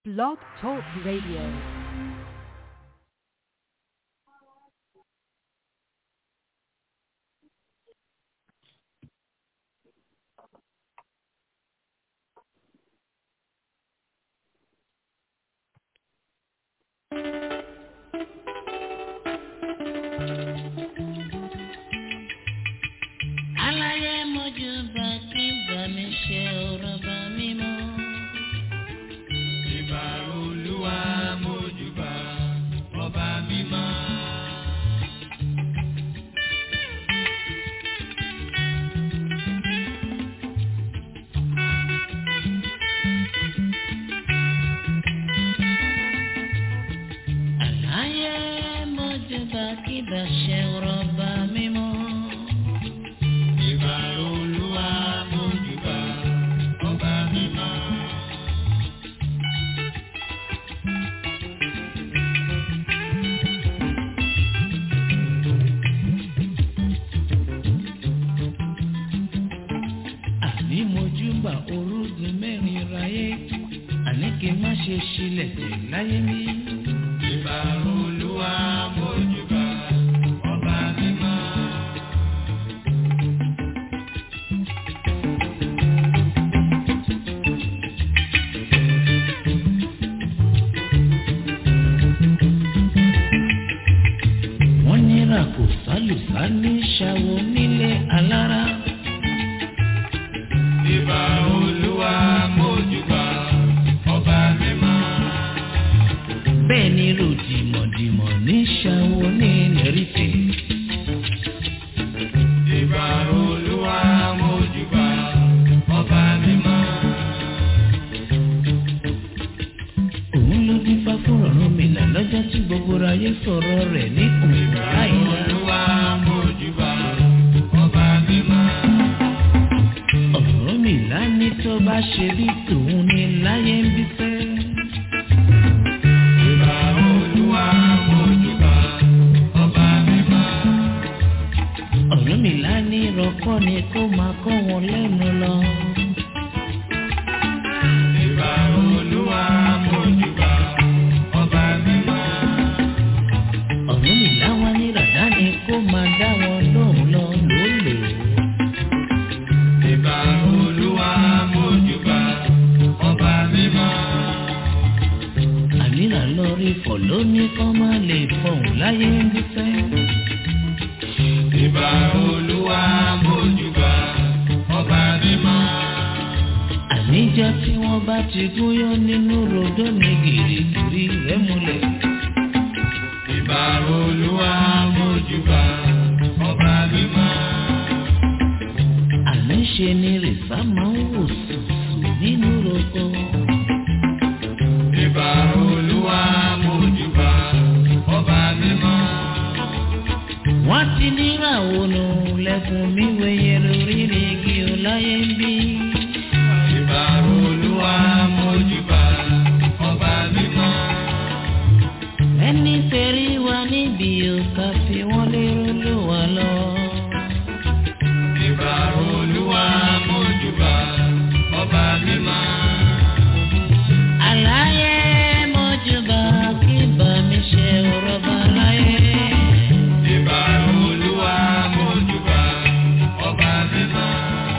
Blog Talk Radio. aláyé mojú bá kí bá mi ṣe ọ̀rọ̀ bá mi mọ́. Ìbà olúwa mójúbà ọba mímọ́. aláyé mojú bá kí bá ṣe ọ̀rọ̀ bá mi mọ́. Ìbà olúwa mójúbà ọba mímọ́. àní mojú bá orúgun mẹ́rin ráyé àní kí n má ṣe ṣílẹ̀ tẹ̀ láyé mi. Ìbà olúwa mójúbà ọba mímọ́. wọ́n nira kò sálùsá ní ṣàwọ̀ nílé alára. Ìbà olúwa mójúbà ọba mímọ́. bẹ́ẹ̀ ni ròdìmọ̀dìmọ̀ ní ṣàwọ̀ ní nẹ́rìtẹ̀. Ìbà olúwa mójúbà ọba mímọ́. òun ló dín fá fún ọ̀run mi là lọ́jọ́ tí gbogbo ayé sọ̀rọ̀ rẹ̀ ní òun láìla. Olúwa mójúbà ọba mímọ́. ọ̀run mi là ní tó bá ṣe bí tòun ní láyé ń bí fẹ́. Ìbà olúwa mójúbà ọba mímọ́. ọ̀run mi là ní rọ́kọ́ ni kó máa kọ́ wọn lẹ́nu lọ. Ìbà olúwa mójúbà ọba mímọ́. ọ̀run mi là wá ní ràdá ni kó máa dá wọn lóhùn lọ lólè. Ìbà olúwa mójúbà ọba mímọ́. ànírà lórí fọ̀ lóní kọ́ máa lè fọ̀hún láyé ń bí fẹ́. Ìbà olúwa mójúbà ọba mímọ́. àníjọ́ tí wọ́n bá ti gúnyán nínú rodó ní gìrìgìrì rẹ̀ múlẹ̀. Ìbà olúwa mójúbà ọba mímọ́. àníṣe ni rìsá máa ń wò sùsù nínú roko. Ìbà olúwa mójúbà ọba mímọ́. wọ́n ti níra ònà lẹ́kùn mi wẹ̀yẹ lórí ní igi ọláyé ń bí. Ìbà olúwa mójúbà ọba mímọ́. ẹni tẹ̀rí wa níbi òkà fi wọ́n lérò ló wà lọ. Ìbà olúwa mójúbà ọba mímọ́. àlàyé mọ́júbà kí bá mi ṣe ọ̀rọ̀ bá láyé. Ìbà olúwa mójúbà ọba mímọ́.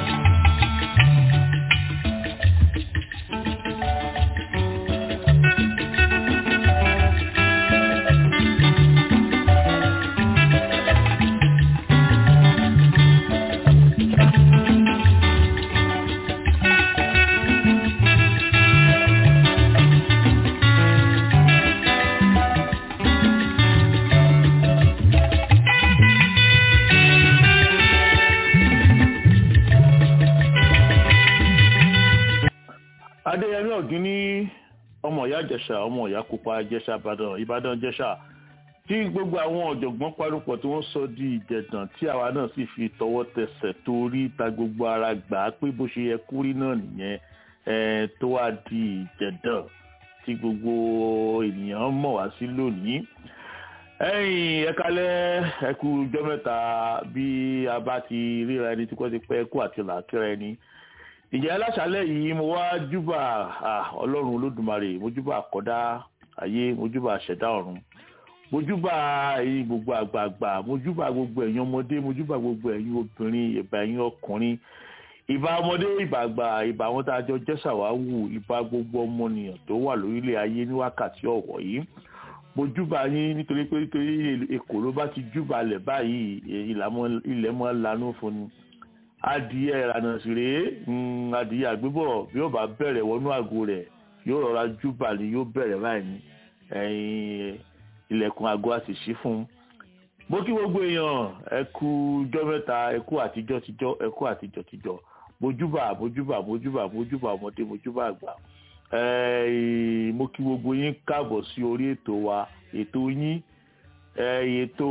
adéyẹmí ọ̀gíní ọmọ ìyá ìjẹ̀ṣà ọmọ ìyá pupa ìjẹ̀ṣà ìbàdàn ìbàdàn ìjẹ̀ṣà tí gbogbo àwọn ọ̀jọ̀gbọ́n parúpọ̀ tí wọ́n sọ di ìjẹ̀dàn tí àwa náà sì fi tọwọ́ tẹsẹ̀ torí ta gbogbo ara gbà á pé bó ṣe yẹ kú rí náà nìyẹn eh, tó wá di ìjẹ̀dàn tí gbogbo ènìyàn mọ̀ wá sí lónìí ẹ̀yin ẹ kálẹ́ ẹ kú ọjọ́ mẹ́ta bí a bá ti ríra ẹni tí kò ti pẹ́ kú àti làákìrẹ ẹni ìjẹ́ aláṣálẹ̀ yìí mo wá júbà ọlọ́run olódùmarè mo júbà àkọ́dá ayé mo júbà àṣẹ̀dá ọ̀run mo júbà ẹ̀yin gbogbo àgbààgbà mo júbà gbogbo ẹ̀yin ọmọdé mo júbà gbogbo ẹ̀yin obìnrin ìbà ẹ̀yin ọkùnrin ìbà ọmọdé ìbà àgbà ìbà àwọn tá a jọ jẹ́ ṣàwáwù ìbà gbogbo ọmọnìyàn tó wà lórílẹ̀ ayé ní wákàtí ọ̀wọ̀ yìí mo júbà yín nítorí pé nítorí èkó ló bá ti júbà lẹ̀ báyìí ilẹ̀ mọ́ lanú fún ni adìyẹ ìlànà sì rèé adìyẹ àgbébọ̀ bí yóò bá bẹ̀rẹ̀ wọnú àgò rẹ̀ yóò rọra júbà ni yóò bẹ̀rẹ̀ báyìí ní ẹ̀yìn ilẹ̀kùn àgọ́ àti ṣí fún un. mo kí gbogbo èèyàn ẹ kú jọ́ mẹ́ta ẹ kú àtijọ́ tijọ́ ẹ kú àtijọ́ tijọ́ mojúbà mojúbà mojúbà mojúbà ọmọdé mojúbà àgbà mo kí gbogbo yín káàbọ̀ sí orí ètò wa ètò yín ètò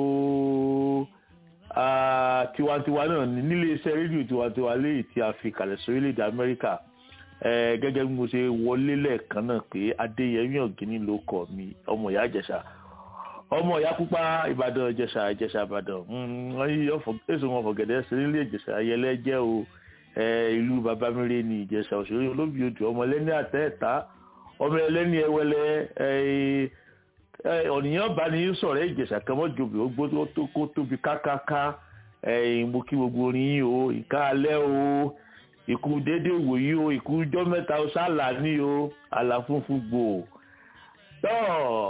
tiwantiwa náà nílé iṣẹ́ rédíò tiwantiwa léyìí tí a fi kalẹ̀ sórílẹ̀-èdè amẹ́ríkà gẹ́gẹ́ bí mo ṣe wọlé lẹ́ẹ̀kan náà pé adéyẹmí ọ̀gíní ló kọ̀ mí ọmọ ìyá ìjẹ̀ṣà ọmọ ìyá pupa ìbàdàn ìjẹ̀ṣà ìjẹ̀ṣà ìbàdàn wọ́n yí èso wọn fọ̀gẹ̀dẹ̀ sí nílé ìjẹ̀ṣà ayẹlẹ́ jẹ́ o ìlú babamire ní ìjẹ̀ṣà òṣèré olóbi odò ọmọ ẹlẹ́ni àtẹ́ẹ̀ta ọmọ ẹlẹ́ni ẹwẹlẹ́ ọ̀nìyàn bá ní sọ̀rọ̀ ìjẹ̀ṣà kan mọ́jọ́bì ó gbó kó tóbi kákáká mo kí gbogbo orin yín o ìka alẹ́ o ìkú dédé wòyí o ìkú jọ́ mẹ́ta o sálà ní o àlàfúnfún gbò tọ́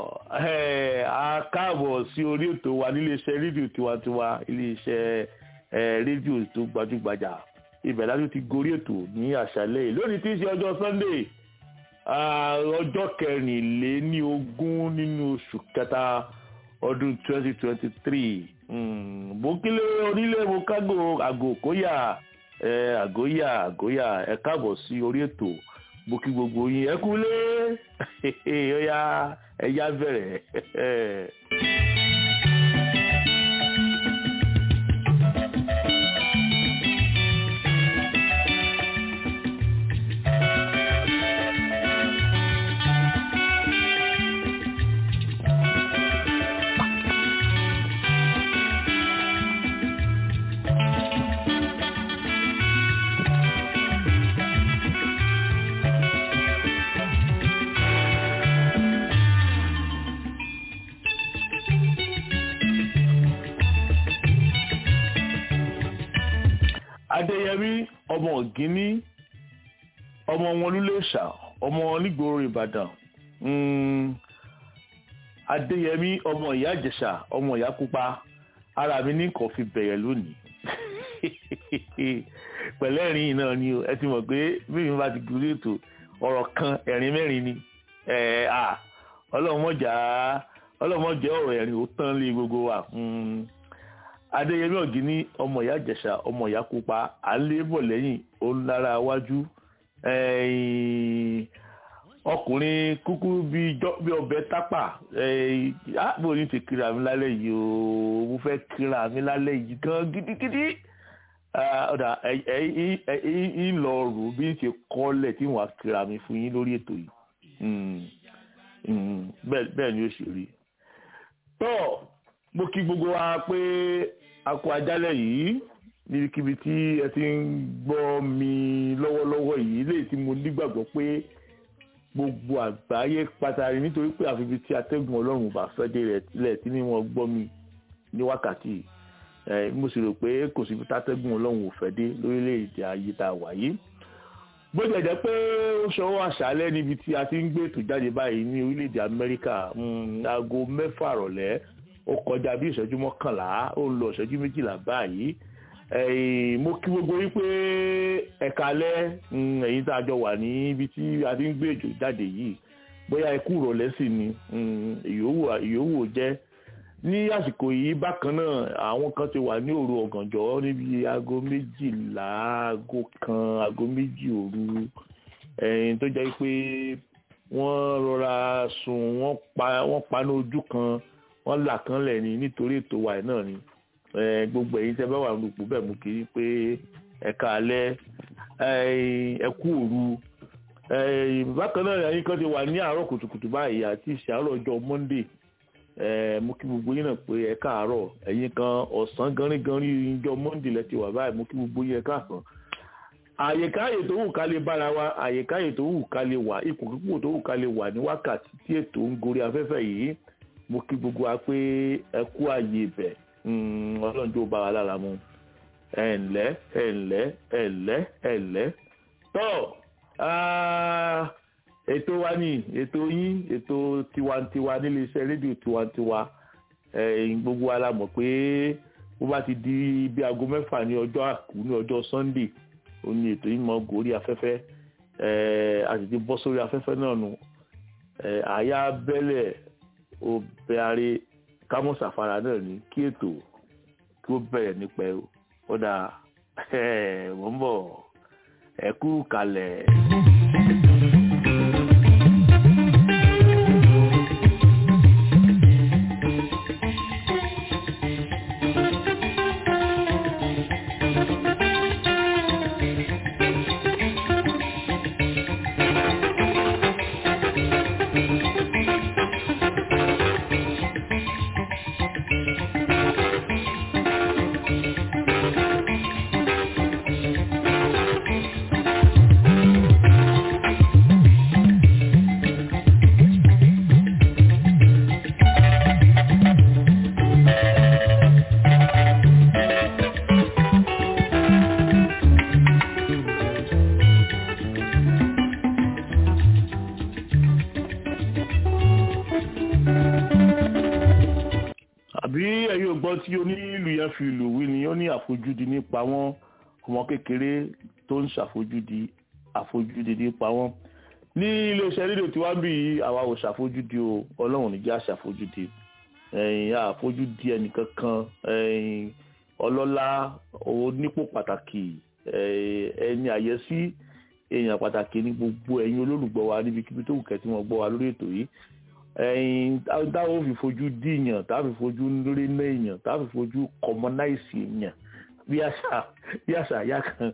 a káàbọ̀ sí orí ètò wa níléeṣẹ́ rédíò tiwantiwa iléeṣẹ́ rédíò tó gbajúgbajà ibẹ̀ láti ti gorí ètò ní àṣálẹ́ yìí lónìí tí í ṣe ọjọ́ sunday ọjọ́ kẹrìnléní ogún nínú oṣù kẹta ọdún twenty twenty three mo kílé onílé mo kágò àgò kóyà àgóyà àgóyà ẹ káàbọ̀ sí orí ètò mo kí gbogbo yín ẹ kúlé ó yá ẹ yá bẹ̀rẹ̀. adéyẹmí ọmọ ògínní ọmọ wọn lúlẹ̀ṣà ọmọ onígboro ìbàdàn adéyẹmí ọmọ ìyá ìjẹ̀ṣà ọmọ ìyá pupa ara mi ní nǹkan fi bẹ̀rẹ̀ lónìí pẹ̀lẹ́ ẹ̀rín náà ni ẹ ti mọ̀ pé bí mi bá ti gbúdú ètò ọ̀rọ̀ kan ẹ̀rín mẹ́rin ni ọlọ́mọjà ọlọ́mọjà ọ̀rọ̀ ẹ̀rín ó tán lé gbogbo wa adéyẹmí ọ̀gíní ọmọ ìyá ìjẹ̀ṣà ọmọ ìyá pupa à ń lé bọ̀ lẹ́yìn ó ń lára wájú ọkùnrin kúkúrú bí ọbẹ̀ tápà àbò ní ti kíra mi lálẹ́ yìí o mo fẹ́ kíra mi lálẹ́ yìí gan gidigidi ọ̀dà ẹ̀yìn lọ rò bí n ṣe kọ́lẹ̀ tí wọ́n á kíra mi fún yín lórí ètò yìí bẹ́ẹ̀ ni ó ṣe rí tọ́ mo kí gbogbo wa pé a kú ajálẹ̀ yìí níbikíbi tí ẹ ti ń gbọ́ mi lọ́wọ́lọ́wọ́ yìí léyìí tí mo nígbàgbọ́ pé gbogbo àgbáyé pàtàkì nítorí pé àfi ibi tí atẹ́gùn ọlọ́run bá fẹ́ dé rẹ̀ tilẹ̀ tí ní wọ́n gbọ́ mi ní wákàtí mo sì rò pé kò síbi tátẹ́gùn ọlọ́run ò fẹ́ dé lórílẹ̀‐èdè ayé tá a wà yìí bó jẹ́ jẹ́ pé ó ṣọwọ́ àṣálẹ́ níbi tí a ti ń gbé ètò jáde báyìí ní orílẹ̀‐èdè amẹ́ríkà aago mẹ́fà rọ̀lẹ́ ó kọjá bí ìṣẹ́jú mọ́kànlá ó ń lọ ìṣẹ́jú méjìlá báyìí mo kí gbogbo yín pé ẹ̀ka alẹ́ ẹ̀yin tá a jọ wà ní ibi tí a ti ń gbé ètò jáde yìí bóyá ikú ìrọ̀lẹ́ sì ni ìyówù jẹ́ ní àsìkò yìí bákan náà àwọn kan ti wà ní òru ọ̀gànjọ́ níbi aago méjìlá aago kan aago méjì òru tó jẹ́ pé wọ́n rọra sùn wọ́n paná ojú kan wọ́n là kan lẹ̀ ní nítorí ètò wa náà ni gbogbo ẹ̀yin tẹ́ bá wà lùpù bẹ́ẹ̀ mú kiri pé ẹ̀ka alẹ́ ẹ̀kú òru bákan náà ẹ̀yin kan ti wà ní àárọ̀ kùtùkùtù báyìí àti ìṣàárọ̀ ọjọ́ monday mú kí gbogbo yín náà pé ẹ̀ka àárọ̀ ẹ̀yin kan ọ̀sán gánrígánrí ìjọ monday lẹ ti wà báyìí mú kí gbogbo yín ẹ̀ka àsán àyèkáyè tó wù ká lè bára wa àyèkáyè tó wù ká lè wà ipòkípò tó wù ká lè wà ní wákàtí tí ètò ń gorí afẹ́fẹ́ yìí mo kí gbogbo wa pé ẹ kú àyè ibẹ̀ ọlọ́run tó bá wa lára mu ẹ ǹlẹ́ ẹ ǹlẹ́ ẹ ǹlẹ́ ẹ ǹlẹ́ tọ́ ètò wa ní ètò yín ètò tiwantiwa nílé iṣẹ́ rédíò tiwantiwa gbogbo wa la mọ̀ pé bó bá ti di bí aago mẹ́fà ní ọjọ́ àkú ní ọjọ́ sunday ó ní ètò yìí mọ gòrí afẹ́fẹ́ a sì ti bọ́ sórí afẹ́fẹ́ náà nù àyà bẹ́lẹ̀ obìnrin kámọ́sàfara náà ní kí ètò kí ó bẹ̀rẹ̀ nípa ẹ̀ ó dà wọ́n bọ̀ ẹ kú kalẹ̀. àbí ẹ̀yin ò gbọ́ tí onílù yẹn fi lù wí ni ó ní àfojúdi nípa wọn ọmọ kékeré tó ń ṣàfojúdi àfojúdi nípa wọn ní iléeṣẹ́ rédíò tí wàá bí àwa ò ṣàfojúdi o ọlọ́run níjà ṣàfojúdi ẹ̀yìn àfojúdi ẹnìkankan ẹ̀yìn ọlọ́lá onípò pàtàkì ẹni àyẹ́sí èèyàn pàtàkì ní gbogbo ẹ̀yin olólùgbọ́ wa níbikíbi tó wù kẹ́ tí wọ́n gbọ́ wa lórí ètò yìí ẹyin táwọn fi fojú díyàn táwọn fi fojú lórí náà èèyàn táwọn fi fojú kọmọnáìsì èèyàn bí àṣà bí àṣà ìyá kan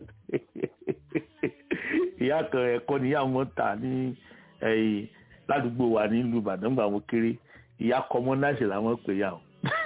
ìyá kan ẹ̀kọ́ níyà wọn tà ní ẹ̀yìn ládùúgbò wa nílùú Ìbàdàn gbà wọn kéré ìyá kọmọnáìsì làwọn pè yà wọn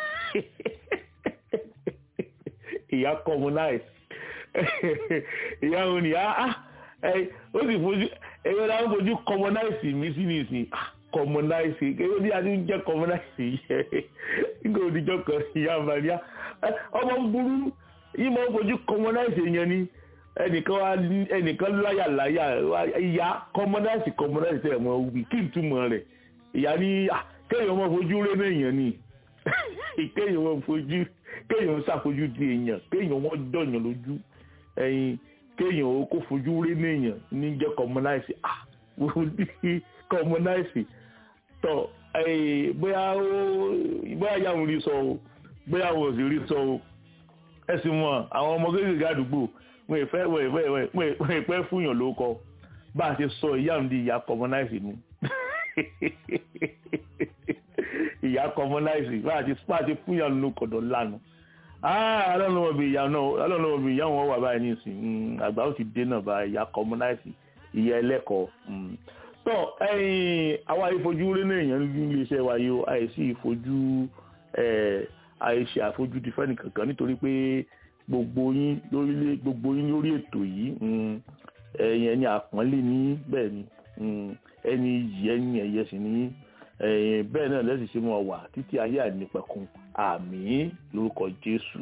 ìyá kọmọnáìsì ìyá wọn ni ó sì fojú ẹ̀yọ́ làwọn fojú kọmọnáìsì mi sí nìsín kọmọnáìsì kéwọ́n bí a ti ń jẹ́ kọmọnáìsì yẹ nígbà òdìjọ́ kan ìyá àmàlíà ọmọ burú yìí máa ń fojú kọmọnáìsì yẹn ni ẹnìkan wá ẹnìkan láyà láyà ìyá kọmọnáìsì kọmọnáìsì tẹ̀ mọ́ wí kí n túmọ̀ rẹ̀ ìyá ní kéèyàn máa fojú rẹ́ náà èèyàn ni kéèyàn máa fojú kéèyàn ṣàfojú di èèyàn kéèyàn wọ́n dọ̀yàn lójú ẹ̀yìn kéèyàn kó fojú rẹ́ náà èèyàn ní jẹ́ kọmọnáìsì ah kọmọnáìsì tọ bóyá ó bóyá ìyá òun rí sọ o bóyá òun ò sì rí sọ o ẹ sì mọ àwọn ọmọ kékeré àdúgbò wọn ìfẹ́ wọn ìpẹ́ fúnyàn ló kọ bá a ṣe sọ ìyá òun di ìyá kọmọnáìsì nu ìyá kọmọnáìsì bá a ṣe fúnyàn ló kọ̀dọ̀ lánàá ọlọ́run ọmọ ìyá náà ọlọ́run ọmọ ìyá wọn wà báyìí nísìnyí àgbà ó ti dé náà bá ìyá kọmọnáìsì ìyá ẹlẹ́kọ̀ọ́ tọ ẹyin àwa ìfojú rí náà èèyàn ní iléeṣẹ́ wa yìí o àìsí ìfojú àìṣe àfojúdi fẹ́ni kankan nítorí pé gbogbo yín lórílẹ̀ gbogbo yín lórí ètò yìí ẹ̀yin ẹni àpọ́nlé ní bẹ́ẹ̀ ni ẹni yìí ẹni ẹ̀yẹ sì ní bẹ́ẹ̀ náà lẹ́sìn ṣe mọ̀ wà títí ayé àìnípẹ̀kun àmín lórúkọ Jésù.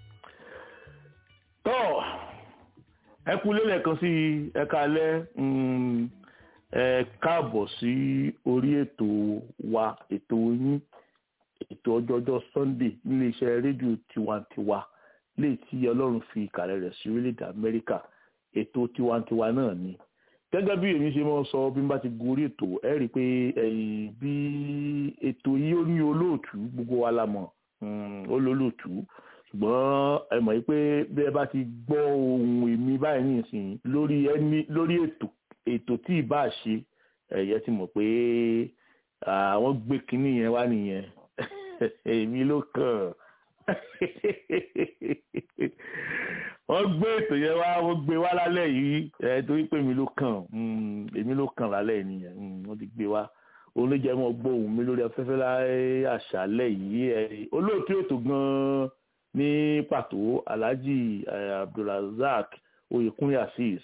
tọ́ ẹ kú lélẹ̀ kan sí ẹ̀ka alẹ́ ẹ káàbọ̀ sí orí ètò wa ètò yín ètò ọjọ́jọ́ Sunday nílé iṣẹ́ rédíò tiwantiwa léè tí Ọlọ́run fi ìkàlẹ̀ rẹ̀ sí orílẹ̀-èdè Amẹ́ríkà ètò tiwantiwa náà ni gẹ́gẹ́ bí èmi ṣe máa sọ bí n bá ti gorí ètò ẹ rí i pé bí ètò yìí ó ní olóòtú gbogbo wa la mọ̀ ó lólóòtú ṣùgbọ́n ẹ mọ̀ pé bí ẹ bá ti gbọ́ ohun èmi báyìí nìsín lórí ẹni lórí ètò ètò tí ì bá ṣe ẹ̀yẹ ti mọ̀ pé àwọn gbé kinní yẹn wá nìyẹn èmi ló kàn wọ́n gbé ètò yẹn wá wọ́n gbé wá lálẹ́ yìí ẹ̀ torí pé èmi ló kàn èmi ló kàn lálẹ́ nìyẹn wọ́n ti gbé wá òun ló jẹ́ mọ́ gbóhùn mi lórí afẹ́fẹ́ láyé àṣálẹ́ yìí ẹ̀ olóòtú ètò gan-an ní pàtó Alhaji Abdulrasaq oyèkúnlé azeez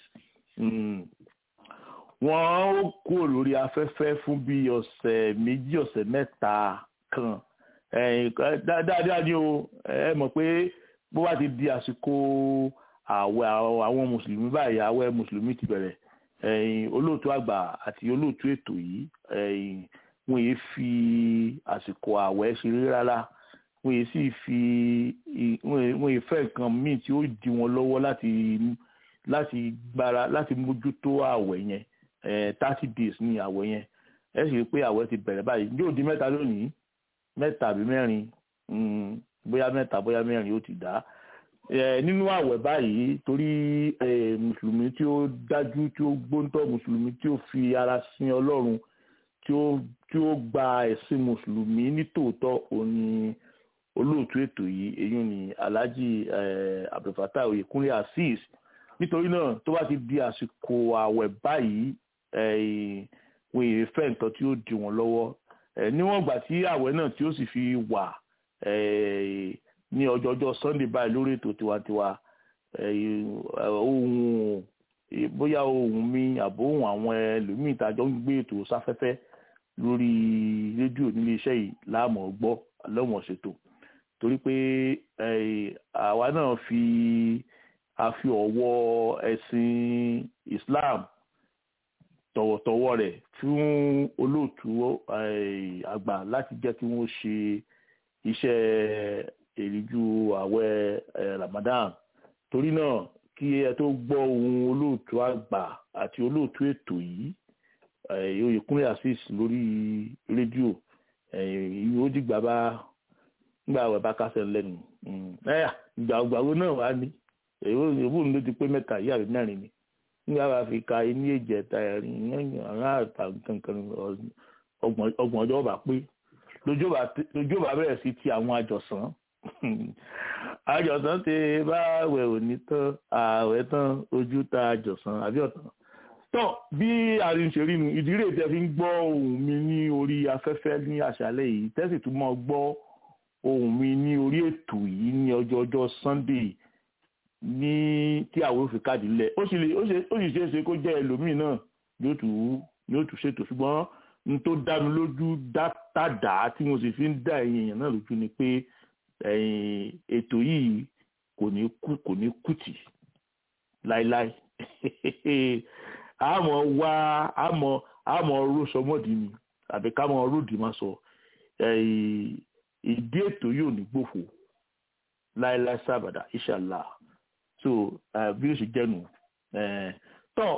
wọ́n ó kúrò lórí afẹ́fẹ́ fún bí ọ̀sẹ̀ méjì ọ̀sẹ̀ mẹ́ta kan dáadáa ni o ẹ mọ̀ pé bó bá ti di àsìkò àwẹ̀ àwọn mùsùlùmí báyìí àwẹ̀ mùsùlùmí ti bẹ̀rẹ̀ olóòtú àgbà àti olóòtú ètò yìí wọ́n yìí fi àsìkò àwẹ̀ ṣeré rárá wọ́n yìí sì fi wọ́n yìí fẹ́ nǹkan míì tí ó di wọn lọ́wọ́ láti láti gbára láti mójútó àwẹ̀ yẹn thirty days ní àwẹ̀ yẹn ẹ sì rí i pé àwẹ̀ ti bẹ̀rẹ̀ báyìí yóò di mẹ́ta lónìí mẹ́ta àbí mẹ́rin bóyá mẹ́ta bóyá mẹ́rin ó ti dá nínú àwẹ̀ báyìí torí mùsùlùmí tí ó dájú tí ó gbóńtọ́ mùsùlùmí tí ó fi ara sin ọlọ́run tí ó tí ó gba ẹ̀sìn mùsùlùmí ní tòótọ́ òní olóòtú ètò yìí èyí ni alhaji abdulfatah oyekunle azeez nítorí náà tó bá ti di àsìkò àwẹ̀ báyìí wọ́n èyí fẹ́ nǹkan tí ó di wọ́n lọ́wọ́ níwọ̀n ìgbà tí àwẹ̀ náà tí ó sì fi wà ní ọjọ́jọ́ sunday báyìí lórí ètò tiwantiwa ohun bóyá ohun mi àbò ohun àwọn ẹlòmíì tàjọ ń gbé ètò sáfẹ́fẹ́ lórí rédíò nílé iṣẹ́ yìí láàmú gbọ́ lọ́wọ́n ṣètò torí pé àwa náà fi a fi ọ̀wọ́ ẹ̀sìn islam tọ̀wọ̀tọ̀wọ̀ rẹ̀ fún olóòtú àgbà láti jẹ́ kí wọ́n ṣe iṣẹ́ èrìjú àwẹ̀ ramadan torí náà kí ẹ tó gbọ́ ohun olóòtú àgbà àti olóòtú ètò yìí oyèkúnlé azeez lórí rédíò ìwé ó dìgbà bá nígbà àwẹ̀ bá kásẹ̀ lẹ́nu ìgbà ògbàwo náà wà ní èwo ló ti pé mẹ́ta yìí àbí mẹ́rin ni nígbà bá fi ka ní èjì ẹ̀ta ẹ̀rin àwọn àtà kankan ọgbọ̀n ọjọ́ bá pé lójú bá bẹ̀rẹ̀ sí ti àwọn àjọsán àjọsán ti bá àwẹ̀ òní tán àwẹ̀ tán ojú ta àjọsán àbí ọ̀tán tán bí àrùn ṣe rí nu ìdílé tẹ fi ń gbọ́ ohùn mi ní orí afẹ́fẹ́ ní àṣálẹ́ yìí tẹ́sì tún mọ́ gbọ́ ohùn mi ní orí ètò yìí ní ọjọ́ ọjọ́ Sunday ní tí àwọn òfin káàdì lẹ̀ ó sì lè ó sì ṣeé ṣe kó jẹ́ ẹlòmíì náà yóò tù ú yóò tù ṣètò ṣùgbọ́n n tó dá mi lójú dátàdá tí mo sì fi ń dá ẹ̀yin èèyàn náà lójú ni pé ètò yìí kò ní kú kò ní kùtì láéláé àmọ́ wá àmọ́ àmọ́ rọ́ṣọmọ́dì ni àbí ká mọ́ ròdì máa sọ ìdí ètò yóò ní gbòfò láéláé sábàdà inshallah so bí ó ṣe jẹ́nu tọ́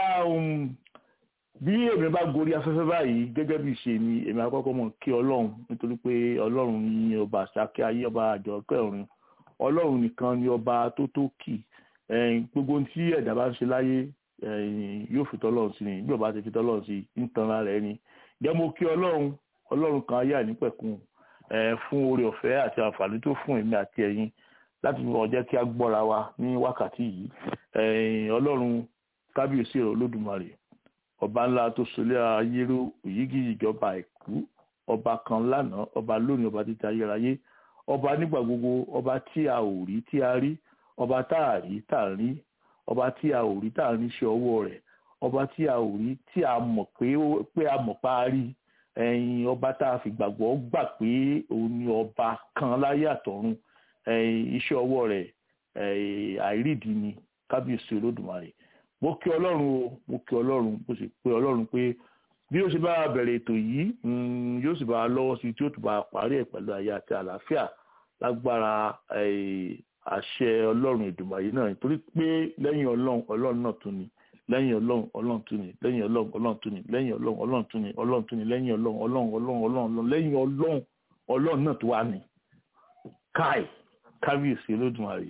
bí èmi bá gorí afẹ́fẹ́ báyìí gẹ́gẹ́ bí ṣe ni èmi àkọ́kọ́ mọ̀ kí ọlọ́run nítorí pé ọlọ́run ní ọba àṣàkẹ́ ayé ọba àjọkẹ́ ọ̀run ọlọ́run nìkan ni ọba tó tó kì gbogbo tí ẹ̀dá bá ń ṣe láyé yóò fi tọ́lọ́run sí ni bí ọba ti fi tọ́lọ́run sí ń tanra rẹ̀ ni jẹ́ mo kí ọlọ́run ọlọ́run kan ayé ànípẹ̀kun fún oore ọ̀fẹ́ àti àǹfààní tó fún èmi àti ẹ̀yin láti wọ́n jẹ́ kí a gbọ́ra wa ní wákàtí yìí ọlọ́run kábíyèsí rẹ̀ olódùmarè ọba ńlá tó solé ayérò òyìgì ìjọba àìkú ọba kan lánàá ọba lónìí ọba títa ayérayé ọba nígbà gbogbo ọba tí a ò rí tí a rí ọba tá a rí tá a rí ọba tí a ò rí tá a rí ṣe ọwọ́ rẹ̀ ọba tí a ò rí tí a mọ̀ pé pé a mọ̀ pa á rí ẹ̀yin ọba tá a fi gbàgbọ́ gbà pé òun ni ọba kan láyé àtọ̀run iṣẹ́ ọwọ́ rẹ̀ àìrídìí ni kábíyèsí olódùmarè mo kí ọlọ́run o mo kí ọlọ́run mo sì pé ọlọ́run pé bí ó ṣe bá bẹ̀rẹ̀ ètò yìí yóò sì bá a lọ́wọ́ sí tí ó tún bá a parí ẹ̀ pẹ̀lú ayé àti àlàáfíà lágbára àṣẹ ọlọ́run ìdùnmọ̀yé náà nítorí pé lẹ́yìn ọlọ́run ọlọ́run náà tún ni lẹ́yìn ọlọ́run ọlọ́run tún ni lẹ́yìn ọlọ́run ọlọ́run tún ni lẹ́yìn ọlọ́run ọlọ́run tún ni ọlọ́run tún ni lẹ́yìn ọlọ́run ọlọ́run ọlọ́run ọlọ́run lẹ́yìn ọlọ́run ọlọ́run náà tó wà ní káì kábíyèsí olódùmarè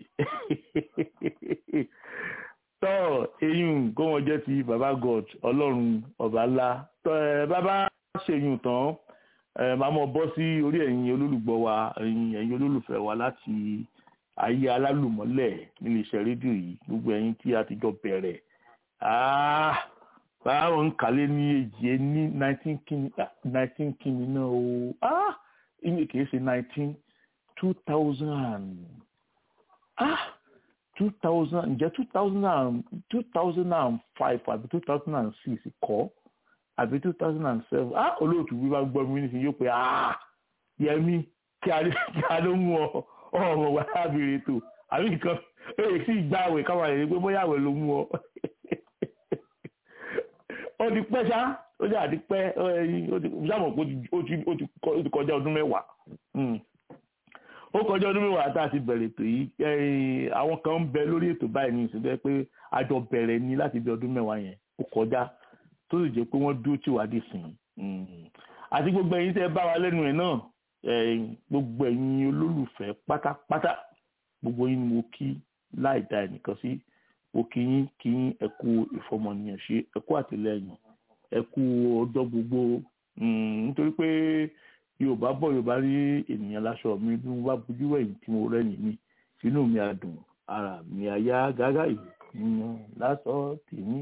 tọ́ eyín kó wọn jẹ́ ti baba god ọlọ́run ọba ńlá tọ́ ẹ bàbá ṣèyún tán ẹ máa mọ bọ́ sí orí ẹ̀yin olólùgbọ́ wa ẹ̀yin ẹ̀yin olólùfẹ́ wa láti ayé alálùmọ́lẹ̀ nílé iṣẹ́ rédíò yìí gbogbo ẹ̀yin tí a ti jọ bẹ̀rẹ̀ báwọn ń kálé ní èjì ní nineteen kìíní nineteen kìíní náà o ìyẹn kìí ṣe nineteen two thousand ah two thousand ǹjẹ́ two thousand and two thousand and five àbí two thousand and six kọ́ àbí two thousand and seven ah olóòtú bí wàá gbọ́ mi nísìnyí yóò pé ah yẹmi kí a kí a ló mú ọ ọmọ wa lábìrì tó àbí nǹkan èyí sì gbá àwẹ̀ káwọn àyè pé bóyá àwẹ̀ ló mú ọ ó ti pẹ́ ṣá ó ti àti pẹ́ ó ti sábà pé ó ti kọjá ọdún mẹ́wàá ó kọjá ọdún mẹ́wàá tá a ti bẹ̀rẹ̀ ètò yìí àwọn kan ń bẹ lórí ètò báyìí ní ìsìnkú pé àjọ bẹ̀rẹ̀ ní láti bí ọdún mẹ́wàá yẹn ó kọjá tó sì jẹ́ pé wọ́n dúró tì wá dì sìn àti gbogbo ẹ̀yin tẹ́ bá wa lẹ́nu ẹ̀ náà gbogbo ẹ̀yin olólùfẹ́ pátápátá gbogbo yín ni mo kí láì dá ẹnìkan sí mo kí yín kí yín ẹ kú ìfọmọnìyàn ṣe ẹ kú àtìlẹ́yìn ẹ kú ọjọ́ gbogbo nítorí pé yorùbá bọ̀ yorùbá rí ènìyàn láṣọ mi bí mo bá bójú wẹ̀yìn tí mo rẹ́yìn mi sínú mi àdùn ara mi àyà gágá ènìyàn láṣọ tèmi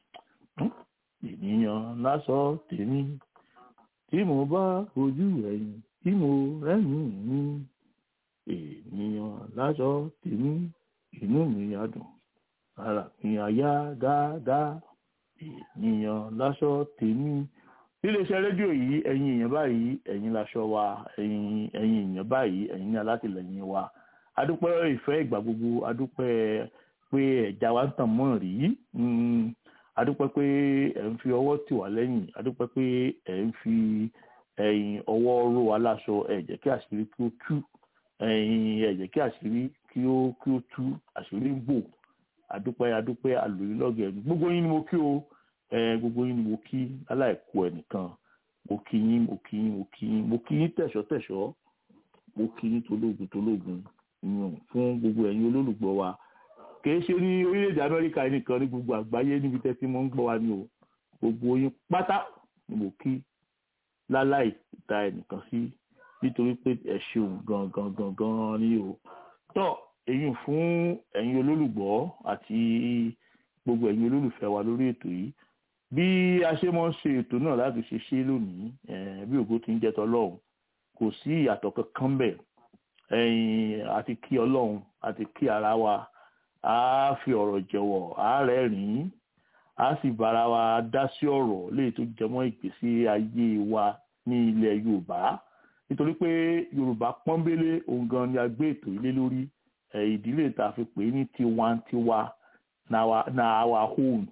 ènìyàn láṣọ tèmi tí mo bá bójú wẹ̀yìn tí mo rẹ́yìn mi ènìyàn láṣọ tèmi inú mi àdùn ara mi àyà gágá ènìyàn láṣọ tèmi níléeṣẹ́ rédíò yìí ẹ̀yin èèyàn báyìí ẹ̀yin laṣọ wa ẹ̀yin ẹ̀yin èèyàn báyìí ẹ̀yin ní alátìlẹyìn wa adúpẹ́ ìfẹ́ ìgbà gbogbo adúpẹ́ pé ẹ̀já wa ń tàn mọ́ rí adúpẹ́ pé ẹ̀ ń fi ọwọ́ tì wá lẹ́yìn adúpẹ́ pé ẹ̀ ń fi ẹ̀yìn ọwọ́ ró wa láṣọ ẹ̀ jẹ́ kí àṣírí kí ó tú ẹ̀yìn ẹ̀ jẹ́ kí àṣírí kí ó kí ó tú àṣírí ń bò adúpẹ́ adúpẹ́ àlòyìnlọ́gẹ̀ gbogbo yín ni mo kí o gbogbo yín ni mo kí aláìkú ẹnìkan mo kí yín mo kí yín mo kí yín mo kí yín tẹ̀ṣọ́ tẹ̀ṣọ́ mo kí yín tológun tológun yàn fún gbogbo ẹ̀yin olólùgbọ́ wa kì í ṣe ní orílẹ̀-èdè amẹ́ríkà nìkan ní gbogbo àgbáyé níbi tẹ́tí mo ń gbọ́ wa ni o gbogbo yín pátá ni mo kí láláì ta ẹnìkan sí nítorí pé ẹ ṣeun gangan gangan ni o tọ́ èyí fún ẹ̀yin olólùgbọ́ àti gbogbo ẹ̀yin olólùfẹ́ wa lórí ètò yìí bí a ṣe mọ́ ń ṣe ètò náà láti ṣe ṣe lónìí bí ògo ti ń jẹ́ tọlọ́run kò sí ìyàtọ̀ kankan bẹ̀ àti kí ọlọ́run àti kí ara wa a fi ọ̀rọ̀ jẹ̀wọ̀ a rẹ́rìn-ín a sì bára wa dá sí ọ̀rọ̀ léyìí tó jẹmọ́ ìgbésí ayé wa ní ilẹ̀ yorùbá nítorí pé yorùbá pọ́nbélé òun gan ni a gbé ètò ilé lórí ìdílé tá a fi pè é ní tiwantiwa na our own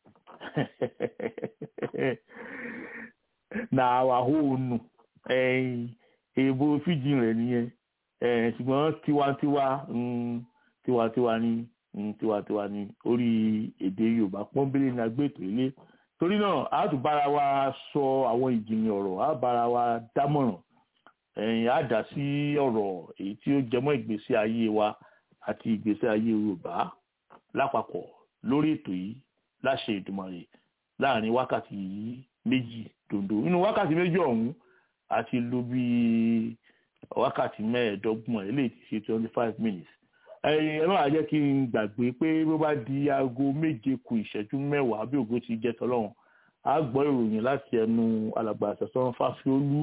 na our own èèbò fíjì rẹ̀ nìyẹn ṣùgbọ́n tiwantiwa tiwantiwa ni tiwantiwa ni orí èdè yorùbá pọ́nbélé ní agbẹ́tò ilé torí náà a tún bára wa sọ àwọn ìjìnlẹ̀ ọ̀rọ̀ a bára wa dámọ̀ràn a dá sí ọ̀rọ̀ èyí tí ó jẹmọ́ ìgbésí ayé wa àti ìgbésí ayé yorùbá lápapọ̀ lórí ètò yìí láṣẹ ìdùmọ̀rẹ̀ láàrin wákàtí méjì dòndó nínú wákàtí méjì ọ̀hún àti lò bí wákàtí mẹ́ẹ̀ẹ́dọ́gbọ̀n eléyìí ti ṣe twenty five minutes ẹ máa jẹ́ kí n gbàgbé pé bó bá di aago méje kù ìṣẹ́jú mẹ́wàá bí ògo ti jẹ́ tọ́lọ́run a gbọ́ ìròyìn láti ẹnu alàgbà àṣẹsán fásiolú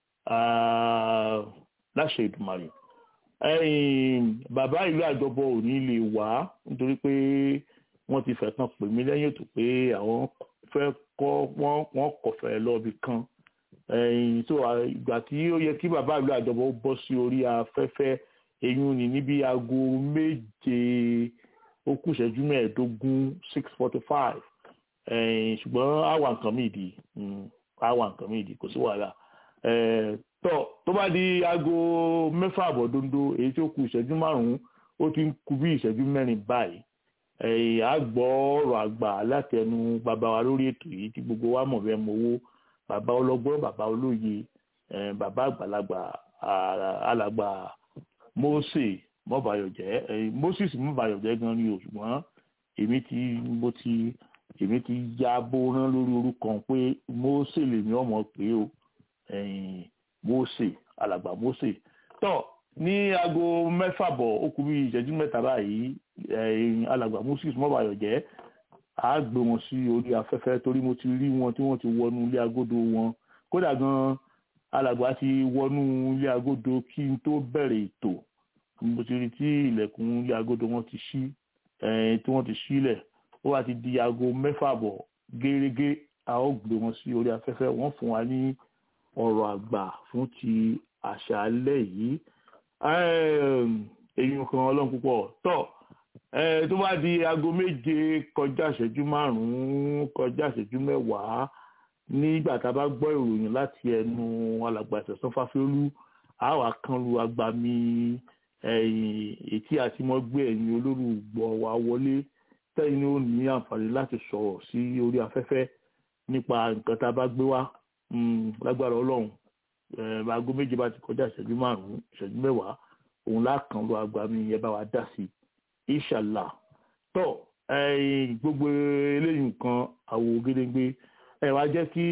láṣẹ ìdùmọ̀rẹ̀ bàbá ìlú àjọbọ ò ní lè wá nítorí pé wọ́n ti fẹ́ tán pè mí lẹ́yìn ètò pé àwọn fẹ́ kọ́ wọ́n kọ̀fẹ́ lọ́ọ̀bì kan so ìgbà tí ó yẹ kí bàbá ìlú àjọbọ bọ́ sí orí afẹ́fẹ́ eyín ni níbi aago méje ó kù ìṣẹ́jú mẹ́ẹ̀ẹ́dógún six forty five ṣùgbọ́n àwa nǹkan mi ìdí àwa nǹkan mi ìdí kò sí wàhálà tọ́ tó bá di aago mẹ́fà àbọ̀ dondo èyí tí ó kù ìṣẹ́jú márùn-ún ó ti ń kù bí ìṣẹ́jú mẹ́rin báyìí a gbọ́ ọ̀rọ̀ àgbà láti ẹnu bàbá wa lórí ètò yìí tí gbogbo wa mọ̀ bẹ́ẹ̀ mowó bàbá ọlọ́gbọ́n bàbá olóye bàbá àgbàlagbà alàgbà Mósè mọ́bàyọ̀jẹ́ Moses mọ́bàyọ̀jẹ́ gan ni o ṣùgbọ́n èmi ti mo ti èmi ti ya bórán lórí orúkọ pé Mósè lèmi ọmọ pé o Mósè alàgbà Mósè tọ́ ní aago mẹ́fà bọ̀ ó kù bí ìṣẹ́jú mẹ́ta báyìí alàgbà Moses mọ́bàyọ̀jẹ́ á gbé wọn sí orí afẹ́fẹ́ torí mo ti rí wọn tí wọ́n ti wọnú ilé agodo wọn kódà gan alàgbà ti wọnú ilé agodo kí n tó bẹ̀rẹ̀ ètò mo ti rí tí ilẹ̀kùn ilé agodo wọn ti ṣí eh, tí wọ́n ti sílẹ̀ ó wá ti di aago mẹ́fà bọ̀ gẹ́gẹ́ a ó gbé wọn sí orí afẹ́fẹ́ wọ́n fún wa ní ọ̀rọ̀ àgbà fún ti àṣálẹ́ yìí èyí kan ọlọ́run púpọ̀ tọ́ Eh, tó bá di aago méje kọjá ìṣẹ́jú márùn-ún kọjá ìṣẹ́jú mẹ́wàá nígbà tá a bá gbọ́ ìròyìn láti ẹnu alàgbà ìṣẹ̀sán fáfiolú a wà kan lu agbami ètí àti mọ́gbé ẹ̀yìn olórúgbọ̀ wa wọlé tẹ́yìn ní ó ní àǹfààní láti sọ̀rọ̀ sí orí afẹ́fẹ́ nípa nǹkan tá a bá gbé wá lágbára ọlọ́run aago méje bá ti kọjá ìṣẹ́jú márùn-ún ìṣẹ́jú mẹ́wàá òun lákàn lu agbami yẹn bá wa dá sí i inshallah tó gbogbo eléyìí nǹkan àwò gédéńgbé ẹ wá jẹ́ kí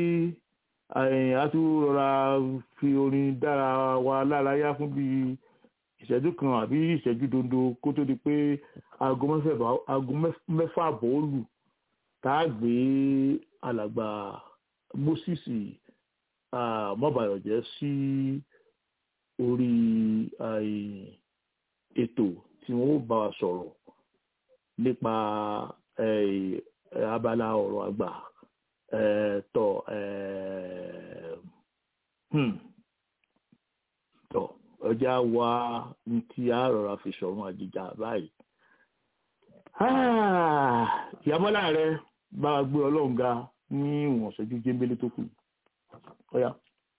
a tún rọra fi orin dára wa lárayá fún bí ìṣẹ́jú kan àbí ìṣẹ́jú dondo kó tó di pé aago mẹ́fà àbọ̀ ó lù tá a gbé alàgbà moses mọ́bàyọ̀jẹ́ sí orí ètò tí wọ́n bá wa sọ̀rọ̀ nípa abala ọ̀rọ̀ àgbà tọ̀ tọ̀ ọjà wa ní tí a rọra fi sọ̀rọ̀ àjìjà báyìí. ìyàbọ̀lá rẹ bá wa gbé ọlọ́run ga ní ìwọ̀n ṣẹ́jú jẹ́ńbélé tó kù. Ọ̀ya.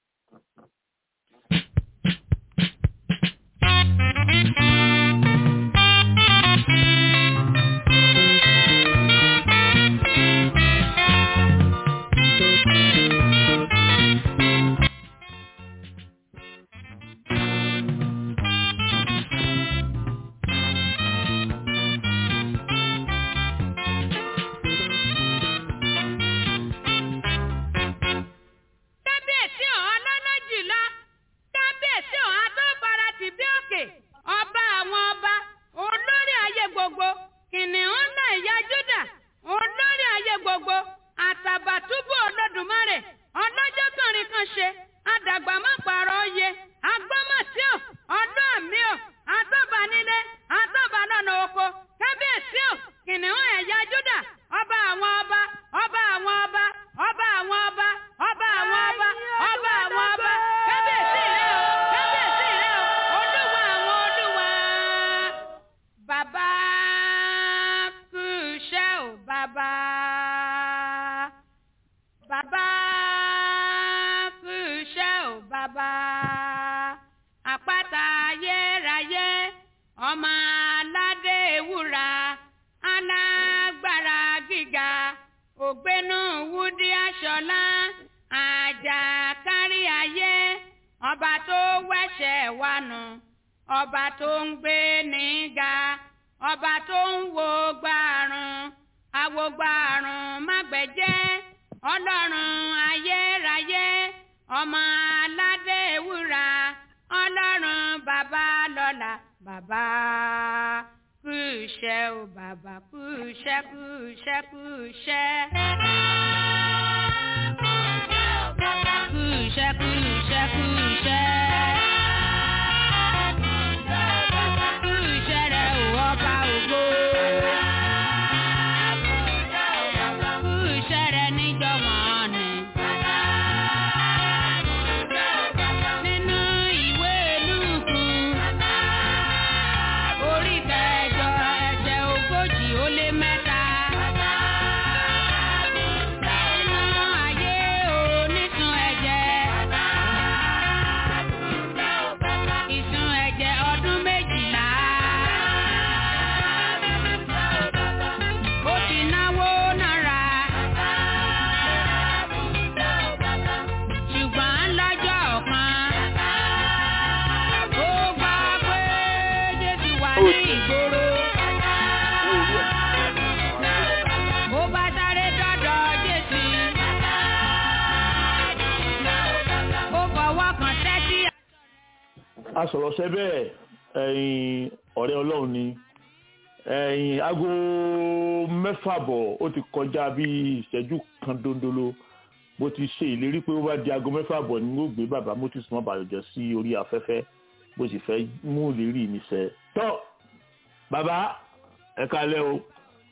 kábíyèsí ọ̀hún lọ́nà jùlọ kábíyèsí ọ̀hún tó fara tì bí òkè ọba àwọn ọba olórí ayé gbogbo kìnìún náà ìyá júdà olórí ayé gbogbo àtàbàtúbù olódùmarè ọlọ́jọ́ kànrin kan ṣe àdàgbà má pààrọ̀ oyè agbọ́mọ̀tí ò ọdún àmì ò àtọ́banilé àtọ́balọ́nà oko kábíyèsí ò kìnìún ẹ̀yà júdà ọba àwọn ọba ọba àwọn ọba ọba àwọn ọba ọba àwọn ọba ọba àwọn ọba kábíyèsí rẹ o kábíyèsí rẹ o olúwa àwọn olúwa. bàbá kú iṣẹ́ ò bàbá bàbá kú iṣẹ́ ò bàbá àpáta ayérayé ọmọ aládé ewúra alágbára gíga ògbénú wúdí aṣọlá àjàkárí ayé ọba tó wẹ̀ṣẹ̀ wa nù ọba tó ń gbé níga ọba tó ń wo gbàrún àwo gbàrún mágbẹ̀jẹ́ ọlọ́run ayérayé ọmọ aládé ewúra ọlọ́run bàbá lọ́la bàbá kú iṣẹ́ o bàbá kú iṣẹ́ kú iṣẹ́ kú iṣẹ́. Kú iṣẹ́ kú iṣẹ́ kú iṣẹ́. Kú iṣẹ́ rẹ̀ ò ọba ògo. Kú iṣẹ́ rẹ̀ níjọ́ wọ́n ni. Nínú ìwé Lúùkù orí kẹjọ ẹsẹ̀ ogójì ó lé mẹ́ta. Nínú ayé onísun ẹ̀jẹ̀. Ìsun ẹ̀jẹ̀ ọdún méjìlá. Ó ti náwó náírà. Ṣùgbọ́n lọ́jọ́ kan. Ó gbọ́ pé Jésù wà ní ìgboro. Mo bá sáré dọ́dọ̀ Jésù. Ó fọwọ́ kan tẹ́tí. asọ̀rọ̀ṣẹ́ bẹ́ẹ̀ ẹ̀yin ọ̀rẹ́ ọlọ́run ni ẹ̀yin aago mẹ́fà bọ̀ ó ti kọjá bí ìṣẹ́jú kan dondolo mo ti ṣe ìlérí pé ó bá di aago mẹ́fà bọ̀ ni mo gbé bàbá moses mọ́ bàjọ́ sí orí afẹ́fẹ́ mo sì fẹ́ mú ìlérí mi ṣẹ. tọ́ bàbá ẹ kálẹ́ o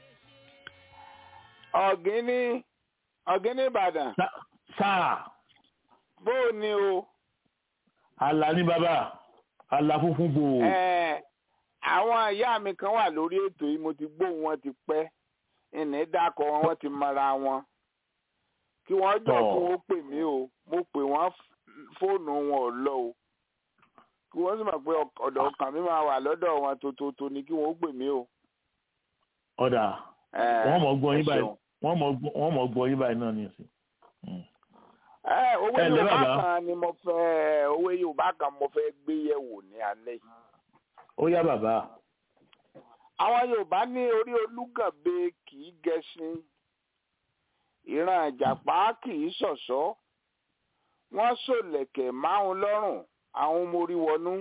ọ̀gíní ọ̀gíní ìbàdàn Sá- sáà bó o ní o àlà ní bàbá àlà funfun bò ó Ẹ̀, àwọn ìyá mi kan wà lórí ètò yìí mo ti gbóhùn wọn ti pẹ́ ìní dákọ̀ wọn wọ́n ti mọra wọn kí wọ́n jọ Tọ́. kí wọ́n pè mí o mo pè wọ́n f- fóònù wọn ò lọ o kí wọ́n sì mọ̀ pé ọk- ọ̀dọ̀ ọkàn mi máa wà lọ́dọ̀ wọn tótótó ni kí wọ́n pè mí o. ọ̀dà Ẹ̀, wọ́n mọ̀ gbọ́ ẹ yín báyìí ṣeun. wọ́n mọ̀ gbọ́- wọ́n mọ̀ gbọ́ yín báyìí náà ní ìsìn. Ẹ, owó Ẹ ǹlẹ́ yorùbá bàbá. kan ni mo fẹ́ owó yorùbá kan mo fẹ́ gbé yẹ̀wò ní alẹ́ yìí. ó yá bàbá àwọn yorùbá ní orí olúgànbe kì í gẹṣin ìran ìjàpá kì í ṣọ̀ṣọ́ wọ́n ṣòlẹ̀kẹ̀ máhun lọ́rùn àwọn mórí wọnú.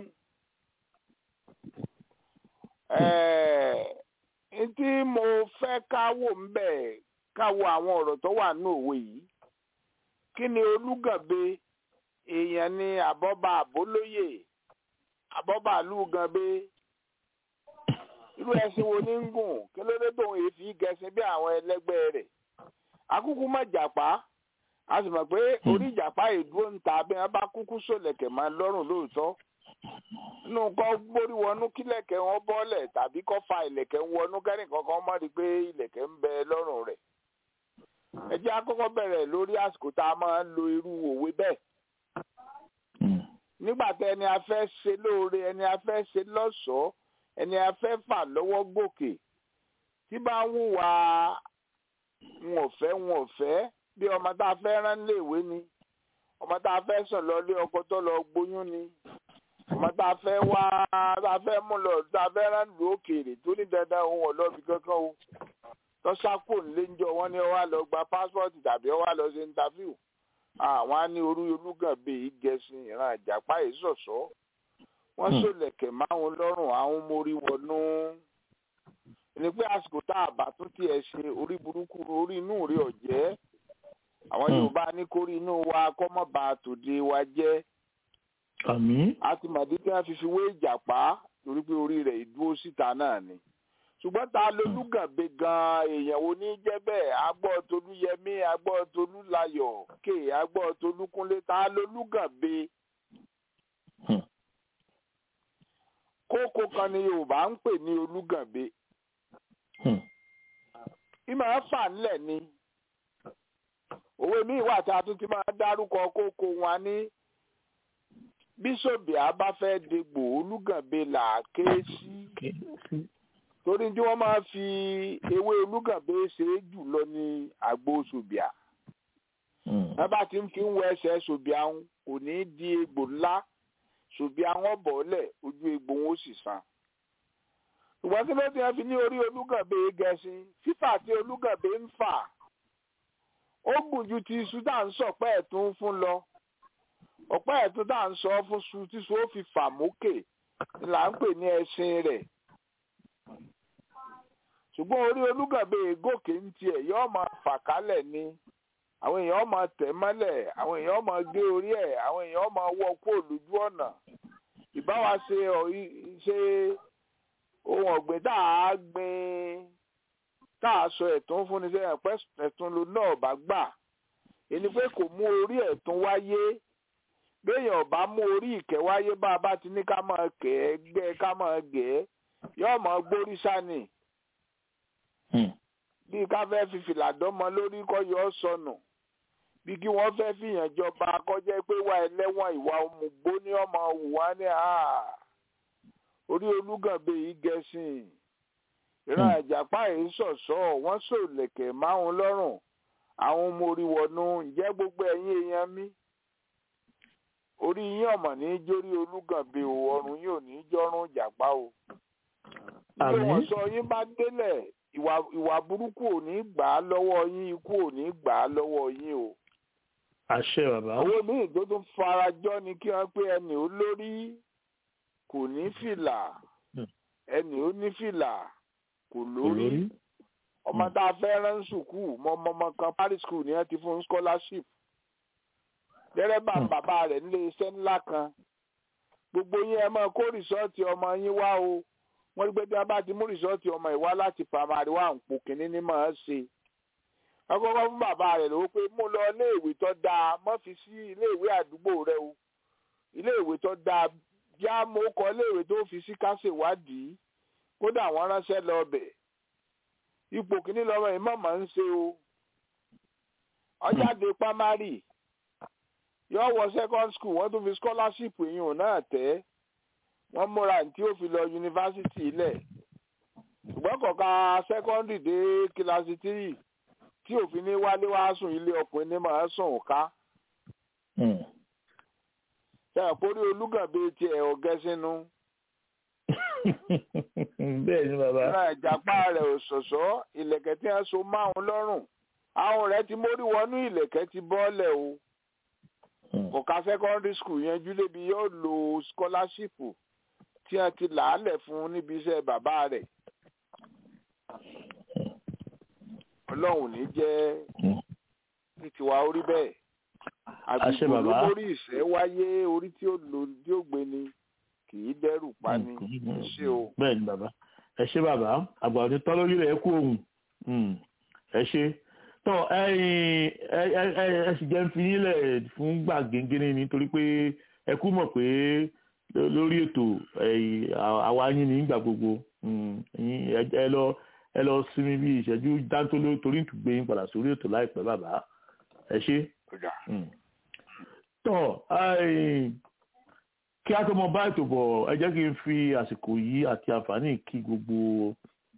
Ẹ̀ẹ́, n tí mo fẹ́ káwò ń bẹ̀ káwò àwọn ọ̀rọ̀ tó wà ní òwe yìí kí ni olúgànbe èèyàn ni àbọ́bà àbólóyè àbọ́bà lúgànbe irú ẹṣin wo ní ń gùn kí ló dé tóun èéfì gẹṣin bí àwọn ẹlẹgbẹ́ rẹ̀ akúkú mọ jàpá a sì mọ̀ pé orí ìjàpá ìdúró ń ta bí wọ́n bá kúkú sólẹ̀kẹ̀ máa lọ́rùn lóòótọ́ nínú kọ́ gbórí wọnú kílẹ̀kẹ̀ wọn bọ́lẹ̀ tàbí kọ́ fa ìlẹ̀kẹ̀ wọnú kẹ́nìkan kan mọ́ rí pé ìlẹ̀kẹ̀ ń bẹ lọ́rùn rẹ̀ ẹ jẹ́ àkọ́kọ́ bẹ̀rẹ̀ lórí àsìkò tá a máa ń lo irú òwe bẹ́ẹ̀ nígbà tí ẹni a fẹ́ ṣe lóore ẹni a fẹ́ ṣe lọ́ṣọ̀ọ́ ẹni a fẹ́ fà lọ́wọ́ gòkè tí bá ń hùwà wọn ò fẹ́ wọn ò fẹ́ bí ọmọ tá a fẹ́ rán léèwé ni ọmọ tá a fẹ́ sàn lọ lé ọkọ tó lọ gbóyún ni ọmọ tá a fẹ́ wá tá a fẹ́ mú lọ tá a fẹ́ rán lù òkèèrè tó ní dandan òun ọ̀lọ́bì kankan o tọ́sápò ńlẹ́njọ wọn ni ó wá lọ gba pásítọ̀tì tàbí ó wá lọ ṣe ńtàfíù àwọn á ní orú olúgànbẹ yìí gẹ̀ẹ́sìn ìran àjàpá yìí ṣọ̀ṣọ́ wọ́n Hmm. sólẹ̀kẹ̀ máwọn lọ́rùn àwọn mórí wọnú ẹni pé àsìkò tá a bá tún tiẹ̀ ṣe orí burúkú orí inú rí ọ̀jẹ́ àwọn Hmm. yorùbá ní kórí inú wa kọ́mọ́ba tòde wa jẹ́ àmì a ti mọ̀ dídí wọn fi fi wé ìjàpá torí pé orí rẹ̀ ìdúró síta náà ni ṣùgbọ́n ta lolúgànbe gan èèyàn wo ní jẹ́ bẹ́ẹ̀ agbọ́ tolúyẹmí agbọ́ tolúlayọ̀ ké agbọ́ tolúkúnlé ta lolúgànbe Hmm. kókó kan ni yorùbá ń pè ní olúgànbe Hmm. ìmọ̀ ẹ̀ fà ńlẹ̀ ni òwe míì wà tí a tún ti máa dárúkọ kókó wọn ní bíṣọ̀bì àbá fẹ́ degbò olúgànbe là á ké sí torí tí wọ́n máa fi ewé olúgànbe ṣe é jù lọ ní àgbo ṣòbíà Hmm. wọ́n bá ti ń fi ń wọ ẹsẹ̀ ṣòbíà ń kò ní í di egbò ńlá ṣòbíà wọn bọ̀ọ́lẹ̀ ojú egbò wọn ó sì san ṣùgbọ́n kí ló ti hàn fi ní orí olúgànbe gẹ̀ẹ́sìn fífà tí olúgànbe ń fà ó gùn ju ti iṣu tá à ń sọ̀pẹ́ ẹ̀tún fún lọ ọ̀pẹ́ ẹ̀tún tá à ń sọ fún su tí su ó fi fà mókè ni là ń pè ní ẹṣin rẹ̀ ṣùgbọ́n orí olúgànbe gòkè ń tiẹ̀ yóò máa fà kálẹ̀ ni àwọn èèyàn máa tẹ̀ mọ́lẹ̀ àwọn èèyàn máa gé orí ẹ̀ àwọn èèyàn máa wọ́ kó lójú ọ̀nà ìbáwa ṣe ọ̀- i- ṣe ohun ọ̀gbìn tá a gbìn tá a sọ ẹ̀tún fún ni sẹ́yìn pẹ́ ẹ̀tún ló náà bá gbà ẹni pé kò mú orí ẹ̀tún wáyé béèyàn bá mú orí ìkẹ́ wáyé bá a bá ti ní ká máa kẹ́ ẹ́ gbẹ́ ká máa gẹ̀ ẹ́ yóò máa gbórí sani Hmm. bí ká fẹ́ fi fìlà dánmọ lórí kọ́ yọ ọ́ sọnù bí kí wọ́n fẹ́ fìyàn jọba kọjá pé wà ẹlẹ́wọ̀n ìwà òmùgbó ní ọmọ wùwá ní à orí olúgànbe yìí gẹ̀ẹ́sìn ìran àjàpá yìí ṣọ̀ṣọ́ wọ́n sòlẹ̀kẹ̀ máhùn lọ́rùn àwọn ọmọ orí wọnú ǹjẹ́ gbogbo ẹ̀yin èèyàn mi orí yín ọ̀mọ̀ ní í jórí olúgànbe o ọrùn yín ò ní í jọ́rùn ìjàpá o bí Àmín. wọ́n sọ yín bá délẹ̀ ìwà ìwà burúkú ò ní gbà á lọ́wọ́ yín ikú ò ní gbà á lọ́wọ́ yín o àṣẹ bàbá owó míì tó tún farajọ ni kí wọn pé ẹnì ó lórí kò ní fìlà Hmm. ẹnì ó ní fìlà kò kò lórí lórí ọmọ Hmm. tá a fẹ́ rán sùkúù mọ ọmọ ọmọ kan paris school ni wọ́n ti fún scholarship dẹ́rẹ́bà Hmm. bàbá rẹ̀ nílé iṣẹ́ ńlá kan gbogbo yín ẹ máa kó rìsọ́ọ̀tì ọmọ yín wá o wọ́n rí pé bí wọ́n bá ti mú rìsọ́ọ̀tì ọmọ ìwá láti primary one pò kínní ní máa ń ṣe wọ́n kọ́kọ́ fún bàbá rẹ̀ lówó pé mú lọ iléèwé tó dáa mọ́ fi sí iléèwé àdúgbò rẹ o iléèwé tó dáa já mo kọ iléèwé tó fi sí kásìwádìí kódà wọ́n ránṣẹ́ lọ bẹ̀ ipò kínní lọ́mọ yìí mọ̀mọ́ ń ṣe o ọjáde primary yóò wọ second school wọ́n tún fi scholarship yìí náà tẹ́ wọ́n múra tí ó fi lọ yunifásitì ilẹ̀ ṣùgbọ́n kọ̀ọ̀ka secondary dé kíláàsì tírì tí òfin ní wálé wá sùn ilé ọkùnrin ní máa sùn ká ṣe àpórí olúgànbé tiẹ̀ ọ̀gẹ́ sínú bẹ́ẹ̀ ni bàbá ìran ìjàpá rẹ̀ ò ṣọ̀ṣọ́ ìlẹ̀kẹ̀ tí wọ́n so márùn lọ́rùn àwọn rẹ̀ ti mórí wọnú ìlẹ̀kẹ̀ ti bọ́ọ̀lẹ̀ o kò ka secondary school yanjú débi yóò lo scholarship tí wọ́n ti làálẹ̀ fún níbi iṣẹ́ bàbá rẹ̀ ọlọ́run ní jẹ́ ní tiwa orí bẹ́ẹ̀ Àṣẹ àgbègbè bàbá. olórí ìṣẹ́ wáyé orí tí ó lò tí ó gbé ni kì í dẹ́rù pa ni ṣé o. bẹ́ẹ̀ ni bàbá ẹ ṣé bàbá àgbà òní tán lórí rẹ̀ kú òun ẹ ṣé tó ẹ̀yin ẹ ẹ ẹ ẹ sì jẹ́ ń fi yín lẹ̀ fún gbà gẹ́gẹ́rẹ́ nítorí pé ẹ kú mọ̀ pé ló- lórí ètò ẹ̀yin, à- àwa yín ní ìgbà gbogbo Mm, ẹ̀yin, ẹ- ẹ lọ ẹ lọ sinmi bí ìṣẹ́jú dáńtóló torí ìtùgbé yín padà sórí ètò láìpẹ́ bàbá ẹ ṣé tọ ai, kí a tó mọ bá ètò bọ̀ ẹ jẹ́ kí n fi àsìkò yìí àti àǹfààní kí gbogbo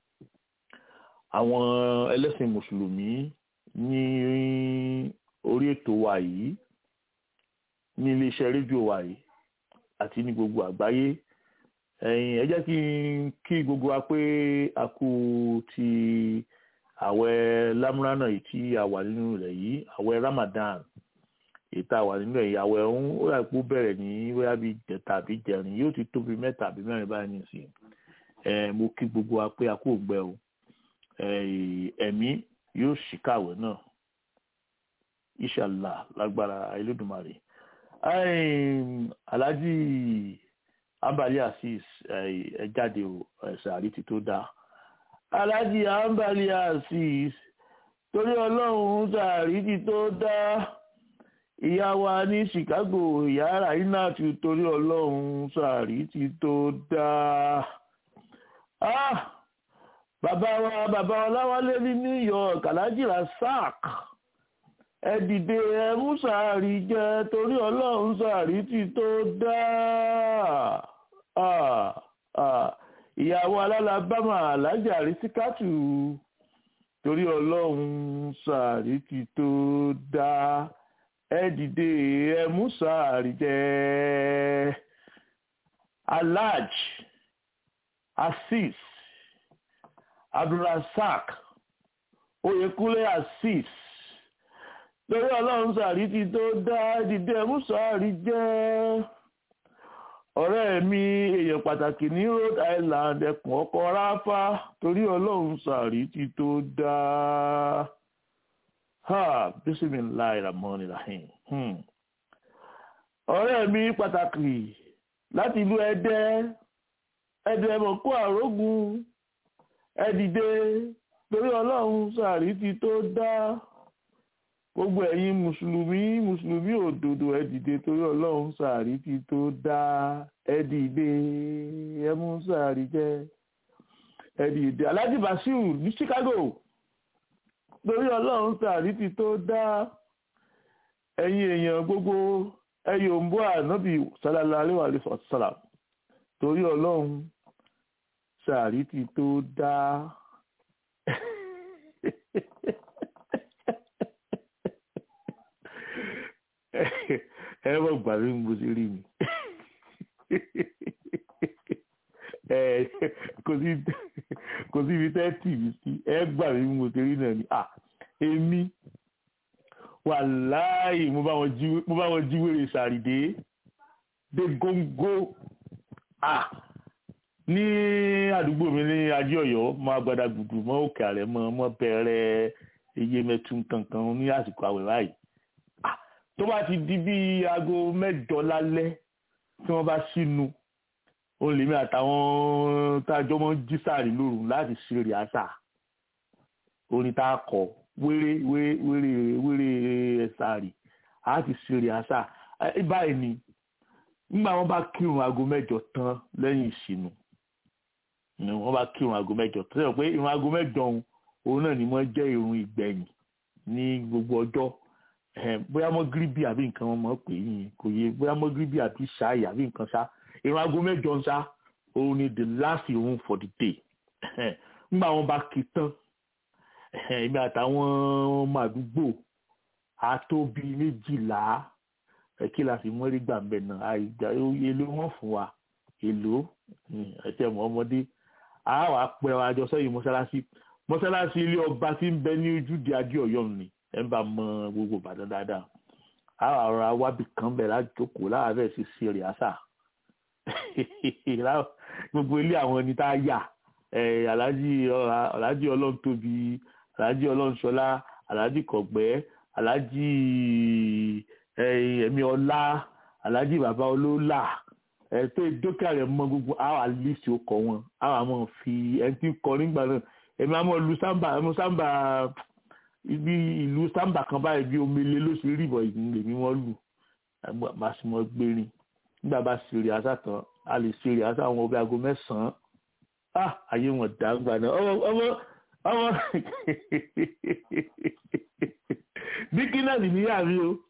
àwọn ẹlẹ́sìn mùsùlùmí ní orí ètò wa yìí ní iléeṣẹ́ rédíò wa yìí àti ní gbogbo àgbáyé ẹ̀yin ẹ jẹ́ kí n kí gbogbo wa pé a kú ti àwẹ̀ lámúránà yìí tí a wà nínú rẹ̀ yìí àwẹ̀ Ramadan èyí tá a wà nínú ẹ̀yà àwẹ̀ ọ̀hún ó yà kó bẹ̀rẹ̀ ní bóyá bíi jẹta àbí jẹrin yóò ti tóbi mẹ́ta àbí mẹ́rin báyìí nìsín ẹ̀ mo kí gbogbo wa pé a kò gbẹ o ẹ̀, ẹ̀mí yóò ṣìkàwé náà inshallah lágbára Elédùmarè Ẹ̀m, Alhaji Ambali Azeez ẹ̀, ẹ jáde o ẹ̀sẹ̀ àrí ti tó dáa Alhaji Ambali Azeez torí ọlọ́run sàárì ti tó dáa ìyá wa ní Chicago ìyá raina ti torí ọlọ́run sàárì ti tó dáa ah bàbá wa bàbá ọláwálé ní New York Alhaji Rasak ẹ dìde ẹ mú sàárì jẹ torí ọlọ́run sàárì ti tó dáa ah ah ìyàwó alálàbámà alájà àrísíkàtù torí ọlọ́run sàárì ti tó dáa ẹ dìde ẹ mú sàárì jẹ alhaj asis abdulrasaq oyèkúnlé asis torí ọlọ́run sàárì ti tó dáa ẹ dìde ẹ mú sàárì jẹ ọ̀rẹ́ mi èèyàn pàtàkì ní Rhode Island ẹkùn ọkọ̀ ráfá torí ọlọ́run sàárì ti tó dáa ha bisimilahi rahman rahim hmm. ọ̀rẹ́ mi pàtàkì láti ìlú ẹdẹ ẹdẹ mọ̀kú àrógùn ẹdìdẹ torí ọlọ́run sàárì ti tó dá gbogbo ẹ̀yin mùsùlùmí mùsùlùmí òdodo ẹdìdẹ torí ọlọ́run sàárì ti tó dá ẹdìdẹ ẹmú sàárì jẹ ẹdìdẹ alhaji basiru ní Chicago lórí ọlọ́run sàárì ti tó dá ẹ̀yin èèyàn gbogbo ẹyọ ń bọ́ ànábì sálálá aléwàlé sàlám torí ọlọ́run sàárì ti tó dá. ẹ mọ̀ gbà mí mo ti rí mi kò sí ibi tẹ́ tì mí sí ẹ gbà mí mo ti rí náà ni à èmi wàláì mo bá wọn jí wèrè sàrìdé dé góńgó à ní àdúgbò mi ní ajé Ọ̀yọ́ mọ agbada gbùdù mọ òkè àrẹ mọ mọ bẹ̀rẹ̀ iye mẹtun kankan ní àsìkò àwẹ̀ báyìí tó bá ti di bí aago mẹ́jọ lálẹ́ tí wọ́n bá sínú òun lèmi àtàwọn tájọ́ mọ́ jí sàárì lóru láti ṣe rìásà orin tá a kọ wéré wéré wéré wéré sàárì a ti ṣe rìásà báyìí ni nígbà wọn bá kírun aago mẹ́jọ tán lẹ́yìn ìṣìnú ni wọn bá kírun aago mẹ́jọ tán sọ pé irun aago mẹ́jọ òun òun náà ni wọn jẹ́ irun ìgbẹ̀yìn ní gbogbo ọjọ́ bóyá mọ́gíríbì àbí nǹkan wọn mọ̀ pé yìí kò yé bóyá mọ́gíríbì àbí ṣáì àbí nǹkan ṣá irun aago mẹ́jọ ń ṣá òun ni the last irun for the day nígbà wọn bá kí tán èmi àtàwọn ọmọ àdúgbò àtóbi méjìlá kí la fi mọ́rí gbà mbẹ́ náà àìgbà èlò wọn fún wa èlò ẹ̀tẹ̀ mọ́ ọmọdé a wàá pẹ́ wa jọ sẹ́yìn mọ́ṣáláṣí mọ́ṣáláṣí ilé ọba tí ń bẹ ní ojúde adé ọ̀yọ́ ni ẹ̀ ń bá mọ gbogbo ìbàdàn dáadáa a wàá rọra wábì kan bẹ̀ lájókòó láàárẹ̀ sí sí rẹ̀ àṣà gbogbo ilé àwọn ẹni tá a yà aláàjì ọlọ́run tóbi aláàjì ọlọ́run ṣọlá aláàjì kọ̀gbẹ́ aláàjì ẹ̀mí ọlá aláàjì bàbá olólà ẹ̀tọ́ ìdókè rẹ̀ mọ gbogbo àwọn àlìsí ọkọ̀ wọn àwọn àmọ́ fi ẹni tí ń kọ nígbà náà ẹ̀mí àmọ́ lu sámbà ẹ̀mú sámbà ibi ìlú sámbà kan báyìí bí omele ló ṣe rí ìbọn ìdílé lèmi wọ́n lù bá sì mọ́ gbérin nígbà bá ṣe rí àṣà tán a lè ṣe rí àṣà àwọn ọbẹ̀ aago mẹ́sàn-án ah ayé wọn dàgbà náà ọmọ ọmọ ọmọ díkínẹ́sì níyà mi o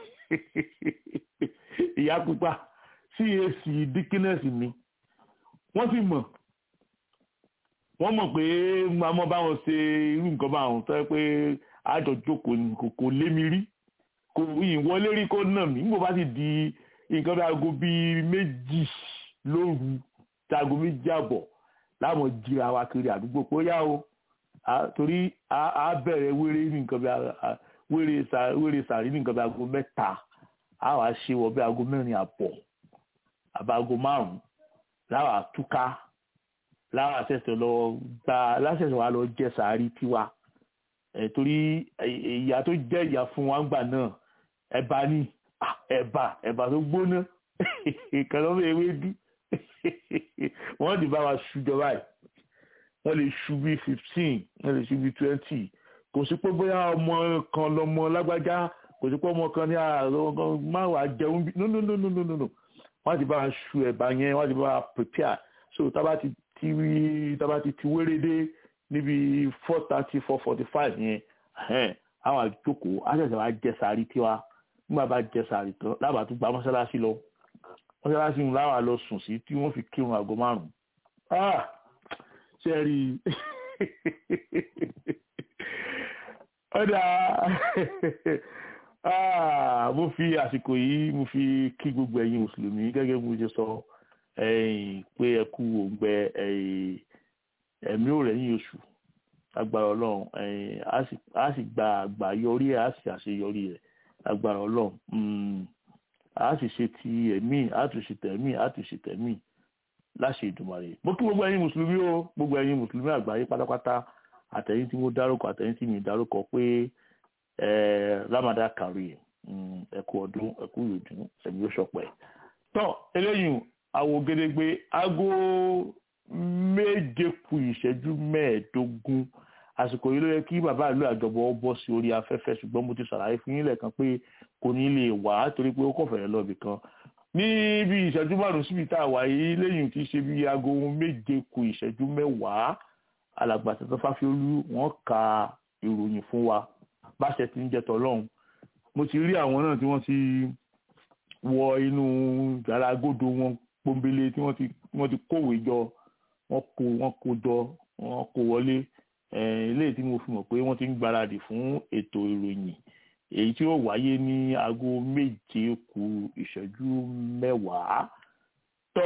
ìyá pupa cac díkínẹ́sì mi wọ́n sì mọ̀ wọ́n mọ̀ pé mamọ́ báwọn ṣe irú nǹkan báwọn tó yẹ pé àjọ jókòó ní kò lé mi rí kò ìwọlé rí kó nà mí nígbà bá sì di nǹkan bí aago bíi méjì lóru tí aago méjì àbọ̀ láwọn jìra wa kiri àdúgbò pé ó yá o torí a bẹ̀rẹ̀ wéré ní nǹkan bí wéré sàrí ní nǹkan bí aago mẹ́ta a wàá ṣe wọ bí aago mẹ́rin àbọ̀ àbáago márùn-ún láwọn àtúká láwọn àṣẹṣẹ lọ gba láṣẹṣẹ wa lọ jẹ sàárì tiwa torí ìyá tó jẹ́ ìyá fún wa gbà náà ẹ̀bà ni ẹ̀bà ẹ̀bà tó gbóná kànáà ewédú wọ́n ti bá wa ṣùjọ báyìí wọ́n lè ṣu bí fifteen wọ́n lè ṣu bí twenty kò sí pé bóyá ọmọ kan lọmọ lágbájá kò sí pé ọmọ kan ní àárọ̀ máa wà jẹun bí no no no no no no no wọ́n ti bá wa ṣu ẹ̀bà yẹn wọ́n ti bá wa prepare so tábà ti ti tábà ti ti wéré dé níbi four thirty four forty five yẹn àwọn àjókòó àṣẹ̀ṣẹ̀ wa jẹ sàárì tiwa nígbà bá jẹ sàárì tán lábàá tó gba mọ́ṣáláṣí lọ mọ́ṣáláṣí ń láwà lọ sùn sí tí wọ́n fi kírun àgọ́ márùn-ún ṣe rí ọ̀dà mo fi àsìkò yìí mo fi kí gbogbo ẹ̀yin mùsùlùmí gẹ́gẹ́ bí mo ṣe sọ pé ẹ kú òǹgbẹ ẹ̀mí ò rẹ̀yìn oṣù agbára ọlọ́run a sì gba àgbà yọrí ẹ̀ a sì àṣeyọrí ẹ̀ agbára ọlọ́run a sì ṣe ti ẹ̀mí a tún ṣe tẹ̀mí a tún ṣe tẹ̀mí láṣẹ ìdùmarè mo kí gbogbo ẹ̀yin mùsùlùmí o gbogbo ẹ̀yin mùsùlùmí àgbáyé pátápátá àtẹ̀yin tí mo dárúkọ àtẹ̀yin tí mi dárúkọ pé Ramadan kari ẹ kú ọdún ẹ kú ìyòdún ẹ̀mí ó ṣọpẹ́ tọ́ eléyìí àwọ̀ gédégbé aago méje kù ìṣẹ́jú mẹ́ẹ̀ẹ́dógún àsìkò yìí ló yẹ kí bàbá ìlú àjọbọ bọ́ sí orí afẹ́fẹ́ ṣùgbọ́n mo ti ṣàlàyé fún yín lẹ́ẹ̀kan pé kò ní lè wá torí pé ó kọ̀ fẹ̀rẹ̀ lọ́ọ̀bì kan níbi ìṣẹ́jú márùn-ún síbi tá a wà yìí lẹ́yìn tí í ṣe bí aago méje kù ìṣẹ́jú mẹ́wàá alàgbà tẹ̀tẹ̀ fáfiolú wọ́n ka ìròyìn fún wa báṣẹ ti ń jẹ tọ́lọ́hún mo ti rí àwọn náà tí wọ́n ti wọ inú yàrá agodo wọn pọ́nbélé tí wọ́n ti kówèé jọ wọ́n kó wọ́n kó jọ wọ́n kó wọlé eléyìí tí mo fi mọ̀ pé wọ́n ti ń gbáradì fún ètò ìròyìn èyí tí ó wáyé ní aago méje kù ìṣẹ́jú mẹ́wàá tó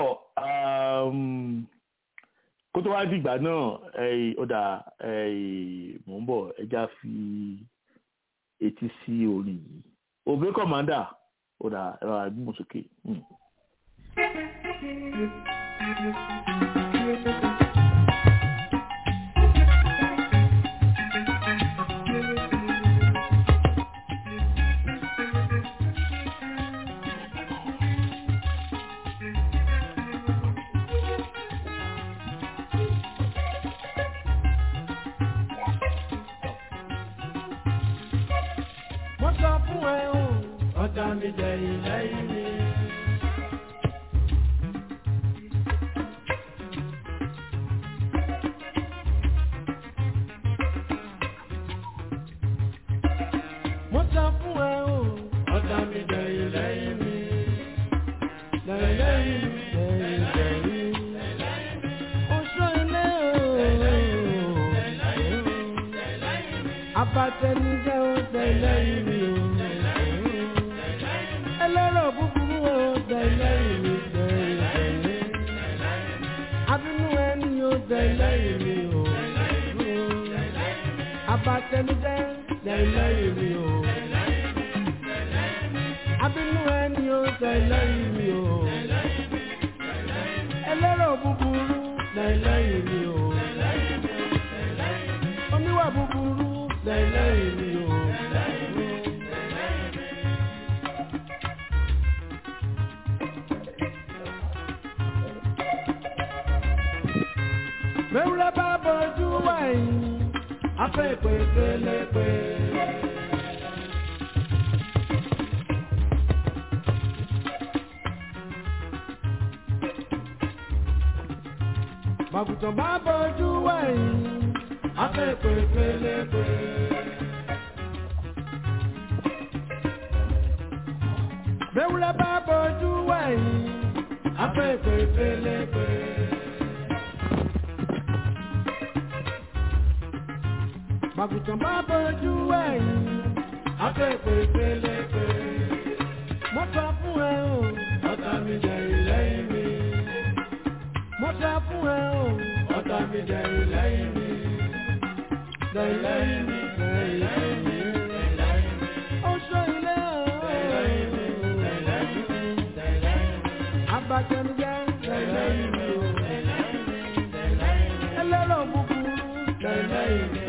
kó tó wá dìgbà náà ọ̀dà mò ń bọ̀ ẹja fi etí sí orin yìí òbí kọ̀mándà ọ̀dà ẹ̀rọ àgbọ̀nsókè. ọ̀tá mi dẹ̀yìn lẹ́yìn mi. mo sọ fún ẹ o ọ̀tá mi dẹ̀yìn lẹ́yìn mi. lẹ́yìn lẹ́yìn mi lẹ́yìn lẹ́yìn mi. oṣù ilé o. abatẹnijẹ́ o tẹ̀lẹ́yìn mi o. ẹlẹ́rọ búburú o tẹ̀lẹ́yìn mi tẹ̀lẹ́yìn. abínú ẹni o tẹ̀lẹ́yìn mi o. abatẹnijẹ́ tẹ̀lẹ́yìn mi o. abínú ẹni o tẹ̀lẹ́yìn mi o. ẹlẹ́rọ búburú tẹ̀lẹ́yìn mi o. oníwà búburú tẹ̀lẹ́yìn mi o. Mẹ́wúrẹ́ bá bọ́jú wẹ̀yìn, afẹ́ ìpè pélepé. Màgùtàn bá bọ́jú wẹ̀yìn, afẹ́ ìpè pélepé. Mẹ́wúrẹ́ bá bọ́jú wẹ̀yìn, afẹ́ ìpè pélepé. Màgùtàn bá bọ́jú ẹ̀yìn, afẹ́fẹ́ pélepé. Mo sọ fún ẹ o, ọ̀tá mi jẹ ìlẹ́yìn mi. Mo sọ fún ẹ o, ọ̀tá mi jẹ ìlẹ́yìn mi. Jẹ ìlẹ́yìn mi, jẹ ìlẹ́yìn mi. Ó sọ ilé o. Abatẹnujẹ, jẹ ìlẹ́yìn mi o. Ẹlẹ́rọ̀ búburú, jẹ ìlẹ́yìn mi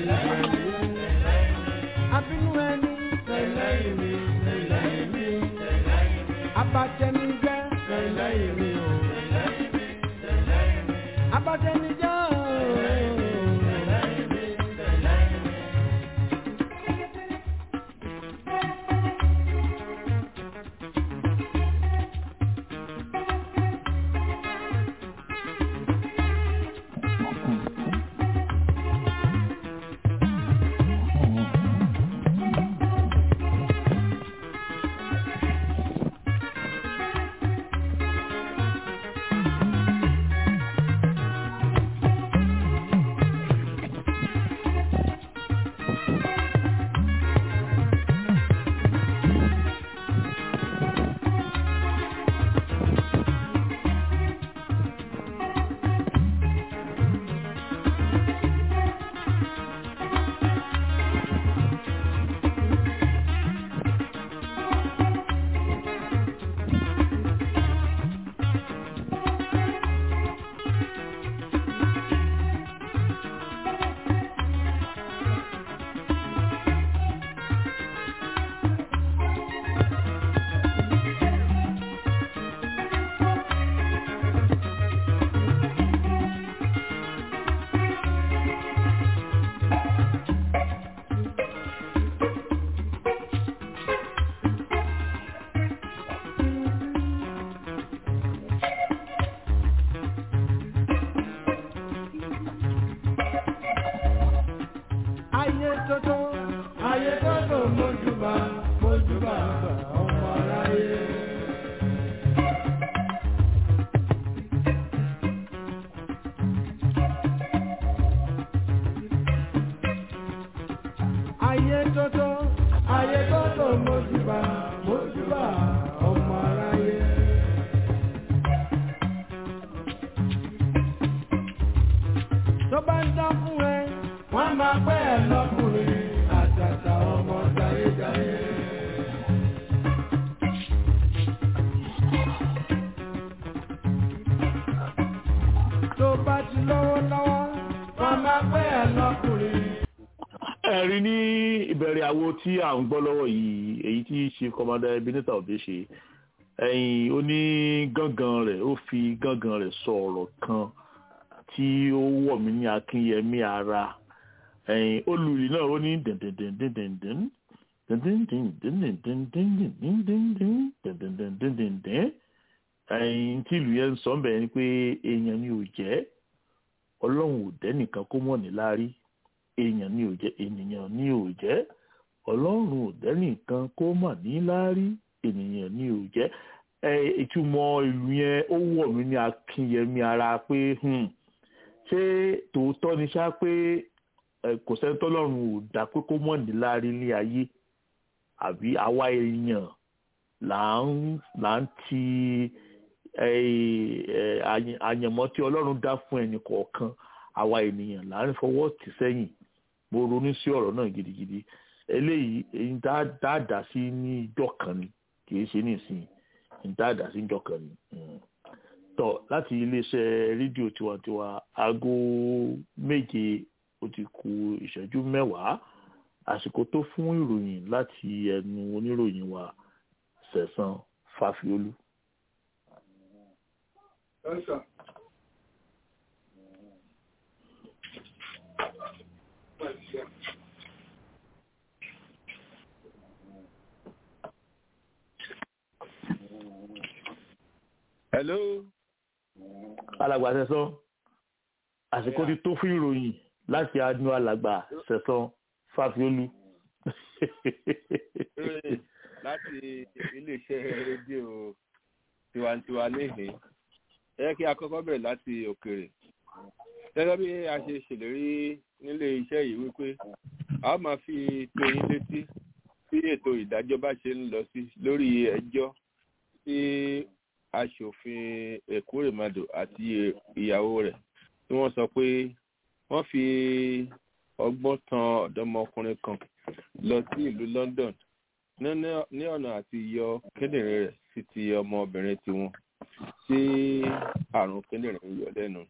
abínú ẹni lẹ́yìn mi lẹ́yìn mi abatẹnijẹ lẹ́yìn mi o abatẹnijẹ o. ayé tótó ayé tótó mójúbà mójúbà ọmọ aráyé. ayé tótó ayé tótó mójúbà mójúbà ọmọ aráyé. tó bá ń dá fún ẹ wọ́n máa pẹ́ ẹ lọ́kùnrin àtàtà ọmọ jayéjayé. tó bá ti lọ́wọ́ lọ́wọ́ wọ́n máa pẹ́ ẹ lọ́kùnrin. ẹ̀rí ní ìbẹ̀rẹ̀ àwo tí à ń gbọ́ lọ́wọ́ yìí èyí tí chief commander ebenezer obe ṣe ẹ̀yìn ó ní gángan rẹ̀ ó fi gángan rẹ̀ sọ ọ̀rọ̀ kan tí ó wọ̀ mí ní akínyẹmí ara ẹ̀yìn olùrí náà ó ní dẹ̀ndẹ̀ndẹ̀ndẹ̀ndẹ̀n ẹyin tí ìlú yẹn ń sọ bẹ́ẹ̀ ni pé èèyàn ni ò jẹ́ ọlọ́run ò dẹ́nìkan kó mọ̀ ní láárí èèyàn ni ò jẹ́ ènìyàn ni ò jẹ́ ọlọ́run ò dẹ́nìkan kó mọ̀ ní láárí ènìyàn ni ò jẹ́ ìtumọ̀ ìlú yẹn ó wọ̀ mí ní akínyẹmí ara pé ṣé tòótọ́ ni ṣá pé kò sẹ́ni tọ́lọ́run ò dá pé kó mọ̀ ní láárí ní ayé àbí àwa èèyàn là ń ti àyànmọ́ tí ọlọ́run dá fún ẹnì kọ̀ọ̀kan àwa ènìyàn là ń fọwọ́ tì sẹ́yìn mo ronú sí ọ̀rọ̀ náà gidigidi eléyìí èyí dáadáa sí ní ìjọ kan ni kì í ṣe nísìnyí èyí dáadáa sí ìjọ kan ni tọ láti iléeṣẹ́ rédíò tiwantiwa aago méje ó ti kù ìṣẹ́jú mẹ́wàá àsìkò tó fún ìròyìn láti ẹnu oníròyìn wa sẹ̀sán fàfiolú. hello. alàgbà sẹ̀sán àsìkò ti tó fún ìròyìn láti adúlọ alàgbà sẹ̀sán fàfiolú. láti iléeṣẹ́ rédíò tiwantiwa níhìn ẹ kí a kọ́kọ́ bẹ̀rẹ̀ láti òkèèrè gẹ́gẹ́ bí a ṣe ṣèlérí nílé iṣẹ́ yìí wípé a máa fi tó yín létí bí ètò ìdájọ́ bá ṣe ń lọ sí lórí ẹjọ́ tí aṣòfin èkúrèmadò àti ìyàwó rẹ̀ tí wọ́n sọ pé wọ́n fi ọgbọ́n tan ọ̀dọ́mọkùnrin kan lọ sí ìlú London ní ọ̀nà àti yọ kíndìnrín rẹ̀ sí ti ọmọbìnrin tiwọn tí àrùn kíndìnrín yọ lẹ́nu.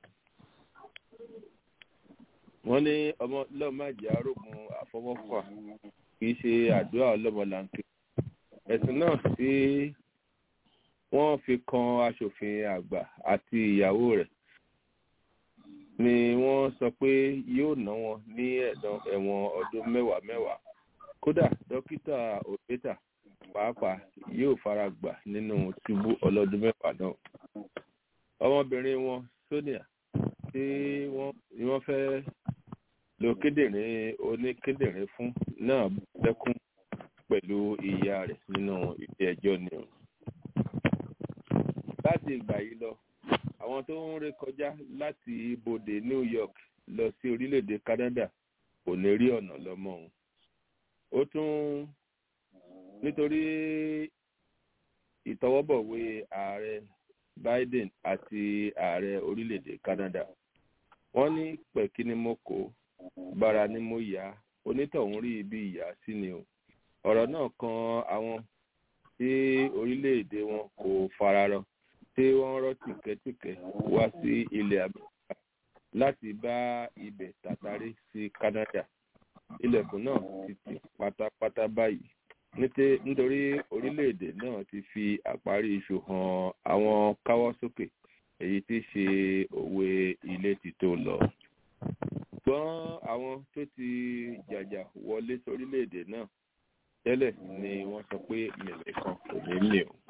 wọ́n ní ọmọ lọ́màjì arógun àfọwọ́fà kì í ṣe àdúrà ọlọ́mọlanke. ẹ̀sùn náà tí wọ́n fi kan aṣòfin àgbà àti ìyàwó rẹ̀ ni wọ́n sọ pé yóò ná wọn ní ẹ̀wọ̀n ọdún mẹ́wàá mẹ́wàá kódà dókítà òbẹ́tà pàápàá yóò fara gbà nínú túbú ọlọ́dún mẹ́fà náà. ọmọbìnrin wọn sonia tí wọ́n fẹ́ lo kíndìnrín oníkíndìnrín fún náà dẹ́kun pẹ̀lú ìyá rẹ̀ nínú ilé ẹjọ́ ni o. láti ìgbà yìí lọ àwọn tó ń ré kọjá láti ibodè New York lọ sí orílẹ̀-èdè Canada kò ní rí ọ̀nà lọ́mọ́ òun ó tún nítorí ìtọwọ́bọ̀wé ààrẹ Biden àti ààrẹ orílẹ̀-èdè Canada wọ́n ní pẹ̀kí ni mo kó bára ni mo yá onítọ̀hún rí ibi ìyá sí ni o ọ̀rọ̀ náà kan àwọn tí orílẹ̀-èdè wọn kò fararọ tí wọ́n rọ́ tìkẹ́tìkẹ́ wá sí ilẹ̀ Amẹ́ríkà láti bá ibẹ̀ tàtàrí sí Canada ilẹ̀kùn náà ti tì pátápátá báyìí nítorí orílẹ̀-èdè náà ti fi àparí iṣu hàn àwọn káwọ́ sókè èyí tí ṣe òwe ilé ti tó lọ. ṣùgbọ́n àwọn tó ti jàjà wọlé sórílẹ̀-èdè náà tẹ́lẹ̀ ni wọ́n sọ pé mẹ̀lẹ́ kan kò ní mì o.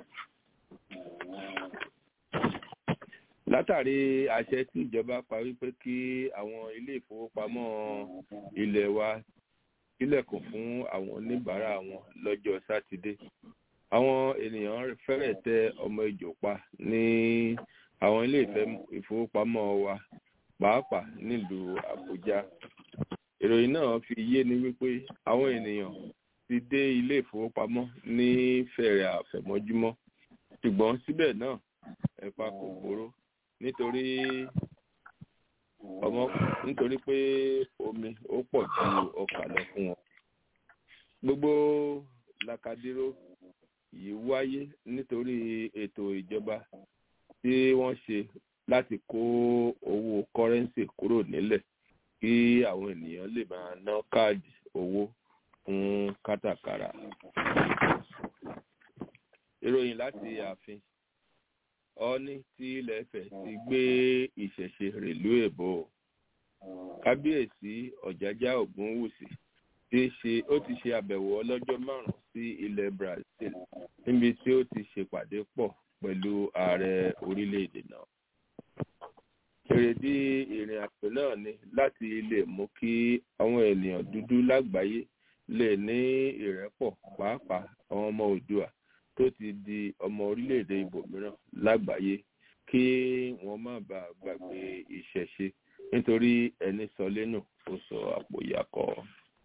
látàrí àṣẹ tí ìjọba pa wípé kí àwọn ilé ìfowópamọ́ ilé wa sílẹ̀kùn fún àwọn oníbàárà wọn lọ́jọ́ sátidé àwọn ènìyàn fẹ́rẹ̀ tẹ ọmọ ìjò pa ní àwọn ilé ìfowópamọ́ wa pàápàá nílùú àbújá ìròyìn náà fi yé ni wípé àwọn ènìyàn ti dé ilé ìfowópamọ́ ní fẹ̀rẹ̀ àfẹ̀mọ́júmọ́ ṣùgbọ́n síbẹ̀ náà ẹ̀pa kò gbóró nítorí ọmọ nítorí pé omi ó pọ̀ ju ọkà lọ fún wọn. gbogbo làkàdíró yìí wáyé nítorí ètò ìjọba tí wọ́n ṣe láti kó owó kọ́rẹ́ǹsì kúrò nílẹ̀ kí àwọn ènìyàn lè máa ná káàdì owó fún kátàkárà. ìròyìn láti ààfin ọ̀ọ́ni tí ilẹ̀ Ifẹ̀ ti gbé ìṣẹ̀ṣe rèlú èbó kábíyèsí ọ̀jájá ògúnwùsì ti ṣe ó ti ṣe àbẹ̀wò ọlọ́jọ́ márùn-ún sí ilẹ̀ Brazil níbi tí ó ti ṣèpàdé pọ̀ pẹ̀lú ààrẹ orílẹ̀-èdè náà. èrèdí ìrìn àjò náà ni láti lè mú kí àwọn ènìyàn dúdú lágbàáyé lè ní ìrẹ́pọ̀ pàápàá àwọn ọmọ Oòduà tó ti di ọmọ orílẹ̀-èdè ibòmíràn lágbàáyé kí wọ́n má bàa gbàgbé ìṣẹ̀ṣe nítorí ẹni sọ lẹ́nu ó sọ àpò ìyàkọ́.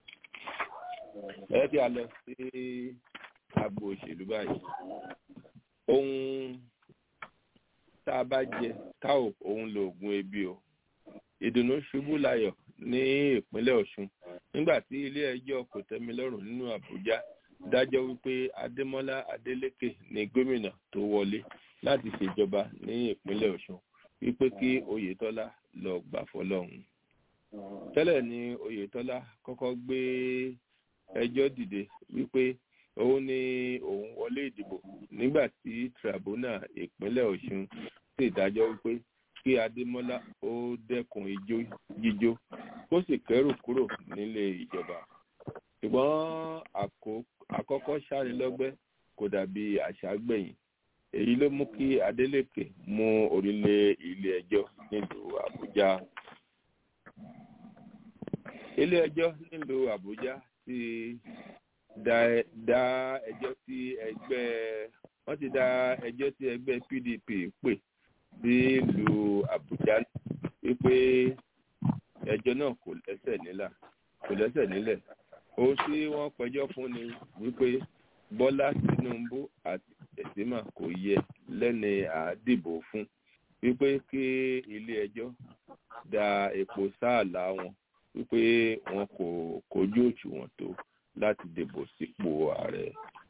ẹ kí a lọ sí agbo òṣèlú báyìí ohun tá a bá jẹ ká ò òun lo oògùn ebi o ìdùnnú ṣubú layọ̀ ní ìpínlẹ̀ Ọ̀ṣun nígbà tí ilé-ẹjọ́ kòtẹ́milọ́rùn nínú Àbújá dájọ́ wípé Adémọ́lá Adélékè ní gómìnà tó wọlé láti ṣèjọba ní ìpínlẹ̀ Ọ̀ṣun wípé kí Oyètọ́lá lọ gbà fọ́lọ́run tẹ́lẹ̀ ni Oyètọ́lá kọ́kọ́ gbé ẹjọ́ dìde wípé òun ni òun wọlé ìdìbò nígbà tí tribunal ìpínlẹ̀ Ọ̀ṣun sì dájọ́ wípé kí Adémọ́lá ó dẹ́kun ijó jíjó kó sì kẹ́rù kúrò nílé ìjọba ṣùgbọ́n àkọ́kọ́ sáré-lọ́gbẹ́ kò dàbí àṣà gbẹ̀yìn èyí ló mú kí Adeleke mú orílẹ̀ ilé ẹjọ́ nílùú Àbújá ilé ẹjọ́ nílùú Àbújá ti dá dá ẹjọ́ tí ẹgbẹ́ wọ́n ti dá ẹjọ́ tí ẹgbẹ́ PDP pè sílùú Àbújá wípé ẹjọ́ náà kò lẹ́sẹ̀ nílà kò lẹ́sẹ̀ nílẹ̀ ohun tí wọ́n pẹjọ́ fún ni wípé Bọ́lá Tinubu àti Ẹ̀sìmà kò yẹ lẹ́ni àdìbò fún wípé kí ilé ẹjọ́ da epo sáàlà wọn wípé wọn kò kojú òṣùwọ̀n tó láti dìbò sípò ààrẹ.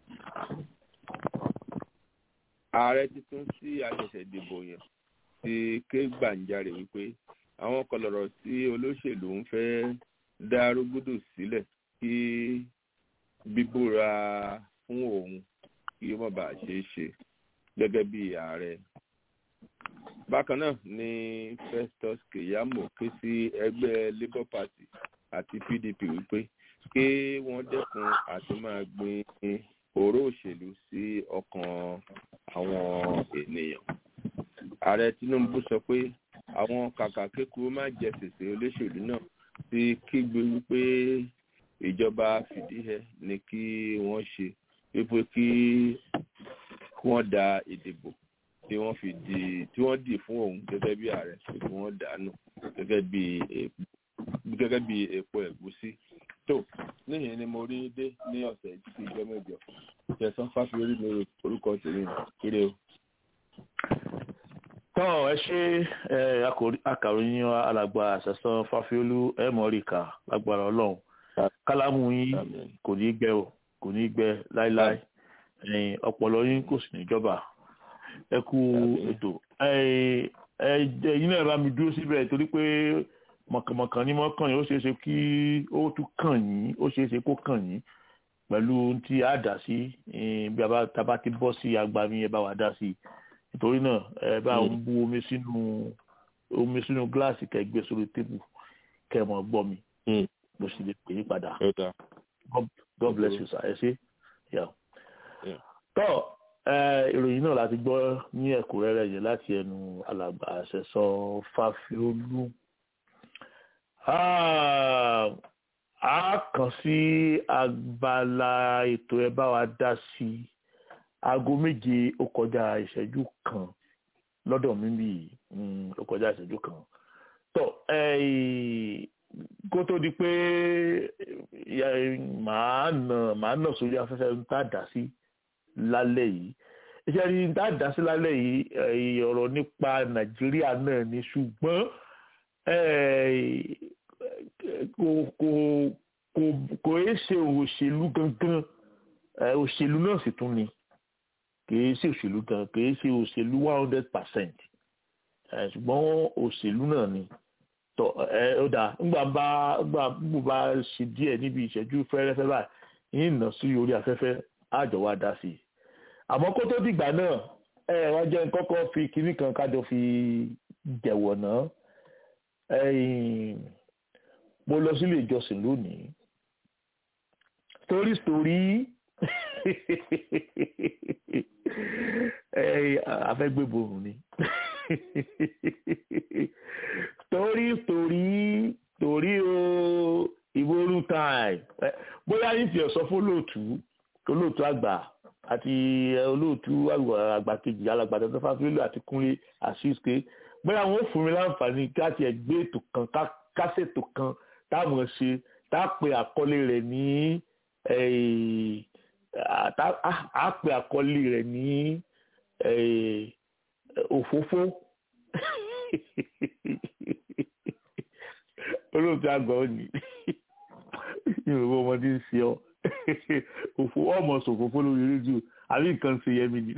ààrẹ tuntun sí àṣẹ̀ṣẹ̀ dìbò yẹn ti ké gbàǹjarè wípé àwọn kọlọ̀rọ̀ tí olóṣèlú ń fẹ́ dá rúgúdù sílẹ̀ kí bíbúra fún òun kí ó má bàa ṣeé ṣe gẹ́gẹ́ bí ààrẹ. bákan náà ni Festus Keyamo ké sí ẹgbẹ́ Labour Party àti PDP wípé kí wọ́n dẹ́kun àti máa gbin òró òṣèlú sí ọkàn àwọn ènìyàn. ààrẹ Tinubu sọ pé àwọn kàkà kékeré má jẹ sèse olóṣèlú náà ti kígbe wípé ìjọba fìdíhẹ ni kí wọ́n ṣe wípé kí wọ́n da ìdìbò tí wọ́n fi di tí wọ́n dì fún òun gẹ́gẹ́ bí ààrẹ pé kí wọ́n dànù gẹ́gẹ́ bí gẹ́gẹ́ bí epo ẹ̀gúsí tó níyẹn ni mo rí dé ní ọ̀sẹ̀ tí ìjọ mẹ́jọ ìjẹsán fáfiórí mi orúkọ tèmi kéré o. tọ́ ẹ ṣe akàròyìn alàgbà àṣẹsán fáfiólú ẹ mọ̀ríkà lágbára ọlọ́run kálámù yín kò ní gbẹ o kò ní gbẹ láíláí ẹ̀yin ọpọlọ yín kò sì níjọba ẹ kú ètò ẹ̀yin náà bá mi dúró síbẹ̀ torí pé mọ̀kànmọ̀kàn ní mọ́kàn yín ó ṣeé ṣe kí ó tún kàn yín ó ṣeé ṣe kó kàn yín pẹ̀lú tí a dà sí bí a bá ti bọ́ sí agbami ẹ bá wa dá sí nítorí náà ẹ bá ń bu omi sínú omi sínú gíláàsì kẹ́ gbé sórí tébù kẹ́ mọ̀ gbọ́ mi mo sì lè pè é padà God bless you sir ẹ ṣé tọ́ ìròyìn náà láti gbọ́ ní ẹ̀kúnrẹ́rẹ́ yẹn láti ẹnu alàgbà àṣẹsọ Fáfiolú a kàn sí abala ètò ẹ bá wa dá sí aago méje ó kọjá ìṣẹ́jú kan lọ́dọ̀ mi bí ó kọjá ìṣẹ́jú kan tọ́ kó tó di pé màá nà màá nà sórí afẹ́fẹ́ ń tà dá sí lálẹ́ yìí iṣẹ́ rí ń tà dá sí lálẹ́ yìí ọ̀rọ̀ nípa Nàìjíríà náà ni ṣùgbọ́n kò kò kò kò é ṣe òṣèlú gangan òṣèlú náà sì tún ni kì í ṣe òṣèlú gan kì í ṣe òṣèlú one hundred percent ṣùgbọ́n òṣèlú náà ni tọ ẹ ó dáa ńgbà bá ńgbà gbogbo bá ṣe díẹ̀ níbi ìṣẹ́jú fẹ́rẹ́fẹ́ báyìí yín nà sí orí afẹ́fẹ́ àjọ wa dá sí i àmọ́ kó tó dìgbà náà ẹ wá jẹ́ kọ́kọ́ fi kinní kan kájọ fi jẹ̀wọ̀ náà mo lọ sílé ìjọsìn lónìí story story afẹ́gbẹ́borùn ni story story story o ìború time bóyá ní tiẹ̀ sọ fún olóòtú olóòtú àgbà àti olóòtú àgbà kejì alàgbàdo tó fáfílò àti kúnlé àṣìṣe bóyá wọn ò fún mi láǹfààní káti ẹ̀ gbé ètò kan kásètò kan táwọn ṣe tá a pe àkọlé rẹ̀ ní a pe àkọlé rẹ̀ ní òfófó olóòtú àgbà ò ní yorùbá ọmọdé ń ṣe ọ òfò ọmọ sòfófó lórí rédíò àbí nǹkan ṣe yẹmi ni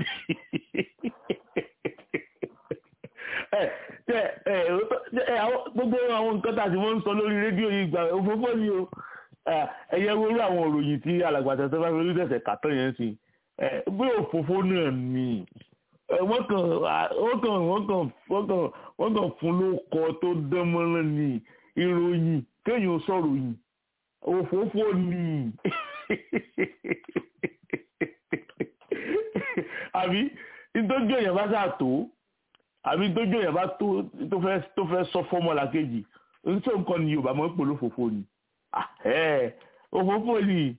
gbogbo àwọn nǹkan tá a ti wọ́n ń sọ lórí rédíò yìí gbà òfófó ni o ẹ̀yẹ wúrú àwọn òròyìn tí alàgbàtà tó bá fi orílẹ̀-èdè kàtọ́ yẹn sí bí òfófó náà ni wọ́n kàn wọ́n kàn wọ́n kàn wọ́n kàn wọ́n kàn fún lóko tó dán mọ́rán ni ìròyìn kéèyàn sọ̀rọ̀ yìí òfófó ni àbí nítorí èèyàn bá sà tó àbí nítorí èèyàn bá tó tó fẹ́ tó fẹ́ sọ fọ́mọ́là kejì nítorí nǹkan ni Yorùbá máa ń pè lófófó ni òfófó ni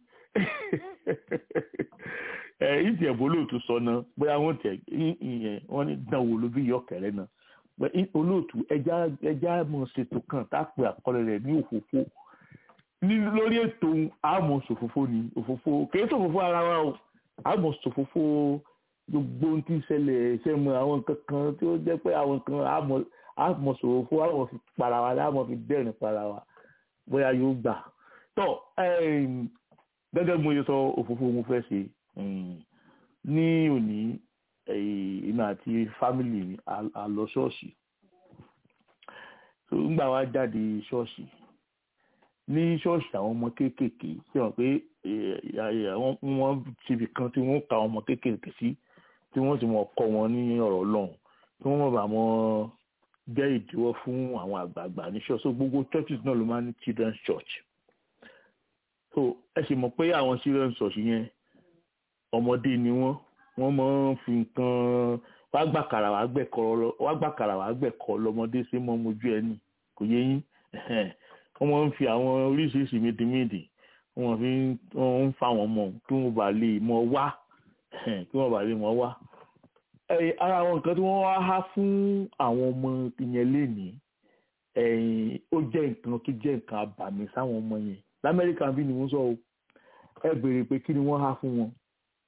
ìtì ẹ̀bùn olóòtú sọ náà bóyá wọ́n tẹ̀ ìyẹn wọ́n ní dánwò ló bí yọkẹ̀rẹ́ náà olóòtú ẹja ẹja mọ̀ ṣètò kan tá a pè àkọlẹ̀ rẹ̀ ní òfófó ní lórí ètò àmọ́ ṣòfófó ni òfófó kìí ṣòfófó ara wa o àmọ́ ṣòfófó gbogbo ohun tí ń ṣẹlẹ̀ ṣẹ́mu àwọn nǹkan kan tí ó jẹ́ pé àwọn nǹkan àmọ́ ṣòfófó àmọ́ fi para wa àmọ́ fi dẹ́rìn para wa bóyá yóò gbà tọ́ gẹ́gẹ́ bí mo yẹ sọ òfófó mo fẹ́ ṣe ní òní èmi àti fámìlì mi a lọ ṣọ́ọ̀ṣì nígbà wa jáde ṣọ́ọ̀ṣì ní ṣọ́ọ̀ṣì àwọn ọmọ kéékèèké ṣe hàn pé wọ́n síbi kan tí wọ́n ka àwọn ọmọ kéékèèké sí tí wọ́n sì mọ̀ kọ́ wọn ní ọ̀rọ̀ ọlọ́run tí wọ́n mọ̀ bá wọn jẹ́ ìdíwọ́ fún àwọn àgbààgbà ní ṣọ́ọ̀ṣì so gbogbo churches náà ló máa ní children's church so ẹ sì mọ̀ pé àwọn children's church yẹn ọmọdé ni wọ́n wọ́n máa ń fi nǹkan wá gbàkàrà wá gbẹ̀kọ́ wá gbàkàrà wá gbẹ̀kọ́ lọ́mọdé sí mọ́ mojú ẹni kò yé yín wọ́n máa ń fi àwọn oríṣiríṣi mìdìmìdì wọ́n fi ń fa àwọn ọmọ kí wọ́n bá lè mọ wá kí wọ́n bá lè mọ wá. ara àwọn nǹkan tí wọ́n wá há fún àwọn ọmọ yẹn lénìí ó jẹ́ nǹkan tó jẹ́ nǹkan àbàmì sáwọn ọmọ yẹn lamẹ́ríkà bí ni wọ́n sọ o ẹ béèrè pé kí ni wọ́n há fún wọn.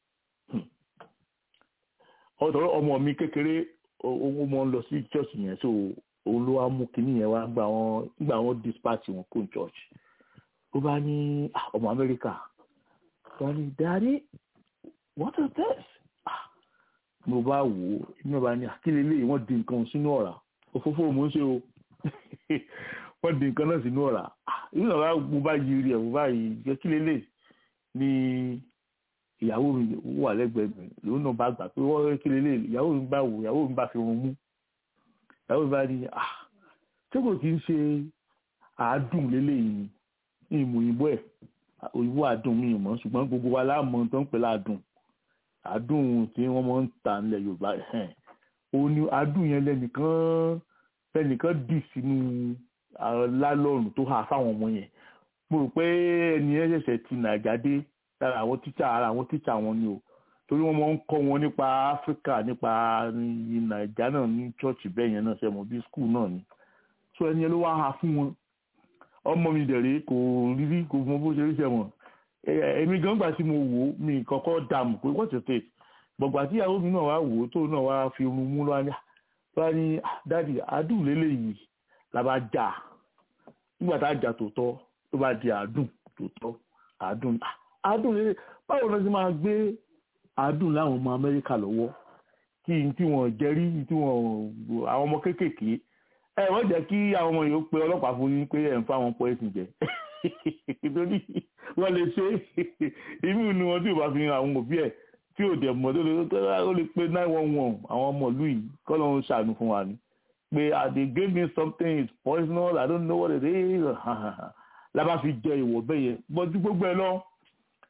ọ̀dọ̀ ọmọ mi kékeré ó mọ lọ sí church yẹn so òun ló wá mú kinní yẹn wá gbà wọn gbà wọn dispatch wọn kó church ó bá ní ọmọ amẹ́ríkà ó bá ní daddy what is this mo bá wò ó inú bá ní àkílẹ̀ lè wọ́n di nǹkan sínú ọ̀rá òfófó mo ń ṣe o wọ́n di nǹkan náà sínú ọ̀rá inú ọ̀rá mo bá yí rí ẹ̀ mo bá yí jẹ́ kílẹ̀ lè ní ìyàwó mi wà lẹ́gbẹ̀ẹ́ mi lòun náà bá gbà pé wọ́n kílẹ̀ lè ìyàwó mi bá wò ìyàwó mi bá fi run mú ìyàwó mi bá ní ah ṣé kò kí ń ṣe àádùn lélẹ́yìn ni ìmọ̀ òyìnbó ẹ̀ òyìnbó àdùn mi ìmọ̀ ṣùgbọ́n gbogbo wa láàmú tó ń pè láàdùn àdùn tí wọ́n máa ń tà nílẹ̀ yorùbá òun ni àdùn yẹn lẹ́nìkan lẹ́nìkan dì sínú lálọ́ọ̀nù tó hà fáwọn ọmọ yẹn mo rò pé ẹni yẹn ṣẹ̀ṣẹ̀ ti nàìjà dé lára àwọn tíṣà ara àwọn tíṣà wọn ni o torí wọ́n máa ń kọ́ wọn nípa áfíríkà nípa nàìjà náà ní chọ́ọ̀chì bẹ́ẹ̀ yẹn náà ṣe mọ̀ bí skul náà ni so ẹni yẹn ló wá ha fún wọn ọmọ mi dẹ̀rẹ̀ kò rírí kò mọ bó ṣe rí sẹ́wọ̀n èmi gan gbà tí mo wò ó mi kọ́kọ́ dààmú pé wọ́n ti tẹ̀ gbọ̀gbà tí ìyàwó mi náà wá wò ó tó náà wá fi irun mú lọ́wọ́ ní wá ní dáàdì àdùn lélẹ́yìí la bá jà nígbà tá a jà tòótọ́ tó bá di àdùn tòótọ́ àdùn àdùn lélẹ́ báwo ló ti máa gbé àdùn láwọn ọmọ Amẹ́ríkà lọ́wọ́ kí n tí wọ́n jẹ́rí tí wọ́n àwọn ọmọ kéékèèké ẹ wọ́n jẹ́ kí àwọn ọmọ yòó pe ọlọ́pàá fún yín pé ẹ̀ ń fáwọn pọ́ ẹ̀sìn jẹ nítorí wọ́n lè ṣe inú ni wọn tí ò bá fi hàn àwọn òbí ẹ̀ tí ò dẹ̀ mọ̀ tó lè ó lè pe nine one one àwọn ọmọ ìlú yìí kọ́ ló ń ṣàánú fún wa ni pé they gave me something it's poisonous I don't know what it is lábá fi jẹ ìwọ̀ bẹ́ẹ̀ yẹn bọ́jú gbogbo ẹ lọ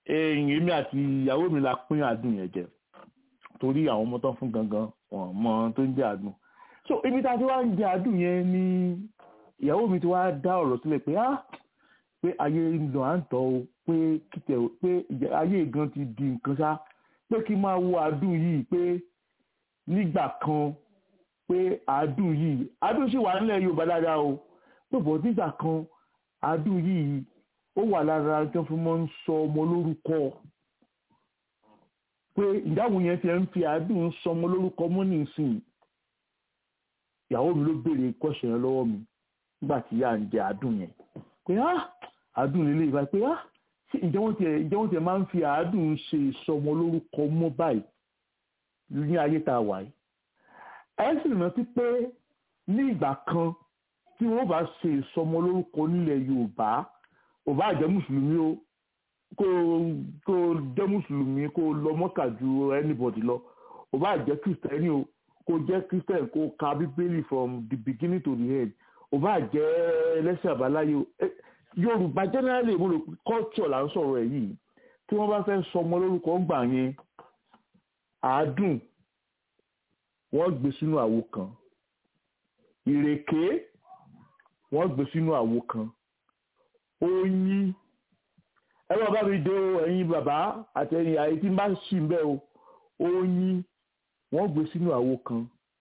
ẹ̀yìn èmi àti ìyàwó mi la pín àdùn yẹn jẹ torí àwọn ọmọ tó ń fún gangan wọn mọ tó ń jẹ àdùn so ibi tá a ti wá ń jẹ àdùn yẹn ni ìyàwó mi ti wá dá ọ̀rọ̀ sílẹ̀ pé ah pé ayé ń lọ à ń tọ́ o pé kìtẹ̀ pé ìjà- ayé gan ti di nǹkan ṣá pé kí n máa wo àdùn yìí pé nígbà kan pé àdùn yìí àdùn sì wà nílẹ̀ Yorùbá dáadáa o pé bọ̀ nígbà kan àdùn yìí ó wà lára tí wọ́n fi máa ń sọ ọmọ lórúkọ pé ìdáhùn yẹn ti ń fi àdùn sọ ọmọ lórúkọ mọ́ nísìnyí ìyàwó mi ló béèrè kọ́ṣẹ́ yẹn lọ́wọ́ mi nígbà tí yà ń jẹ àdùn yẹn pé ah àdùn lílé ìbá pé ah ṣé ìjẹ́ wọ́n tiẹ̀ ìjẹ́ wọ́n tiẹ̀ máa ń fi àádùn ṣe ìsọmọ lórúkọ mọ́ báyìí ní ayé tá a wà yìí ẹ sì rántí pé ní ìgbà kan tí wọ́n bá ṣe ìsọmọ lórúkọ nílẹ̀ Yorùbá ò bá jẹ́ mùsùlùmí o kó kó jẹ́ mùsùlùmí kó lọ mọ́kà ju anybody lọ ò bá jẹ́ kristẹni o kó jẹ́ christian kó ka bíbélì from the beginning to the end ò bá jẹ́ ẹlẹ́sìn àbáláyé o Eh, Yorùbá generally mo rò pé culture là ń sọ̀rọ̀ ẹ̀ yìí tí wọ́n bá fẹ́ sọmọ lórúkọ ń gbà yẹn àádùn wọ́n gbé sínú àwo kan ìrèké wọ́n gbé sínú àwo kan oyin ẹ bá bá mi dé o ẹ̀yin bàbá àti ẹ̀yin àyè tí n bá ṣì ń bẹ o oyin wọ́n gbé sínú àwo kan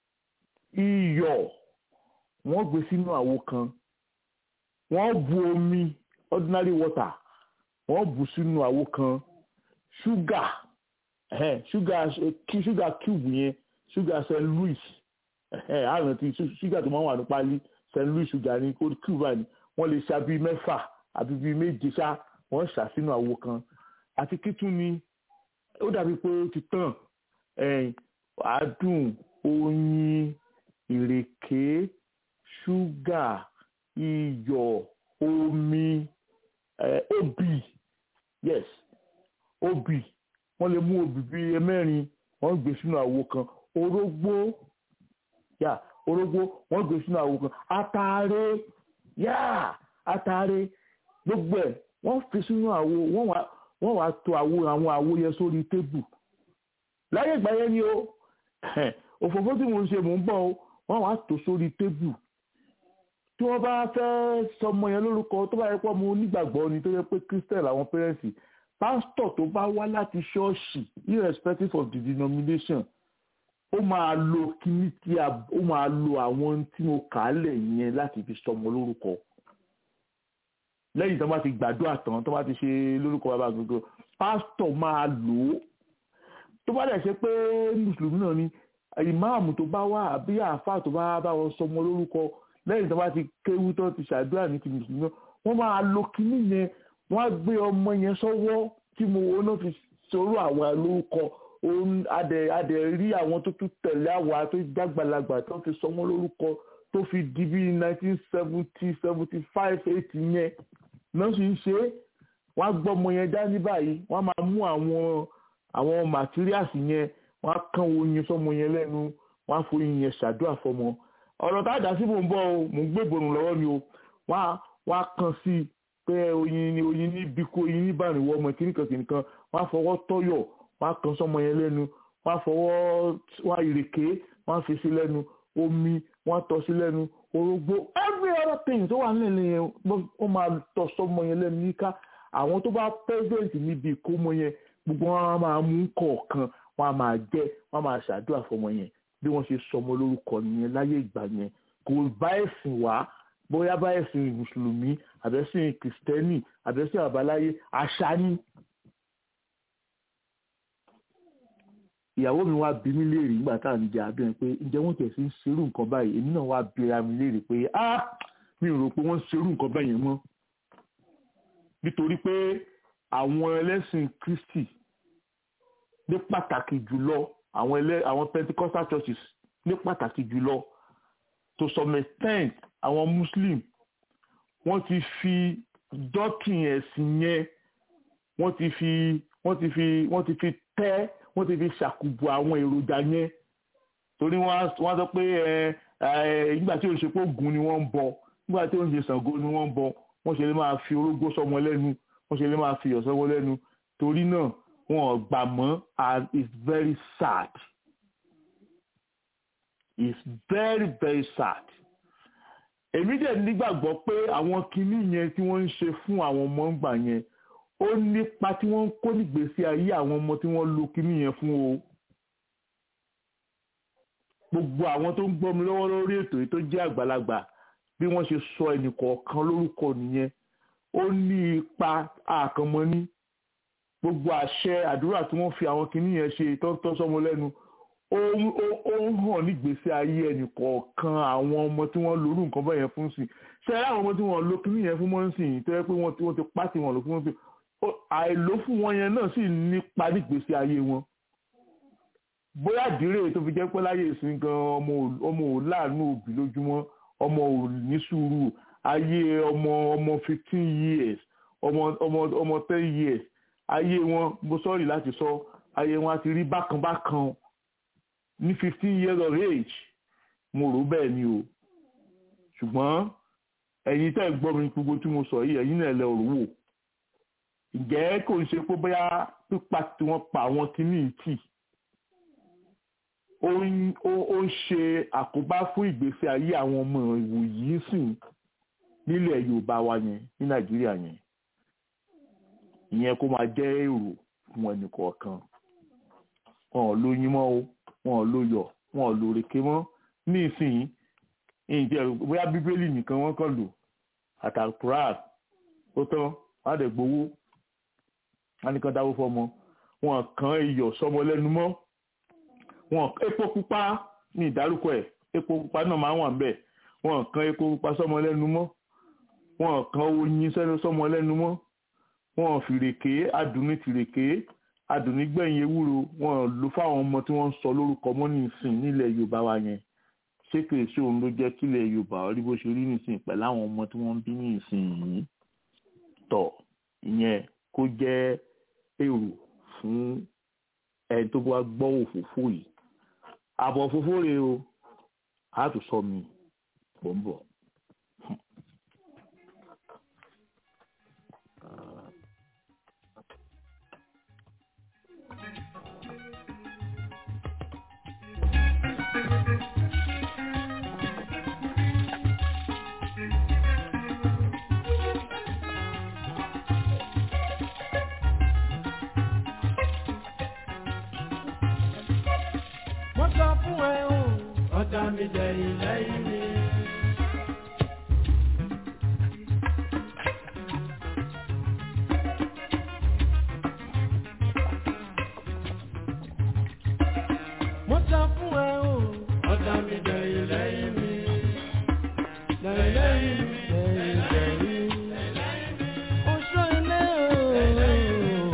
iyọ̀ wọ́n gbé sínú àwo kan wọ́n bu omi ordinary water wọ́n bu sínú àwo kan ṣúgà ẹ̀hẹ́n, ṣúgà kí ṣúgà cube yẹn ṣúgà st louis ẹ̀hẹ́n, àrùn tí ṣúgà tó máa ń wà ní pálí st louis ṣúgà ní kó cube báyìí wọ́n lè ṣá bíi mẹ́fà àbí bíi méje ṣá wọ́n ṣà sínú àwo kan àti kítún ni ó dàbí pé ó ti tàn ẹ̀yìn àádùn oyin ìrèké ṣúgà iyọ̀ omi eh, obì yes obì wọ́n lè mú obì bíi mẹ́rin wọ́n gbé sínú àwo kan orógbó yà orógbó wọ́n gbé sínú àwo kan ataare yà ataare gbogbo ẹ̀ wọ́n fi sínú àwo wọ́n wá wọ́n wá to àwo àwọn àwo yẹn sórí tébù láyé ìgbà yẹn ni o òfófó tí mo ń ṣe mò ń bọ̀ o wọ́n wá tó sórí tébù tí wọ́n bá fẹ́ sọmọ yẹn lórúkọ tó bá yẹ pé ọmọ onígbàgbọ́ ni tó yẹ pé christian làwọn pẹ́rẹ́ǹsì pásítọ̀ tó bá wá láti ṣọ́ọ̀ṣì irrespective of the denomination ó máa lo kíní tí a ó máa lo àwọn tí mo kà á lẹ̀ yẹn láti fi sọmọ lórúkọ lẹ́yìn tó bá ti gbàdúrà tán tó bá ti ṣe lórúkọ bàbá gbogbo pásítọ̀ máa lò ó tó bá dẹ̀ ṣe pé mùsùlùmí náà ni ìmáàmù tó bá wà àbí àáfàá tó bá bá wọn sọmọ lórúkọ lẹ́yìn tó bá ti kéwú tó ti ṣàdúrà ní ti mùsùlùmí náà wọ́n máa lo kíní yẹn wọ́n á gbé ọmọ yẹn sọ́wọ́ tí mo wọ́n náà fi sọ̀rọ̀ àwọn lórúkọ òun adẹ adẹ rí àwọn tó tún tẹ̀lé àwa tó jágbàlagbà tó fi sọmọ lórúkọ tó fi di bí nineteen seventy seventy five eighty yẹn náà sì ń ṣe é wọ́n á gbọ́ ọmọ yẹn dání báyìí wọ́n á máa mú àwọn àwọn materials yẹn wọ́n á kán oyin sọmọ yẹn lẹ́nu wọ́n á foyin yẹn ṣàdúrà fọmọ ọ̀rọ̀ tá a dá sí mò ń bọ̀ o mò ń gbé ìbòrùn lọ́wọ́ mi o wọ́n á wọ́n á kàn sí i pé oyin ni oyin ní bíkó oyin ní bàrìnwó ọmọ kìnnìkan kìnnìkan wọ́n á fọwọ́ tọ́yọ̀ wọ́n á kàn sọmọ yẹn lẹ́nu wọ́n á fọwọ́ wọ́n á ìrèké wọ́n á fi sí lẹ́nu omi wọ́n á tọ́ sí lẹ́nu orógbó every other thing tó wà nílẹ̀ yẹn wọ́n máa tọ́ sọmọ yẹn lẹ́nu yíká àwọn tó bá present níbi ìkómọ yẹn gbogbo wọn á máa mú kọ̀ọ̀kan wọ́n á máa jẹ wọ́n á máa ṣàdúrà fọmọ yẹn bí wọ́n ṣe sọmọ lórúkọ nìyẹn láyé ìgbà yẹn kò bá ẹ̀sìn wá bóyá bá ẹ̀sìn mùsùlùmí àbẹ́sìn kìrìsìtẹ́nì àbẹ́sìn àbáláyé àṣà ni. ìyàwó mi wá bí mi léèrè nígbà tá à ń jẹ abẹ́rẹ́ pé ǹjẹ́ wọ́n tẹ̀ sí ń ṣerú nǹkan báyìí èmi náà wá bíra mi léèrè pé ah mi ò rò pé wọ́n ń ṣerú nǹkan báyìí yẹn mọ́ nítorí pé àwọn ẹlẹ́sìn kristi ní pàtàkì jùlọ àwọn ẹlẹ́ àwọn pentecostal churches ní pàtàkì jùlọ to some extent àwọn muslim wọ́n ti fi dọ́kìn ẹ̀sìn yẹn wọ́n ti fi wọ́n ti fi wọ́n ti fi tẹ́ wọ́n ti fi ṣàkùbọ̀ àwọn èròjà yẹn torí wọ́n á sọ pé ẹ ẹ nígbà tí òṣèpọ̀ ògùn ni wọ́n ń bọ nígbà tí òṣè Ṣàngó ni wọ́n ń bọ wọ́n ṣe lè máa fi orógbó sọmọ lẹ́nu wọ́n ṣe lè máa fi iyọ̀ sọmọ lẹ́nu torí náà wọn ò gbà mọ́ and it's very sad it's very very sad èmi dẹ̀ nígbàgbọ́ pé àwọn kinní yẹn tí wọ́n ń ṣe fún àwọn ọmọ ńgbà yẹn ó nípa tí wọ́n ń kó nígbésí ayé àwọn ọmọ tí wọ́n lo kinní yẹn fún o gbogbo àwọn tó ń gbọ́ mi lọ́wọ́ lórí ètò yìí tó jẹ́ àgbàlagbà bí wọ́n ṣe sọ ẹnìkọ̀ọ̀kan lórúkọ nìyẹn ó ní ipa àkànmọ́ní gbogbo àṣẹ àdúrà tí wọ́n fi àwọn kinní yẹn ṣe tọ́tọ́ sọmọ lẹ́nu ó ń hàn nígbésí ayé ẹnìkọ̀ọ̀kan àwọn ọmọ tí wọ́n lórú nǹkan bẹ́ẹ̀ yẹn fún sí ṣe é àwọn ọmọ tí wọ́n lo kinní yẹn fún mọ́ sí yìí tó yẹ pé wọ́n ti pàtì wọn lò fún wọn sí àìló fún wọn yẹn náà sì nípa nígbésí ayé wọn bóyá àdírè tó fi jẹ́ pé láyé ìsìn gan ọmọ ò láàánú òbí lójúmọ́ ọmọ ò ní sùúrù ayé ọmọ ọmọ fifteen years ọmọ ọmọ ọmọ ten years ayé wọn mo sọ́ọ̀rì láti sọ ayé wọn á ti rí bákan bákan ní fifteen years of age mo rò bẹ́ẹ̀ ni o ṣùgbọ́n ẹ̀yin tẹ́ ẹ̀ gbọ́ mi gbogbo tí mo sọ yìí ẹ̀yin náà lẹ ọ̀rọ̀ wò ǹjẹ́ kò ń ṣe pé bóyá pípa tí wọ́n pa àwọn kìíní tì ó ń ṣe àkóbá fún ìgbésí ayé àwọn ọmọ ìwòyí sìn nílẹ̀ Yorùbá wa yẹn ní Nàìjíríà yẹn ìyẹn kó máa jẹ́ èrò fún ẹnì kọ̀ọ̀kan wọn ò lóyún mọ́ o wọn ò lóyọ̀ wọn ò lórèké mọ́ ní ìsìn ìjẹ́ bóyá bíbélì nìkan wọ́n kàn lò àtàkùrà ó tán wọ́n á dẹ̀ gbowó wọ́n á nìkan dáwó fọmọ wọn kàn iyọ̀ sọmọ lẹ́nu mọ́ wọn epo pupa ní ìdárúkọ ẹ̀ epo pupa náà máa ń wà níbẹ̀ wọn kàn epo pupa sọmọ lẹ́nu mọ́ wọn kàn oyin sẹ́nu sọmọ lẹ́nu mọ́ wọn fìrèké adùnní tìrèké adùnní gbẹ̀yìn ewúro wọn lò fáwọn ọmọ tí wọ́n ń sọ lórúkọ mọ́ ní ìsìn nílẹ̀ Yorùbá wa yẹn ṣé kìí ṣe òun ló jẹ́ kílẹ̀ Yorùbá rí bó ṣe rí nísìn pẹ̀lú àwọn ọmọ tí wọ́n ń bí ní ìsìn yìí tọ̀ ìyẹn kó jẹ́ èrò fún ẹni tó bá gbọ́ òfófó yìí àbọ̀ òfófó rèé o a tún sọ mi bọ̀ ń bọ̀. mo sọ fún ẹ o ọ̀tá mi dẹ̀yìn lẹ́yìn mi. mo sọ fún ẹ o ọ̀tá mi dẹ̀yìn lẹ́yìn mi. dẹ̀yìn lẹ́yìn mi dẹ̀yìn dẹ̀yìn. oṣù ilé o.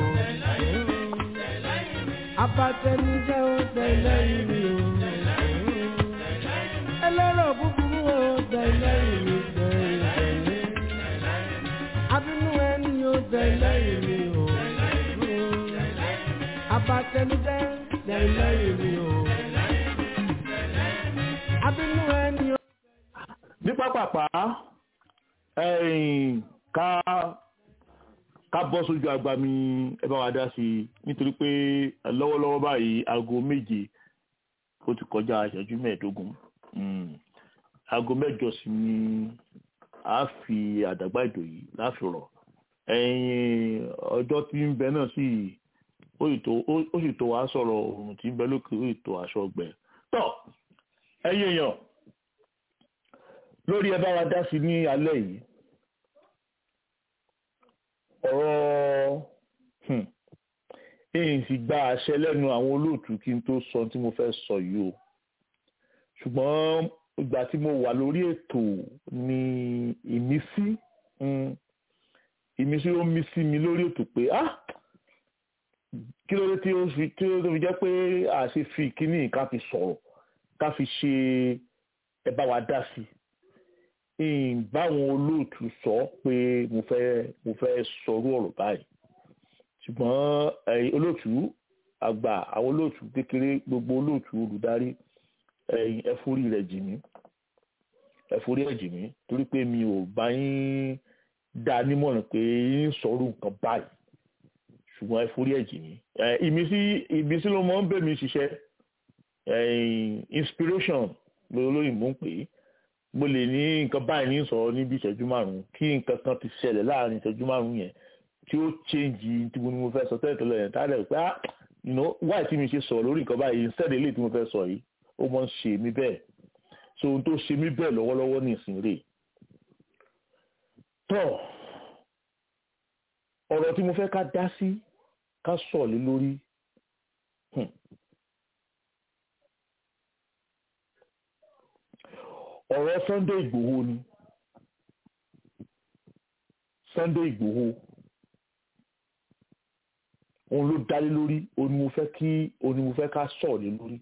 abatẹnijẹ́ o dẹ̀yìn mi o. ẹlẹ́rọ̀ búburú o dẹ̀yìn mi dẹ̀yìn. abínú ẹni o dẹ̀yìn mi o. abatẹnijẹ́ dẹ̀yìn mi o. abínú ẹni o. ní pápápá ẹ̀yìn ká ká bọ́ sójú àgbà mi ẹ bá wa dá sí i nítorí pé lọ́wọ́lọ́wọ́ báyìí aago méje ó ti kọjá ìṣẹ́jú mẹ́ẹ̀ẹ́dógún Mm. aago mẹ́jọ sí ni a fi àdàgbà ètò yìí láfi rọ̀ ẹ̀yìn ọjọ́ tí ń bẹ náà sì ó sì tó ó sì tó wàá sọ̀rọ̀ òòrùn tí ń bẹ lókè ó sì tó aṣọ ọgbẹ́ tọ́ ẹ̀yin èèyàn lórí ẹ bá wa dá sí ní alẹ́ yìí ọ̀rọ̀ hmm, èyí sì gba àṣẹ lẹ́nu àwọn olóòtú kí n tó sọ tí mo fẹ́ sọ yìí o ṣùgbọ́n ìgbà tí mo wà lórí ètò ni ìmísí mm, ìmísí ó mí sí mi lórí ètò pé ah kí ló dé tí ó fi tí ó fi jẹ́ pé a ṣe fi kíní ká fi sọ̀rọ̀ ká fi ṣe ẹ bá wa dá sí i báwọn olóòtú sọ pé mo fẹ́ mo fẹ́ sọrú ọ̀rọ̀ báyìí ṣùgbọ́n ẹ̀yin olóòtú àgbà àwọn olóòtú kékeré gbogbo olóòtú olùdarí ẹ̀yin ẹ̀fúrí rẹ̀ jì mí ẹ̀fúrí ẹ̀ jì mí torí pé mi ò bá yín dá nímọ̀ràn pé yín sọ̀rọ̀ nǹkan báyìí ṣùgbọ́n ẹ forí ẹ̀jì mi ìmísí ìmísí ló mọ ń bẹ̀ mí ṣiṣẹ́ inspiration lóyìnbó ń pè é mo lè ní nǹkan báyìí ní sọ níbi ìṣẹ́jú márùn-ún kí nǹkan kan ti ṣẹlẹ̀ láàrin ìṣẹ́jú márùn-ún yẹn tí ó change tí mo ní mo fẹ́ sọ tẹ́lẹ̀ tẹ́lẹ̀ yẹn tá a lẹ̀ pé ah you know why tí mi ṣe sọ lórí nǹkan báyìí instead eléyìí tí mo fẹ́ sọ yìí ó mọ̀ ń ṣe mí bẹ́ẹ̀ so ohun tó ṣe mí bẹ́ẹ̀ lọ́wọ́lọ́wọ́ ní ìsìn rè tọ́ ọ̀rọ̀ tí mo fẹ́ ká dá sí ká sọ̀ lé lórí ọ̀rọ̀ Sunday Ìgbòho ni Sunday Ìgbòho òun ló dálé lórí òun ni mo fẹ́ kí òun ni mo fẹ́ ká sọ̀ lé lórí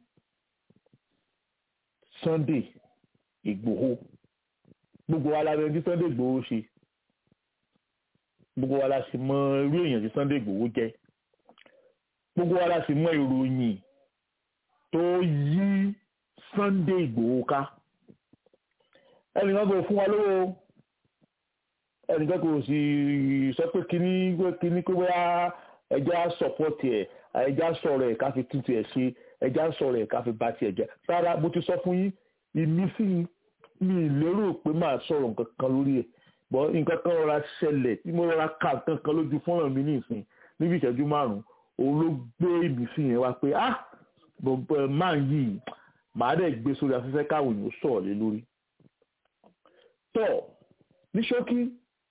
Sunday Ìgbòho gbogbo wa la bẹ ní Sunday Ìgbòho ṣe gbogbo wa la sì mọ irú èèyàn tí Sunday Ìgbòho jẹ gbogbo wa la sì mọ ìròyìn tó yí Sunday Ìgbòho ká ẹnìkan kò fún wa lówó ẹnìkan kò sì sọ pé kíní kíní pé bóyá ẹja sọpọ́tì ẹ̀ ẹja sọ̀rọ̀ ẹ̀ ká fi tuntun ẹ̀ ṣe ẹja sọ̀rọ̀ ẹ̀ ká fi ba tiẹ̀ jẹ́ rárá mo ti sọ fún yín ìmísí mi lérò pé máa sọ̀rọ̀ nǹkan kan lórí ẹ̀ bọ́ nǹkan kan rọra ṣẹlẹ̀ tí mo rọra ka nǹkan kan lójú fọ́nrán mi ní ìsìn níbi ìṣẹ́jú márùn-ún òun ló gbé ìmísí yẹn wá pé ah máa yìí màá dẹ̀ gbé sórí afẹ́fẹ́ káwọn èèyàn sọ̀rọ̀ lé lórí tọ́ ní ṣókí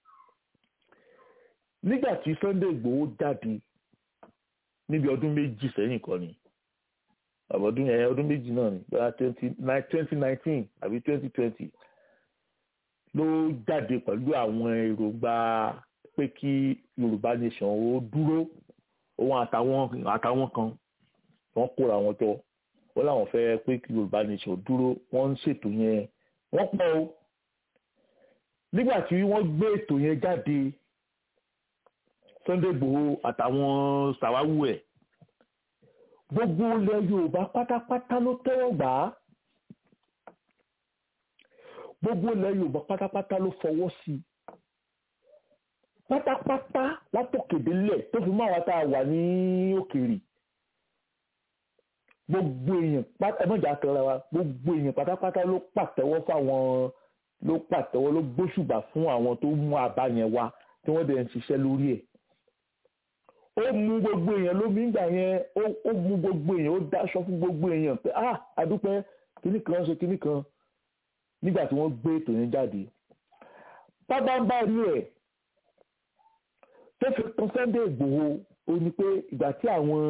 nígbà tí Sunday Ìgbòho jáde níbi ọdún méjì sẹ́yìn kan ni ọdún yẹn ọdún méjì náà ni bóyá twenty nineteen àbí twenty twenty ló jáde pẹ̀lú àwọn èròǹgbà pé kí Yorùbá nation ó dúró òun àtàwọn àtàwọn kan wọ́n kóra wọn jọ wọ́n làwọn fẹ́ pé kí Yorùbá nation dúró wọ́n ń ṣètò yẹn wọ́n pọ̀ o nígbà tí wọ́n gbé ètò yẹn jáde Sunday Igboho àtàwọn sàwáwù ẹ̀ gbogbo ilẹ̀ Yorùbá pátápátá ló tẹ́wọ́ gbà á gbogbo ilẹ̀ Yorùbá pátápátá ló fọwọ́ sí i pátápátá látòkèdélẹ̀ tó fi máa wá tá a wà ní òkèèrè gbogbo èèyàn ẹmọ́jà tọrọ wa gbogbo èèyàn pátápátá ló pàtẹ́wọ́ fáwọn ló pàtẹ́wọ́ ló gbóṣùbà fún àwọn tó mú àbá yẹn wá tí wọ́n dẹ̀ ń ṣiṣẹ́ lórí ẹ̀ ó mú gbogbo èèyàn lómi ìgbà yẹn ó mú gbogbo èèyàn ó dáṣọ fún gbogbo èèyàn pé ah adúpẹ́ kíní kan ṣe kíní kan nígbà tí wọ́n gbé ètò yẹn jáde pábánbárí ẹ̀ tó fi kan Sunday Ìgbòho ó ní pé ìgbà tí àwọn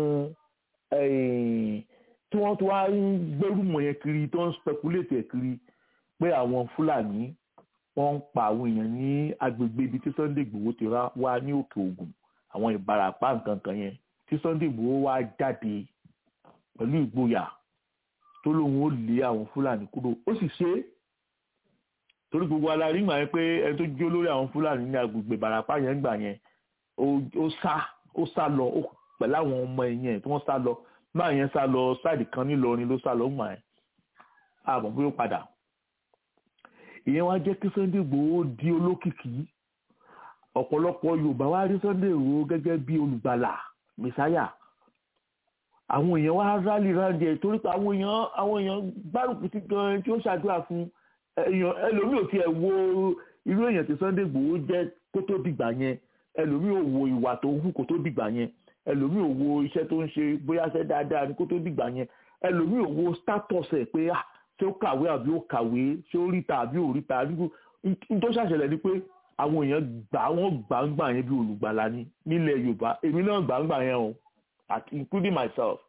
tí wọ́n tó wá ń gbẹ́rùmọ̀ yẹn kiri tó ń speculate ẹ̀ kiri pé àwọn Fúlàní wọ́n ń pa àwọn èèyàn ní agbègbè ibi tí Sunday Ìgbòho ti wá ní Òkè Ògùn àwọn Ìbàràpá nǹkan kan yẹn tí Sunday Ìgbòho wá jáde pẹ̀lú ìgboyà tó lóun ó lé àwọn Fúlàní kúrò ó sì ṣe é torí gbogbo alárí gbà yẹn pé ẹni tó jó lórí àwọn Fúlàní ní agbègbè Ìbàràpá yẹn gbà yẹn ó sá ó sá lọ ó pẹ̀lú àwọn ọmọ ẹ̀yìn tí wọ́n sá lọ máa yẹn sá lọ sáàdì kan nílọrin ló sá lọ ń gbà yẹn àbọ̀ bóyá padà ìyẹn wá jẹ́ kí Sunday Igboho di olókìkí ọ̀pọ̀lọpọ̀ Yorùbá wá rí Sunday Igboho gẹ́gẹ́ bí olùgbàlà mẹsáyà àwọn èèyàn wá rálì ráńdì ẹ̀ torí pé àwọn èèyàn àwọn èèyàn gbárùkù ti gan tí ó ṣàdúrà fún èèyàn ẹlòmíì ò tiẹ̀ wo irú èèyàn tí Sunday Igboho jẹ́ kó tó dìgbà yẹn ẹlòmíì ò wo ìwà tó ń hù kó tó dìgbà yẹn ẹlòmíì ò wo iṣẹ́ tó ń ṣe bóyá ṣe dáadáa ní kó tó dìgbà yẹn ẹlòmíì ò wo status ẹ̀ pé ah ṣé ó kàwé àbí ó kàwé ṣé ó ríta àbí ò ríta tó ṣàṣẹlẹ̀ ni pé àwọn èèyàn gbà wọ́n gbàǹgbà yẹn bí olùgbàlà ni nílẹ̀ Yorùbá èmi náà gbàǹgbà yẹn o including myself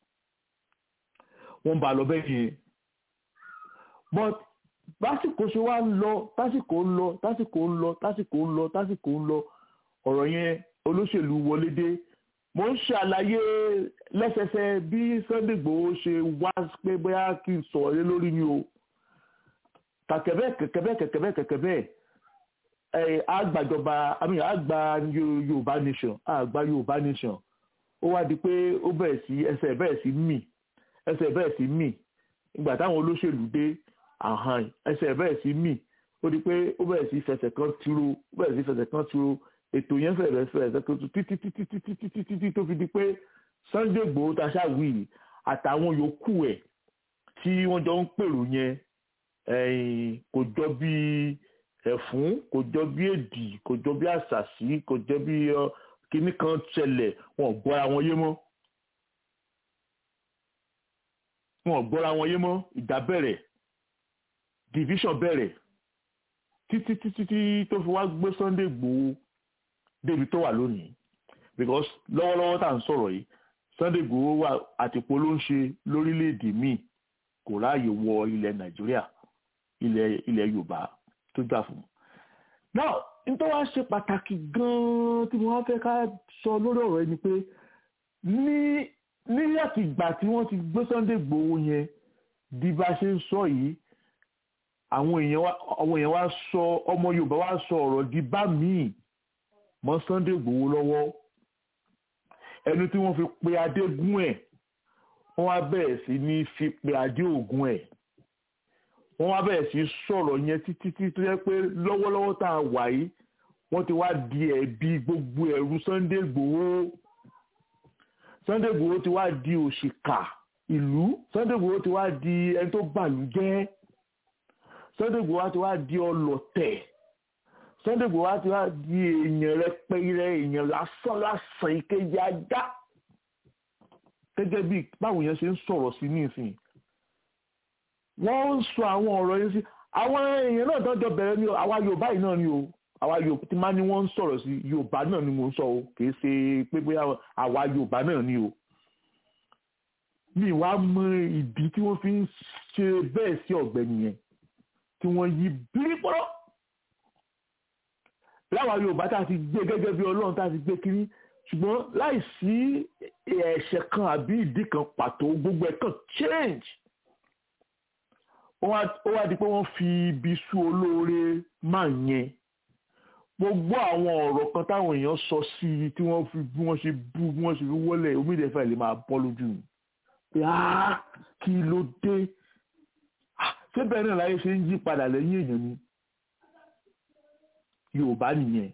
wọ́n bá lọ bẹ́ẹ̀ yẹn but básìkò ṣe wá ń lọ tásìkò ń lọ tásìkò ń lọ tásìkò ń lọ tásìkò ń lọ ọ̀rọ̀ yẹn olóṣèlú wọlé dé mo ń ṣàlàyé lẹ́sẹsẹ bí Sunday Igboho ṣe wá pé bóyá kí n sọ̀rọ̀ lé lórí ni o kàkẹ́bẹ́ kẹ̀kẹ́bẹ́ kẹ̀kẹ́bẹ́ kẹ̀kẹ́bẹ́ ẹ̀ àgbàjọba àmì àgbà Yorùbá nation àgbà Yorùbá nation ó wá di pé ó bẹ̀rẹ̀ sí ẹsẹ̀ bẹ̀rẹ̀ sí mì ẹsẹ̀ bẹ̀rẹ̀ sí mì ìgbà táwọn olóṣèlú dé àhàn ẹsẹ̀ bẹ̀rẹ̀ sí mì ó di pé ó bẹ̀rẹ̀ sí fẹsẹ̀ kan tiro ó bẹ̀rẹ̀ sí fẹsẹ̀ kan tiro ètò yẹn fẹ̀rẹ̀ fẹ̀rẹ̀ tó títí títí títí títí títí tó fi di pé Sunday Igboho ta ṣáàwì àtàwọn yòókù ẹ̀ tí wọ́n jọ ń pèrò yẹn kò jọ bí ẹ̀fún kò jọ bí èdì kò jọ bí àṣàṣì kò jọ bí kinní kan ṣẹlẹ̀ wọn ò gbọ́ra wọn yé mọ́ wọn ò gbọ́ra wọn yé mọ́ ìjà bẹ̀rẹ̀ division bẹ̀rẹ̀ títí títí tí tó fi wá gbé Sunday Igboho débi tó wà lónìí because lọ́wọ́lọ́wọ́ tá à ń sọ̀rọ̀ yìí Sunday Igboho wà àtìpó ló ń ṣe lórílẹ̀‐èdè míì kò ráàyè wọ ilẹ̀ Nàìjíríà ilẹ̀ ilẹ̀ Yorùbá tó jà fún un. now nítorí wàá ṣe pàtàkì gan-an tí wọ́n fẹ́ ká sọ lórí ọ̀rọ̀ ẹni pé ní ní àtìgbà tí wọ́n ti gbé Sunday Igboho yẹn di bá ṣe ń sọ yìí àwọn èèyàn wá sọ ọmọ Yorùbá wá sọ ọ̀rọ̀ di bá míì mọ́ Sunday Igboho lọ́wọ́ ẹni tí wọ́n fi pe adégún ẹ̀ wọ́n wá bẹ̀rẹ̀ sí ní fi pe adé ògún ẹ̀ wọ́n wá bẹ̀rẹ̀ sí sọ̀rọ̀ yẹn títí tí tó yẹ pé lọ́wọ́lọ́wọ́ tá a wà yìí wọ́n ti wá di ẹ̀bi gbogbo ẹ̀rù Sunday Igboho Sunday Igboho ti wá di òṣìkà ìlú Sunday Igboho ti wá di ẹni tó bàlújẹ́ Sunday Igboho ti wá di ọlọ̀tẹ̀ Sunday Igboho ti wá di èèyàn rẹpẹrẹ èèyàn lásán lásán ìkejì ajá gẹ́gẹ́ bí báwo yẹn ṣe ń sọ̀rọ̀ sí nísìnyí wọ́n ń sọ àwọn ọ̀rọ̀ yẹn sí àwọn èèyàn náà tọ́jọ́ bẹ̀rẹ̀ ní àwa Yorùbá yìí náà ni o àwa Yorùbá tí máa ní wọ́n ń sọ̀rọ̀ sí Yorùbá náà ni mo ń sọ o kì í ṣe pé bóyá àwa Yorùbá náà ni o mi wá mọ ìdí tí wọ́n fi ń ṣe bẹ́ẹ̀ sí ọ̀gbẹ́ni yẹn tí wọ́n yí bírípọ́rọ́ láwa Yorùbá tá a ti gbé gẹ́gẹ́ bí Ọlọ́run tá a ti gbé kiri ṣùgbọ́n láì sí ẹ̀ṣẹ̀ kan àbí ìdí kan pàtó gbogbo ẹ̀ kàn change ó wá di pé wọ́n fi ibi sú olóore máa yẹn gbogbo àwọn ọ̀rọ̀ kan táwọn èèyàn sọ sí i tí wọ́n fi bí wọ́n ṣe bú bí wọ́n ṣe fi wọlé omídẹ̀ẹ́fẹ́ lè máa bọ́ lójú mi pé áá kí ló dé ṣé bẹ́ẹ̀ náà láyé ṣe ń yí padà lẹ́yìn èèyàn ni Yorùbá nìyẹn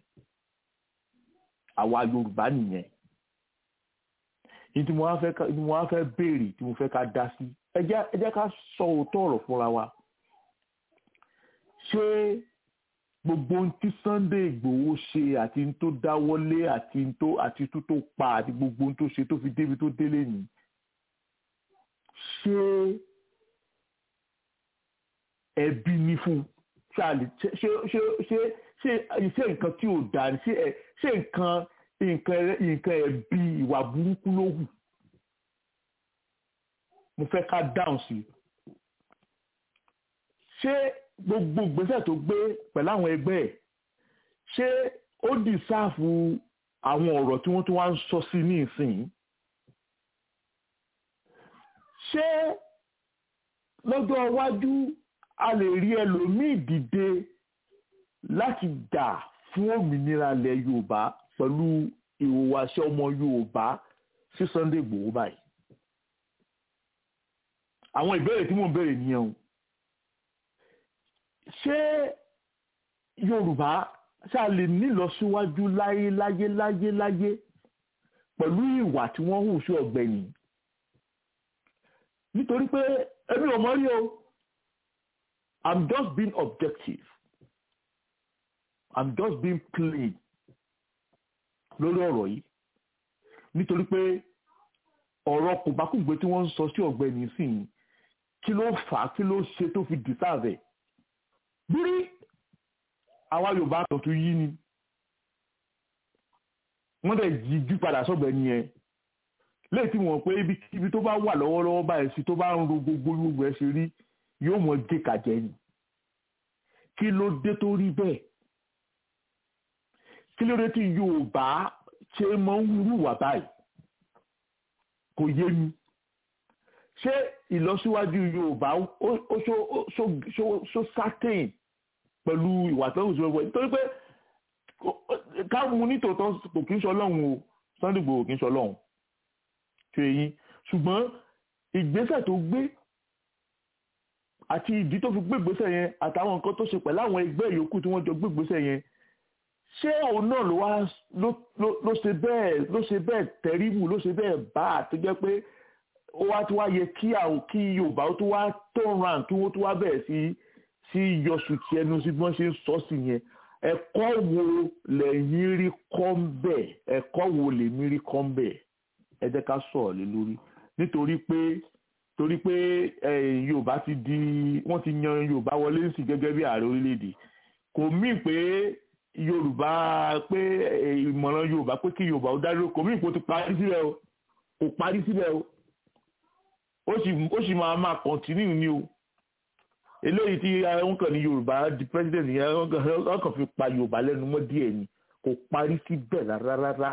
àwa Yorùbá nìyẹn ní tí mo wá fẹ́ béèrè tí mo fẹ́ ká dá sí ẹ jẹ́ ká sọ òótọ́ ọ̀rọ̀ fúnra wa ṣé gbogbo ohun tí Sunday Ìgbòho ṣe àti ohun tó dáwọ́lé àti ohun tó àti tó tó pa àti gbogbo ohun tó ṣe tó fi débi tó délé ni ṣé ẹbí ní fún ṣáàlì ṣé ṣé ṣé ṣé ṣé nǹkan tí ò dáa ṣé ṣé nǹkan nǹkan nǹkan ẹbí ìwà burúkú ló hù mo fẹ́ ká dáhùn sí i ṣé gbogbo ìgbésẹ̀ tó gbé pẹ̀lú àwọn ẹgbẹ́ ẹ̀ ṣé ó dì sáàfù àwọn ọ̀rọ̀ tí wọ́n tún wá ń sọ sí ní ìsìn ṣé lọ́jọ́ iwájú a lè rí ẹlòmíì dìde láti jà fún òmìnira ilẹ̀ Yorùbá pẹ̀lú ìhùwàsí ọmọ Yorùbá sí Sunday Igboho báyìí àwọn ìbéèrè tí mò ń béèrè nìyẹn o ṣé Yorùbá ṣá lè nílọsíwájú láyé láyé láyé láyé pẹ̀lú ìwà tí wọ́n hù sí ọ̀gbẹ́ni nítorí pé èmi ò mọ̀ rí o I'm just being objective I'm just being plain lórí ọ̀rọ̀ yìí nítorí pé ọ̀rọ̀ kòbákùngbé tí wọ́n ń sọ sí ọ̀gbẹ́ni sí i kí ló fà á kí ló ṣe tó fi dìsáàvẹ̀ bírí àwa Yorùbá kan tún yí ni wọ́n dẹ̀ jíjú padà sọ́gbẹ́ni yẹn léyìí tí wọ́n pé ibi tó bá wà lọ́wọ́lọ́wọ́ báyìí sí tó bá ń ro gbogbo gbogbo ẹ̀ ṣe rí yóò mọ gé kàjẹ́ ni kí ló dé tó rí bẹ́ẹ̀ kí ló dé tí Yorùbá ṣe mọ ń wúwà báyìí kò yé mi ṣé ìlọsíwájú Yorùbá ó ṣó certain pẹ̀lú ìwà tó ń sọ nítorí pé ká mú nítòótọ́ kò kí ń sọ lọ́hùn o Sunday Igboho kì í sọ lọ́hùn ṣe yín ṣùgbọ́n ìgbésẹ̀ tó gbé àti ìdí tó fi gbé ìgbésẹ̀ yẹn àtàwọn nǹkan tó ṣe pẹ̀lú àwọn ẹgbẹ́ yòókù tí wọ́n jọ gbé ìgbésẹ̀ yẹn ṣé òun náà ló wá ló ló ló ṣe bẹ́ẹ̀ ló ṣe bẹ́ẹ̀ tẹríbù ló ṣe bẹ́ẹ̀ bá àtẹjẹ pé ó wá tó wá yẹ kí àwọn kí yorùbá ó tó wá turn round kí wọ́n tó wá bẹ̀rẹ̀ sí sí yọsù tí ẹnu sí bí wọ́n ṣe ń sọ sí yẹn ẹ̀kọ́ wo lẹ́yìn rí kọ́ ń bẹ̀ ẹ̀kọ́ wo lèmi rí kọ́ ń bẹ̀ ẹ jẹ́ ká sọ̀rọ̀ lé lórí nítorí pé torí pé eh, yorùbá ti di wọ́n ti yan yorùbá wọlé sí gẹ́gẹ́ bí ààrẹ orílẹ̀-èdè kò mí pé yorùbá pé eh, ìmọ̀ràn yorùbá pé kí yorùbá ó dádúró kò mí pé ó ti parí síbẹ̀ o kò parí síbẹ̀ o ó sì ó sì máa máa continue ní o eléyìí tí wọ́n kàn ní yorùbá di president yẹn wọ́n kàn- wọ́n kàn fi pa yorùbá lẹ́nu mọ́ díẹ̀ ni kò parí síbẹ̀ rárá rárá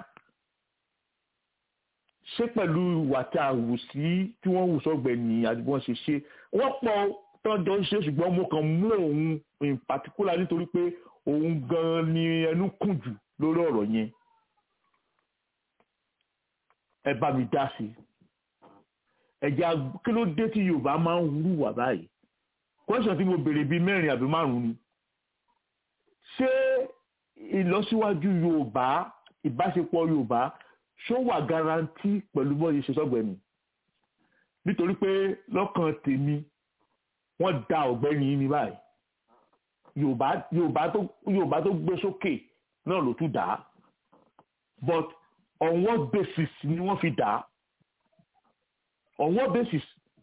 ṣé pẹ̀lú ìwà tí a wù sí tí wọ́n wù sọ́gbẹ̀ ní àti bí wọ́n ṣe ṣe wọ́n pọ̀ tọ́jọ́ ń ṣe ṣùgbọ́n mo kàn mú òun in particular nítorí pé òun gan ni ẹnu kùn jù lórí ọ̀rọ̀ yẹn ẹ bá mi dá sí i ẹ̀jẹ̀ ag- kí ló dé tí yorùbá máa ń hùwà báyìí question tí mo béèrè bíi mẹ́rin àbí márùn-ún ni ṣé ìlọsíwájú yorùbá ìbáṣepọ̀ yorùbá ṣó wà garanti pẹ̀lú bọ́ọ̀lù ṣe sọ́gbẹ̀mí nítorí pé lọ́kàn tèmi wọ́n da ọ̀gbẹ́ni yìí ní báyìí yorùbá yorùbá tó yorùbá tó gbé sókè náà ló tún dà á but on what basis ni wọ́n fi dà á on what basis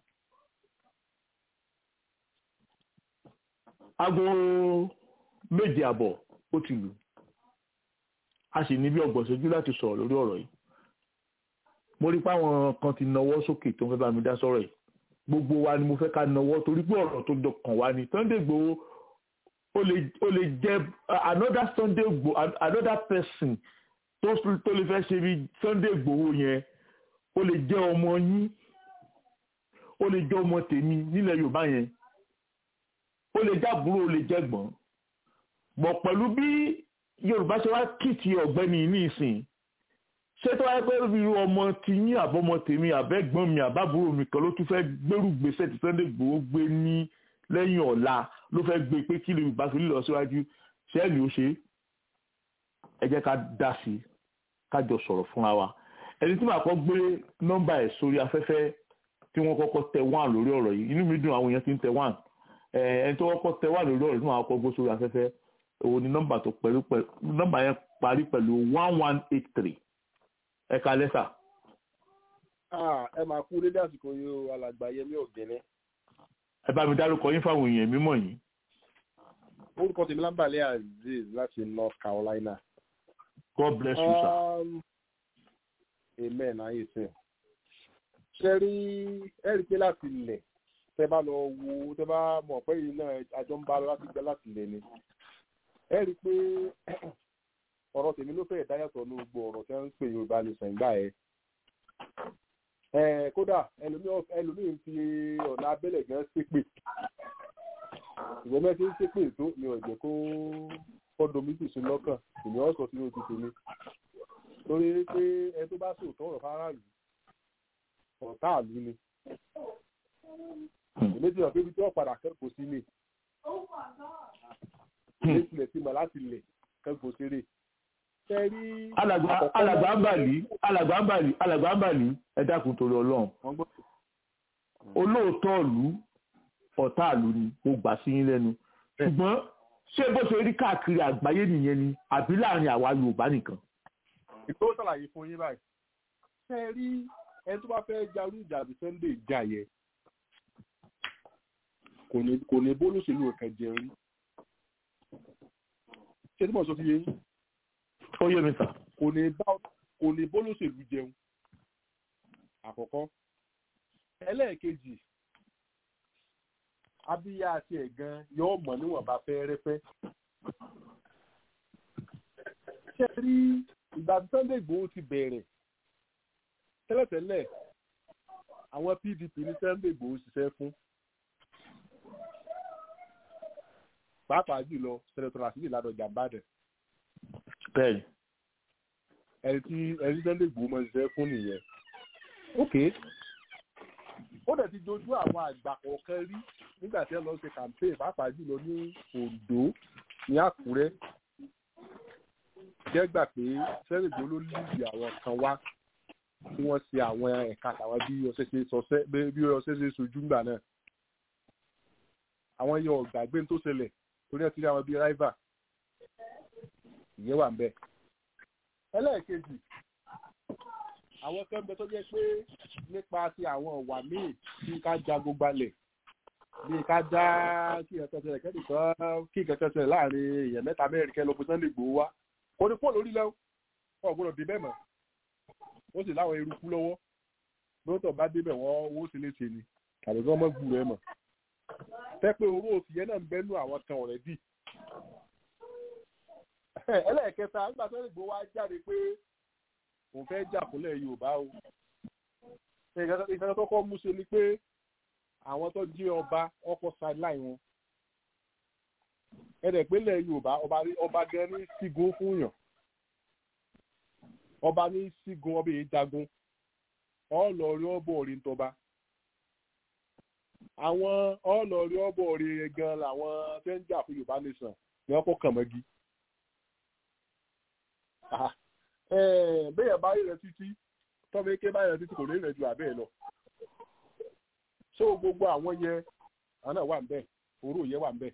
aago méje àbọ̀ ó ti lù a sì ní bí ọgbọ̀n ṣojú láti sọ̀rọ̀ lórí ọ̀rọ̀ yìí mo rí páwọn kan ti nawọ́ sókè tó ń fẹ́ bá mi dá sọ̀rọ̀ yìí gbogbo wa ni mo fẹ́ ká nawọ́ torí pé ọ̀rọ̀ tó dọkàn wá ni Sunday Igboho ó lè ó lè jẹ́ another Sunday Igboho another person tó tó lè fẹ́ ṣe bí Sunday Igboho yẹn ó lè jẹ́ ọmọ yín ó lè jẹ́ ọmọ tèmi nílẹ̀ Yorùbá yẹn ó lè jẹ́ àbúrò ó lè jẹ́ gbọ́n bọ̀ pẹ̀lú bí Yorùbá ṣe wá kìtì ọ̀gbẹ́ni ní ìsìn ṣé tó wáyé pé irú ọmọ ti yín àbọ̀mọ tèmi àbẹ́gbọ́n mi àbábúrò mi kan ló tún fẹ́ gbérù gbèsè tí Sunday Igboho gbé ní lẹ́yìn ọ̀la ló fẹ́ gbé pé kí Yorùbá fi lọ síwájú ṣẹ́ẹ̀lì ó ṣe ẹ jẹ́ ká dá sí i ká jọ sọ̀rọ̀ fúnra wa ẹni tí màá kọ́ gbé nọ́mbà ẹ̀ sórí afẹ́fẹ́ tí wọ́n kọ́kọ́ tẹ wán lórí ọ̀rọ̀ yìí inú mi dùn àwọn èèyàn ti ń tẹ wán ẹni tó kọ́kọ́ tẹ wán lórí ọ̀rọ̀ tí màá kọ́ gbé sórí afẹ́fẹ́ òun ni nọ́mbà tó pẹ̀lú pẹ̀lú nọ́mbà yẹn parí pẹ̀lú one one eight three ẹ ká lẹ́sà. ẹ máa kú dédé àsìkò yìí o alàgbà yẹmí ògìní. ẹ bá mi dárúkọ yín fáwọn èèyàn mímọ̀ yìí. orúkọ tèmi lábàlẹ̀ azeez láti north carolina. God bless you sir. Um, amen ayé sìn. ṣe rí ẹ rí i pé láti ilẹ̀ tẹ bá lọ wo tẹ bá mọ̀ pé yìí náà àjọ ń bá lọ láti gbẹ láti ilẹ̀ ni. ẹ rí i pé ọ̀rọ̀ tèmi ló fẹ́ẹ̀ dáyàtọ̀ ní gbogbo ọ̀rọ̀ tí wọ́n ń pè yorùbá ní sẹ̀ǹgbà ẹ̀. ẹ kódà ẹlòmíì ń fi ọ̀nà abẹ́lẹ̀ gan ṣépè ìwọ mẹ́tí ń ṣépè tó ni ọ̀jẹ̀ kó kọ́dọ̀ méjì sí lọ́kàn ìní ọ̀sọ̀ sínú ti tèmi torí pé ẹni tó bá sòótọ́ ọ̀rọ̀ fáráàlú ọ̀tá àlú ni èmi ti hàn pé ibi tí wọ́n padà kẹ́kọ̀ọ́ sí ni ilé tilẹ̀ ti mọ̀ láti lẹ̀ kẹ́kọ̀ọ́ séré alàgbà alàgbà ń bàlí alàgbà ń bàlí alàgbà ń bàlí ẹ dákun torí Ọlọ́run olóòótọ́ ìlú ọ̀tá ìlú ni mo gbà sí yín lẹ́nu ṣùgbọ́n ṣé bó ṣe rí káàkiri àgbáyé nìyẹn ni àbí láàrin àwa Yorùbá nìkan. ìtò ṣàlàyé fún yín báyìí ṣe rí ẹni tó bá fẹ́ jarú ìjà àbí Sunday ìjà yẹ kò ní bólóṣèlú ẹ̀kan jẹun rí ṣé tí mo sọ fi yé yín ó yé mi sà. kò ní bá kò ní bólóṣèlú jẹun àkọ́kọ́ ẹlẹ́ẹ̀kejì abíyá àti ẹ̀gan yóò mọ̀ níwọ̀n bá fẹ́ rẹ́fẹ́. ṣé rí ìgbà tí Sunday Igboho ti bẹ̀rẹ̀ tẹ́lẹ̀tẹ́lẹ̀ àwọn PDP ní Sunday Igboho ṣiṣẹ́ fún pàápàá jùlọ sẹ́nẹ̀tọ̀ Rasidi Ládọjà Ìbàdàn bẹ́ẹ̀ni. ẹni tí ẹni Sunday Igboho máa ń ṣiṣẹ́ fún nìyẹn. ok ó dẹ̀ ti dojú àwọn àgbà kọ̀ọ̀kan rí nígbà tí ẹ lọ ṣe campaign pàápàá jùlọ ní Oǹdó ní Àkúrẹ́ jẹ́ gbà pé Sunday Igboho ló lídì àwọn kan wá tí wọ́n ṣe àwọn ẹ̀ka àtàwọn bí ọṣẹ ṣe sọṣẹ́ bí ọṣẹ ṣe sojú ńgbà náà àwọn yẹn ọ̀gbàgbé tó ṣẹlẹ̀ torí ẹ̀ ti rí àwọn bíi rival ìyẹn wà ń bẹ̀. ẹlẹ́ẹ̀kejì àwọn kan bẹ tó jẹ́ pé nípa ti àwọn ọ̀wà míì tí ká jagun gbalẹ̀ bí ká dá kí nǹkan ṣẹlẹ̀ kẹ́nìkan kí nǹkan ṣẹlẹ̀ láàrin èèyàn mẹ́ta mẹ́rin kẹ́ lọ pé Sunday Igboho wá kò ní fóònù orílẹ̀ ọ̀ gbọ́dọ̀ dé bẹ́ẹ̀ mọ́ ó sì láwọn eruku lọ́wọ́ lóòótọ́ bá débẹ̀ wọ́n owó sì lè ṣe ni tàbí kí wọ́n mọ̀ gbù rẹ̀ mọ̀ fẹ́ pé owó òsì yẹn náà ń bẹ́nu àwọn kan ọ̀rẹ́dì ẹlẹ́ẹ̀kẹta nígbà tó lè gbó wá jáde pé òun fẹ́ jà fúnlẹ̀ Yorùbá o ìfẹ́ kọ́kọ́ mú ṣe ni pé àwọn tó jí ọba ọkọ̀ sideline wọn ẹ̀rẹ̀ pínlẹ̀ Yorùbá ọba gan ní sígun fún yàn ọba ní sígun ọba èyí jagun ọlọ́ọ̀rí ọbọ̀ orí ń tọba àwọn ọlọ́ọ̀rí ọbọ̀ orí gan làwọn tẹ́ ń jà fún Yorùbá nation ni wọ́n kọ́ kàn mọ́gi bẹ́ẹ̀ bá rẹ̀ títí tọ́mọ eke bá rẹ̀ títí kò ní rẹ̀ ju àbẹ́ lọ. so gbogbo àwọn yẹn àwọn náà wà ń bẹ̀ òru yẹn wà ń bẹ̀.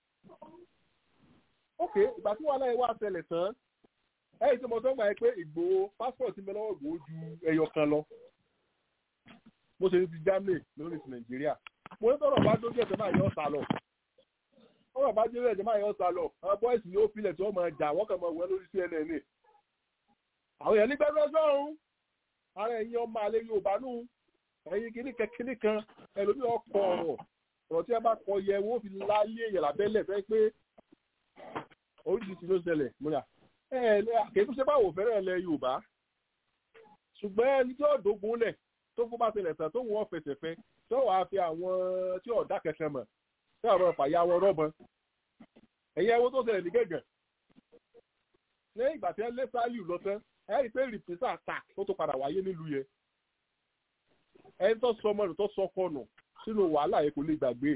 ok ìgbà tí wàhálà yẹn wà ṣẹlẹ̀ tán ẹ̀yìn tí mo sọ gbà yẹn pé Ìgbòho passport mi lọ́wọ́ Ìgbòho ju ẹyọ kan lọ. mo ṣe ti Germany lórí ti Nàìjíríà mo ní tọrọ bá dójú ẹsẹ̀ máa yọ ọ̀sà lọ ọ̀rọ̀ bá dójú ẹsẹ̀ máa yọ ọ̀sà lọ àwọn bọ́ìsì ni ó filẹ̀ tí wọ́n máa jà wọ́n kàn máa wọ lórí CNN àwọn èèyàn nígbà tó sọ̀rùn ara ẹ̀yin ọmọ alẹ́ Yorùbá nù ẹ̀yin kìíní kẹ́kíní kan ẹlòmíì ọkọ̀ ọ̀rọ̀ ọ̀rọ̀ tí ẹ bá kọ yẹ wọ́n fi láyé èèyàn lábẹ́lẹ̀ fẹ́ pé oríṣiríṣi ló ṣẹlẹ̀ múra ẹ ẹ kìí ṣe báwo fẹ́rẹ̀ ẹlẹ́ Yorùbá ṣùgbọ́n ẹni tí ọ̀dọ́gun lẹ̀ tó fún bá ṣẹlẹ̀ tán tó wọ́n fẹsẹ̀ fẹ́ tó wàá fi àwọn tí ọ̀dà kẹsẹ̀ mọ̀ tí àwọn fàyà wọn rọ́bọn ẹ̀yẹ owó tó ṣẹlẹ̀ ní gẹ̀gẹ̀ lẹ́yìn ìgbà tí ẹ lé sáálù lọ tán ẹ rí i pé rìpísà attack tó tó padà wáyé nílùú yẹn ẹni tó sọ ọmọ rẹ̀ tó sọ kọnù sínú wàhálà yẹn kò lè gbàgbé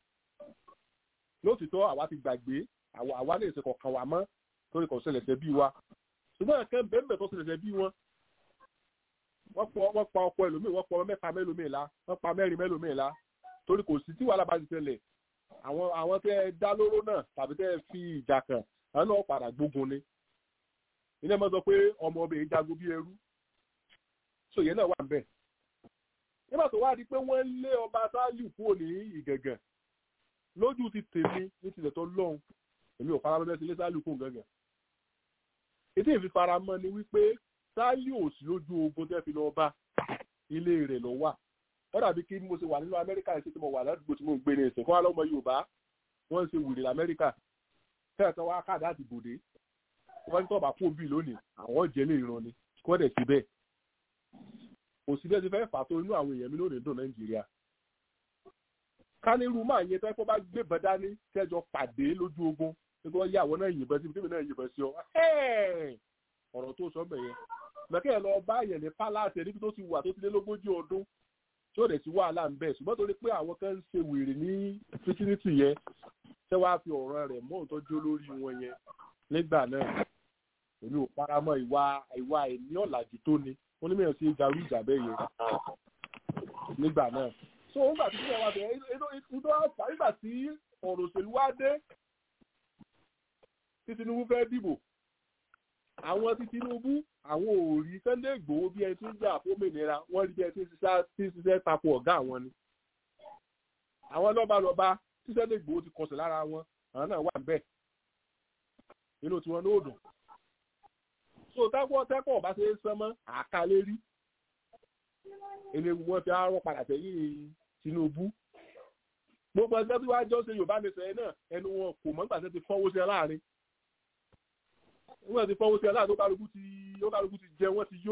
lótìtọ́ àwa ti gbàgbé àwa lè ṣe kọ̀ọ̀kan wà mọ́ torí kò ṣẹlẹ̀ ṣẹ́ bí wa ṣùgbọ́n ẹ̀kẹ́ bẹ́ẹ̀ tó ṣẹlẹ̀ ṣẹ́ bí wọn wọ́n pa ọkọ ẹlòmíì wọ́n pa ọmọ mẹ́ta mẹ́lòmíì la wọ́n pa mẹ́rin mẹ́lòmíì la torí kò sí tí wàhálà bá ti ṣẹlẹ̀ àwọn àwọn tẹ́ ẹ dá lóró náà tàbí tẹ́ ẹ fi ìjà kàn àwọn náà padà gbógun ni ilé mọ́ sọ pé ọmọ ọbẹ̀ yìí jagun bí ẹrú so yẹn náà wà níbẹ̀ nígbà tó wá di pé wọ́n lé ọba sáálù kúrò ní ìgẹ̀gẹ̀ lójú ti tèmi ní tilẹ̀ tó lọ́hùn èmi ò faramọ́ bẹ́ẹ̀ sí ilé sáálù kúrò gẹ̀gẹ̀ ètò ìfi faramọ́ ni wípé sáálù ò sí lójú ogun tẹ́ fi lọ bá ilé rẹ̀ lọ wà wọ́n dàbí kí mo ṣe wà nínú amẹ́ríkà ṣe tí mo wà ládùúgbò tí mo ń gbé ní ìsìn kó wá lọ́mọ yorùbá wọ́n ń ṣe wèrè lamẹ́ríkà tẹ́ẹ̀kan wá káàdì àti bòde wọ́n ní tọ́ba fún òbí lónìí àwọn jẹ́ lè ran ni kó dẹ̀ sí bẹ́ẹ̀ kò sí bẹ́ẹ̀ ti fẹ́ fà tó inú àwọn èèyàn mi lónìí dùn nàìjíríà kánírù máa yẹ tẹ́ kó bá gbébọn dání kẹjọ pàdé lójú ogun nígbà wọ́n yá àwọn náà yìnbọn sí ibi náà yìnbọn sí ọ ọ̀rọ̀ tó sọ bẹ̀yẹn mẹ́kẹ́ ẹ̀ lọ bá yẹn ní pálásì níbi tó ti wà tó ti lé lógójì ọdún tí ó dẹ̀ sí wàhálà ń bẹ̀ ṣùgbọ́n torí pé àwọn kan ń ṣe wèrè ní físírítì yẹn tẹ́ wàá fi ọ̀rọ̀ rẹ̀ mọ́ òtọ́jú olórí wọn yẹn nígbà náà èmi ò paramọ́ ìwà ìwà ẹ̀mí ọ̀làjú tó ni wọ́n ní mìíràn sí garú ìjà bẹ́ẹ̀ yẹn nígbà náà so nígbà tí ìjọba wa bẹ̀rẹ̀ ìdó àfà nígbà tí ọ̀rọ̀ òṣèlú wá dé tí Tinubu fẹ́ dìbò àwọn tí Tinubu àwọn ò rí Sunday Igboho bí ẹni tí ń jà fómìnira wọ́n rí bí ẹni tí ń ṣiṣẹ́ tako ọ̀gá àwọn ni àwọn lọ́balọ́ba tí Sunday Igboho ti kọsẹ̀ lára wọn àwọn náà wà bẹ́ẹ̀ inú tiwọn ní òdùn so tẹ́kọ̀ tẹ́kọ̀ ọba ṣe é sánmọ́ àkàlérí eléwu wọn fi arọ padà sẹ́yìn Tinubu gbogbo ẹgbẹ́ tí wàá jọ ṣe Yorùbá nìṣẹ́ yẹn náà ẹnu wọn kò mọ́ nígbà tí wọ́n ti fọ́wọ́ sí ẹ láàrin wọ́n ti fọ́wọ́ sí ẹ láàrin ó kálukú ti ó kálukú ti jẹ wọ́n ti yó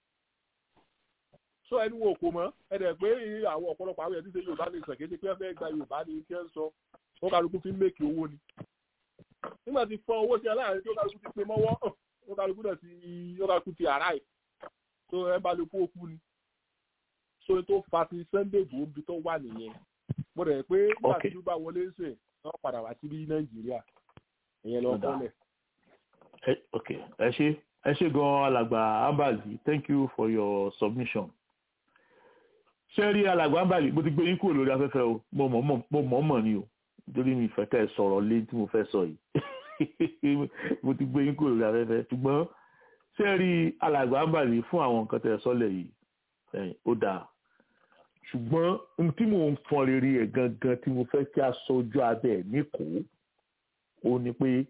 so ẹnu wọn kò mọ́ ẹ dẹ̀ pé àwọn ọ̀pọ̀lọpọ̀ àwọn ẹ̀dí ṣe Yorùbá nìṣẹ́ kéde pé ẹ fẹ́ gba Yorùbá ní kí ẹ ń sọ ó kálukú fi ń mẹ́kì owó ni nígbà tí fọ́ owó sí ẹ láàrin tí ó kálukú ti pé mọ́wọ́ ó kálukú náà ti ó kálukú ti àrá ẹ̀ tó ẹ bá lè kú òkú ni so tó fa ti Sunday Igboho bí tó wà nìyẹn mo rẹ̀ pé nígbà tí ó bá wọlé ń sè wọ́n padà wá síbí Nàìjíríà ìyẹn lọ kọ́lẹ̀. ẹ- ok ẹ ṣe ẹ ṣe gan alàgbà ambali thank you for your submission ṣé rí alàgbà ambali mo ti gbé yín kúrò lórí afẹ́fẹ́ o mo mọ̀ mọ̀ mo mọ̀ mọ̀ ni o nítorí mi ìfẹ́ kẹ́ ẹ sọ̀rọ̀ lé tí mo fẹ́ sọ yìí mo ti gbé yín kúrò lórí afẹ́fẹ́ ṣùgbọ́n ṣé rí alàgbà ambali fún àwọn nǹkan tẹ́ ẹ sọ́lẹ̀ yìí ẹ̀yìn ó dáa ṣùgbọ́n ohun tí mò ń fọn rere ẹ̀ gangan tí mo fẹ́ kí a sọ ojú abẹ́ ẹ̀ níkòó ó ní pé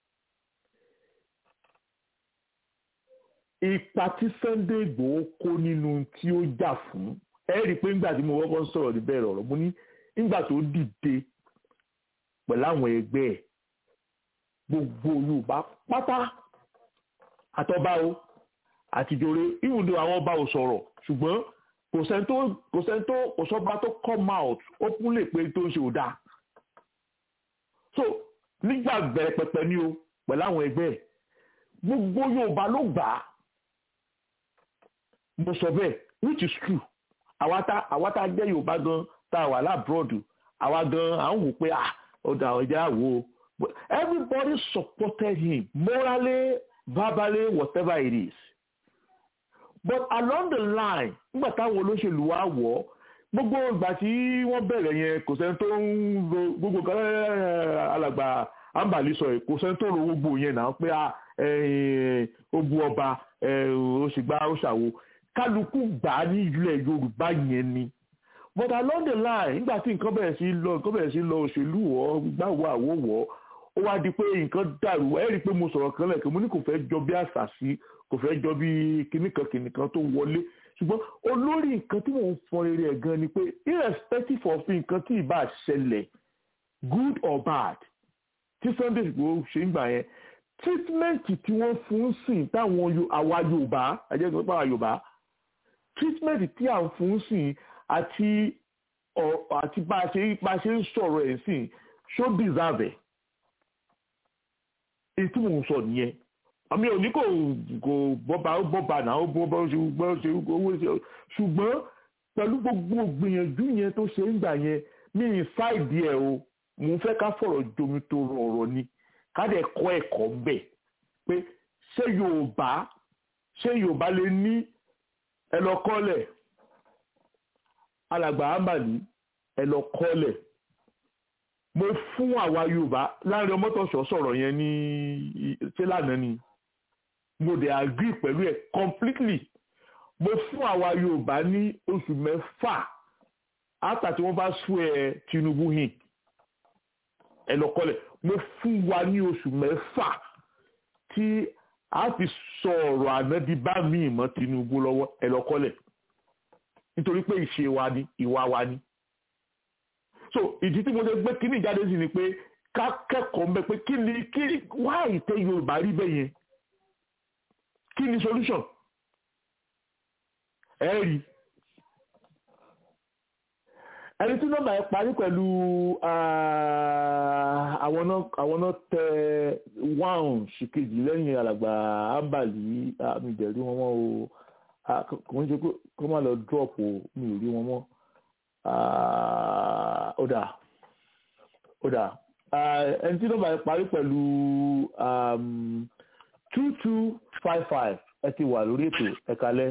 ipa tí Sunday Igboho kó nínú tí ó jà fún ẹ rí i pé nígbà tí mo kọ́kọ́ ń sọ̀rọ̀ níbẹ̀ ọ̀rọ̀ mo ní nígbà tó dìde pẹ̀lú àwọn ẹgbẹ́ ẹ̀ gbogbo Yorùbá pátá àtọ́bá o àtijọ́re ìwúndò àwọn ọba ò sọ̀rọ̀ ṣùgbọ́n kò sẹ́ni tó kò sẹ́ni tó kò sọ́ba tó come out ó kún lè pé tó ń ṣe ò dáa so nígbà bẹ̀rẹ̀ pẹpẹ ni o pẹ̀lú àwọn ẹgbẹ́ ẹ̀ gbogbo Yorùbá ló gbà á mo sọ bẹ́ẹ̀ which is true àwa tá àwa tá jẹ́ Yorùbá gan tá a wà lábúròdù àwa gan à ń wò pé ah ọ̀dà ọ̀jà wò ó but everybody supported him morally verbally whatever it is but along the line nígbà táwọn olóṣèlú wa wọ̀ ọ́ gbogbo ìgbà tí wọ́n bẹ̀rẹ̀ yẹn kò sẹ́ni tó ń ro gbogbo kan alàgbà ambali sọ yìí kò sẹ́ni tó ro gbogbo yẹn náà pé ó bu ọba ó sì gbá ó ṣàwo kálukú gbà á ní ilẹ̀ yorùbá yẹn ni but along the line nígbà tí nǹkan bẹ̀rẹ̀ sí lọ nǹkan bẹ̀rẹ̀ sí lọ òṣèlú wọ̀ gbáwó àwò wọ̀ ó wá di pé nǹkan dàrú ẹ rí i pé mo sọ̀rọ̀ kan lẹ́ẹ̀kan mo ní kò fẹ́ jọ bí àṣàṣì kò fẹ́ jọ bí kìnnìkan kìnnìkan tó wọlé ṣùgbọ́n olórí nǹkan tí mò ń fọ rere ẹ̀ gan ni pé irrespective of nǹkan tí ìbá ṣẹlẹ̀ good or bad tí Sunday Igboho ṣe ń gbà yẹn treatment tí wọ́n fún sìn táwọn àwa Yorùbá ẹ̀jẹ̀ tó pàwọ́ Yorùbá treatment tí à ń fún sìn àti àti bá a ṣe bá a ṣe ń sọ̀rọ̀ ẹ̀ sìn ṣó deserve ẹ̀ èyí tí mò ń sọ nìyẹn àmì òní kò kò bọ́ba ó bọ́ba náà ó bọ́ba ó ṣe gbọ́ ṣe owó ṣe ṣùgbọ́n pẹ̀lú gbogbo gbìyànjú yẹn tó ṣe ń gbà yẹn ní ìsáìdì ẹ̀ o mò ń fẹ́ ká fọ̀rọ̀ jomi tó rọrọ̀ ni ká dẹ̀ kọ́ ẹ̀kọ́ bẹ̀ pé ṣé Yorùbá ṣé Yorùbá lè ní ẹ lọ kọ́lẹ̀ alàgbà àmàlí ẹ lọ kọ́lẹ̀ mo fún àwa Yorùbá láàrin ọmọtọ̀ṣọ́ sọ̀rọ̀ yẹn ní ṣé lánàá ni mo dẹ̀ agree pẹ̀lú ẹ̀ completely mo fún àwa Yorùbá ní oṣù mẹ́fà after tí wọ́n bá sún ẹ Tinubu hìn ẹ lọ kọ́lẹ̀ mo fún wa ní oṣù mẹ́fà tí a fi sọ ọ̀rọ̀ ànádì bá mi mọ́ Tinubu lọ́wọ́ ẹ lọ kọ́lẹ̀ nítorí pé ìṣe wa ni ìwà wa ni so ìdí tí mo ṣe gbé kíní ìjáde sí ni pé ká kẹ́kọ̀ọ́ mbẹ́ pé kí ni kí wá ìtẹ́ Yorùbá rí bẹ́ẹ̀ yẹn kí ni solution ẹ rí ẹni tí nọ́mbà yẹn parí pẹ̀lú àwọn náà tẹ wáhùn ṣìkejì lẹ́yìn alàgbà ambali mi dẹ̀ rí wọn mọ́ o kò ń ṣe kó má lọ drop o mi ò rí wọn mọ́ ó dà ó dà ẹni tí nọ́mbà yẹn parí pẹ̀lú two two five five ẹ ti wà lórí ètò ẹ kalẹ́.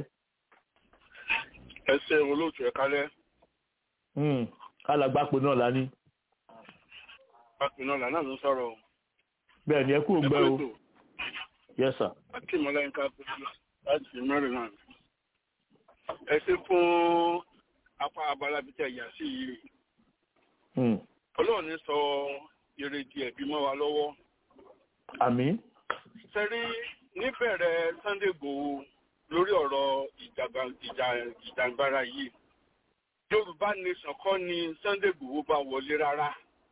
ẹ ṣe olóòtú ẹ kalẹ́. alàgbàpọ̀ náà la ní. pàpẹ náà lànà ló ń sọ̀rọ̀. bẹ́ẹ̀ ni ẹ kú ògbẹ́ o. yes sir. láti ìmọ̀lẹ́ nǹkan kúrò láti Maryland. ẹ ṣe fún apá abala bíi tẹ̀ yà sí yìí. ọlọ́run ní sọ ìrètí ẹ̀bí mọ́ wa lọ́wọ́. àmín sẹ́rí níbẹ̀rẹ̀ Sunday Igboho lórí ọ̀rọ̀ ìjàngbara yìí Yorùbá nation kọ́ ni Sunday Igboho bá wọlé rárá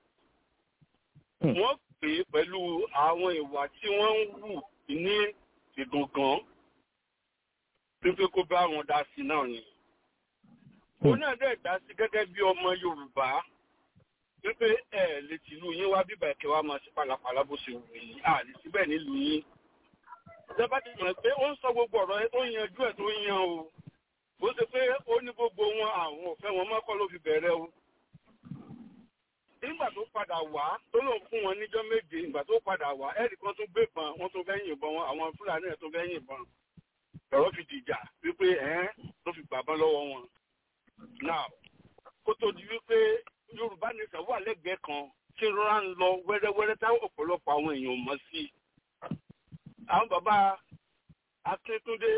wọ́n pè é pẹ̀lú àwọn ìwà tí wọ́n ń wù ní ìgangan wípé kó bá wọn dá sí náà ni òun náà dẹ̀ dá sí gẹ́gẹ́ bí ọmọ Yorùbá wípé ẹ lè tìlú yín wá bíbà ẹ̀kẹ́ wa máa ṣe pàlàpàlà bó ṣe wù yín à lè síbẹ̀ nílùú yín. ìjọba ti mọ̀ pé ó ń sọ gbogbo ọ̀rọ̀ ẹ tó ń yanjú ẹ̀ tó ń yan o bó ṣe pé ó ní gbogbo wọn àwọn òfẹ́ wọn mọ́kọ́ ló fi bẹ̀rẹ̀ o. ní nígbà tó padà wá tó lóun fún wọn níjọ́ méje ìgbà tó padà wá ẹ̀rì kan tún gbé bọn wọ́n tún fẹ́ yìnbọn wọn àwọn fúlàní ẹ̀ tún fẹ́ yìnbọn ọ̀rọ̀ fi dìjà wípé ẹ̀ ló fi gbàbọ́n lọ́wọ́ wọn. now kó tó di wípé yorùbá nation wà lẹ́gbẹ̀ẹ́ kan tí rọra ń lọ wẹ́rẹ́wẹ́rẹ́ táwọn ọ̀pọ̀lọpọ̀ àwọn èèyàn mọ̀ sí. àwọn bàbá akíntúndé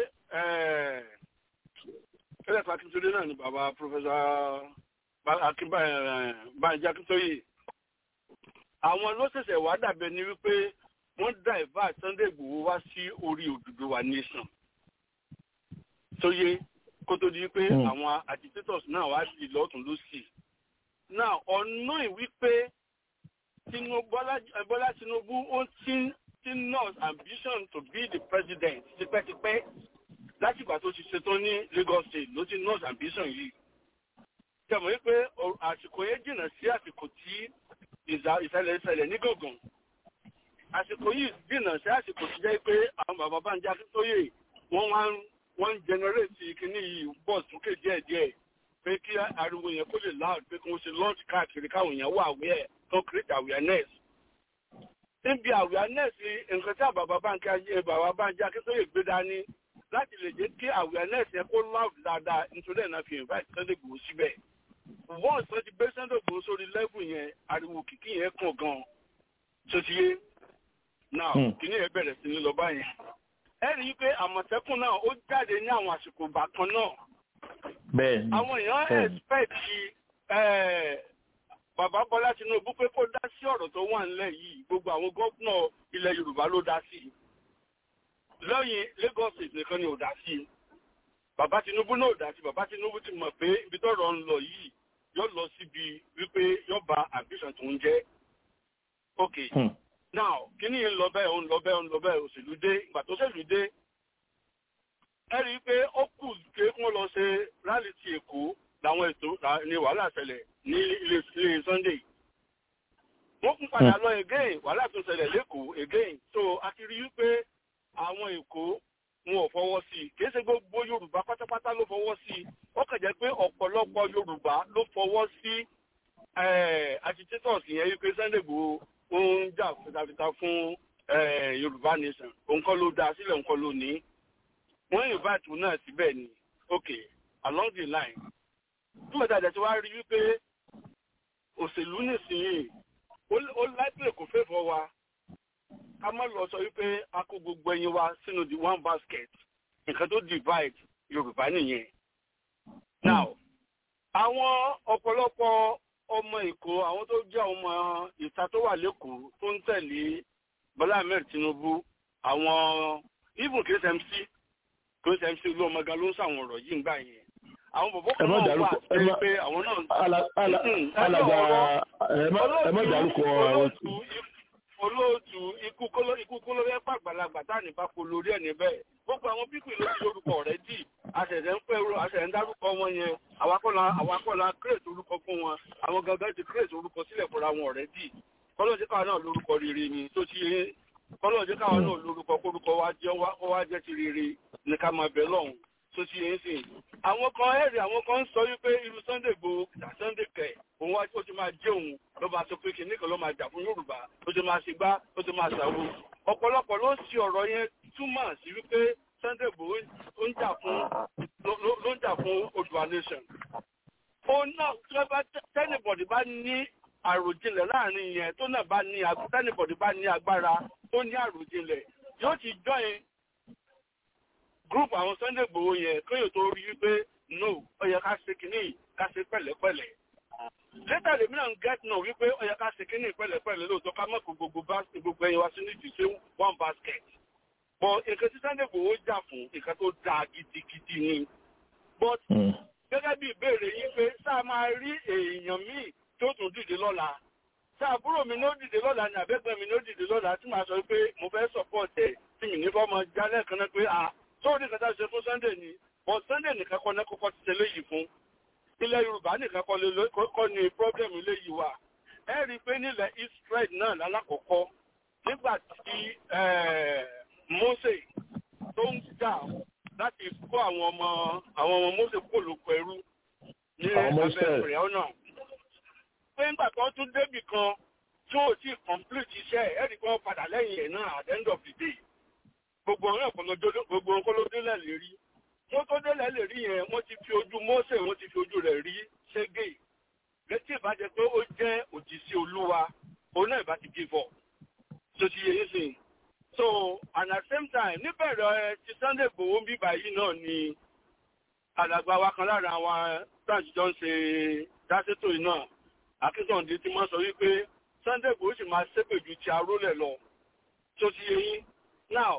ẹlẹ́fà akíntúndé náà ni bàbá pọfẹsọ akínbáyé akíntóyè àwọn ló ṣẹ̀ṣẹ̀ wá dàbẹ̀ ni wípé wọ́n dàìvà Sunday Igboho wá sí orí Odùduwà nation tó yé kó tó di pé àwọn agitators náà wá sí lọ́tún lọ́sì náà ọ̀nà ìwípé Bọ́lá Tinubu ó ti ti nurse ambition to be the president tipẹ́tipẹ́ látìgbà tó ti ṣetán ní Lagos state ló ti nurse ambition yìí tẹ̀mọ̀ wípé àsìkò yẹn jìnnà sí àsìkò tí ìṣẹ̀lẹ̀ ìṣẹ̀lẹ̀ ní gàngàn àsìkò yìí jìnnà sí àsìkò tí jẹ́ pé àwọn bàbá Bánjí Akíntóyè wọ́n wá wọ́n ń generate kíní yìí bọ̀ sókè díẹ̀díẹ̀ pé kí ariwo yẹn kó lè loud pé kí wọ́n ṣe launch káàkiri káwọn èèyàn wà aware tó create awareness níbi awareness nǹkan tí àbàbà Bánjí Akíntóyè gbé dání láti lè jẹ́ kí awareness yẹn kó loud dáadáa nítorí ẹ̀ náà fi invite Sunday Igboho síbẹ̀ once wọ́n ti gbé Sunday Igboho sórí level yẹn ariwo kìkì yẹn kàn gan tó ti yé now kìíní yẹn bẹ̀rẹ̀ sí ní lọ báyẹn ẹ rí i pé àmọ̀tẹ́kùn náà ó jáde ní àwọn àsìkò ìgbà kan náà bẹ́ẹ̀ni àwọn èèyàn expect bàbá Bọ́lá Tinubu pé kó dá sí ọ̀rọ̀ tó wà nílẹ̀ yìí gbogbo àwọn gómìnà ilẹ̀ Yorùbá ló dá sí lẹ́yìn Lagos State nìkan ni ò dá sí bàbá Tinubu náà ò dá sí bàbá Tinubu ti mọ̀ pé ibi tọ́rọ̀ ń lọ yìí yóò lọ síbi wípé yóò ba ambition tó ń jẹ́ ok now kíní yìí ń lọ bẹ́ẹ̀ ń lọ bẹ́ẹ̀ ń lọ bẹ́ẹ̀ òṣèlú dé ìgbà tó ṣèlú dé ẹ rí i pé ó kù ké kí wọ́n lọ ṣe rálì ti Èkó làwọn ètò ní wàhálà ṣẹlẹ̀ ní ilé ilé Sunday wọ́n kún padà lọ again wàhálà tó ṣẹlẹ̀ lẹ́kọ̀ọ́ again so a ti rí i pé àwọn Èkó wọn ò fọwọ́ sí i kì í ṣe gbogbo Yorùbá pátápátá ló fọwọ́ sí i ó kàn jẹ́ pé ọ̀pọ̀lọpọ̀ Yorùbá ló fọwọ́ sí agitators yẹn wípé Sunday Igboho ó ń jà fitafita fún Yorùbá nation òun kọ́ ló dá sílẹ̀ òun kọ́ ló ní wọ́n invite òun náà síbẹ̀ ni ok along the line tí mo dàdẹ̀ tí wàá rí wípé òṣèlú nìsinyìí ó láìpẹ́ kò fẹ́ fọ́ wa ká má lọ sọ wípé a kó gbogbo ẹyin wa sínú the one basket nǹkan tó divide Yorùbá nìyẹn. now àwọn ọ̀pọ̀lọpọ̀ ọmọ Èkó àwọn tó jẹ́ ọmọ ìta tó wà lẹ́kọ̀ọ́ tó ń tẹ̀lé Bọ́lá Ahmed Tinubu àwọn even KSMC KSMC ló ọmọ gan ló ń sàwọn ọ̀rọ̀ yìí ń gbà yẹn àwọn bòbó kan náà wà sí pé àwọn náà. alàgbà ẹ má dárúkọ olóòtú ikú kóló fẹ́ pàgbàlagbà tá ní bá kó lórí ẹ̀ níbẹ̀ gbogbo àwọn pípì ló ti lórúkọ rẹ̀ dì àṣẹ̀ṣẹ̀ ń pẹ́ àṣẹ̀ṣẹ̀ ń dárúkọ wọn yẹn àwakọ̀lá kírètì orúkọ fún wọn àwọn gangan ti kírètì orúkọ sílẹ̀ fúnra wọn rẹ̀ dì kọ́lọ́ọ̀jẹ́ káwọn náà lórúkọ rere ni tó ti yé kọ́lọ́ọ̀jẹ́ káwọn náà lórúkọ kórúkọ wá jẹ́ ti rere ní ká máa bẹ̀ lọ́hùn tó ti yé sìn. àwọn kan ẹ̀rì àwọn kan ń sọ wípé irú Sunday Igboho kìtà Sunday kẹ̀ òun wá ó ti máa jẹ́ òun ló máa sọ pé kìnìún kan ló máa jà fún Yorùbá ó ti máa ṣe gbá ó ti máa ṣàwo. ọ̀pọ̀lọpọ̀ ló ń ṣe ọ̀rọ̀ yẹn túmọ̀ sí wípé Sunday Igboho ń jà fún ló ń jà fún Oòduà nation. òun náà tí wọ́n bá tẹ́nìbọ̀dì bá ní àròjinlẹ̀ láàrin yẹn tó náà bá ní tẹ́nìbọ̀dì bá ní agbára tó ní àròjinlẹ̀ yóò ti join group àwọn Sunday Igboho yẹn kéèyàn tó rí wípé no ó yẹ ká ṣe kínní ká ṣe pẹ̀lẹ́pẹ̀lẹ́ later lèmi náà ń get náà wípé ó yẹ ká ṣe kínní pẹ̀lẹ́pẹ̀lẹ́ lóòótọ́ ká mọ̀ kó gbogbo gbogbo ẹyin wá sí ní ìdíje one basket but nǹkan tí Sunday Igboho jà fún nǹkan tó dáa gidigidi ni but gẹ́gẹ́ bí ìbéèrè yín pé sáà máa rí èèyàn míì tó tún dìde lọ́la sáà àbúrò mi ní ó dìde lọ́la ni àbẹ́gbẹ́ mi ní ó dìde lọ́la tí màá sọ pé mo fẹ́ support ẹ̀ tí mi ní fọ́ mọ jálẹ̀ kan náà pé à tó ní kẹta ṣe fún Sunday ni but Sunday nìkan kọ́ náà kọ́kọ́ ti ṣe léyìí fún ilẹ̀ Yorùbá nìkan kọ́ ni problem léyìí wà ẹ rí i pé nílẹ̀ Israel náà lálákọ̀ọ́kọ́ nígbà tí Mose tó ń jà láti kó àwọn ọmọ àwọn ọmọ Mose kó lóko ẹrú ní abẹ́ ìrìn ọ̀nà pé ńgbà tó tún débì kan tí ò tí complete iṣẹ́ ẹ̀rí kan padà lẹ́yìn ẹ̀ náà at the end of the day gbogbo ọ̀rẹ́ gbogbo nǹkan ló délẹ̀ lè rí wọ́n tó délẹ̀ lè rí yẹn wọ́n ti fi ojú Mósè wọ́n ti fi ojú rẹ̀ rí ṣégè létí ìbàjẹ́ pé ó jẹ́ òjìṣẹ́ olúwa òun náà ìbá ti give up tó ti yẹ yín sìn so and at the same time níbẹ̀rẹ̀ ti Sunday Igboho ń bíbà yìí náà ni alàgbà wa kan lára àwọn branch jọ ń ṣe dáṣètò yìí náà akíntàndé ti máa sọ wípé Sunday Igboho sì máa ṣépè ju ti arólẹ̀ lọ tó ti yẹ yín now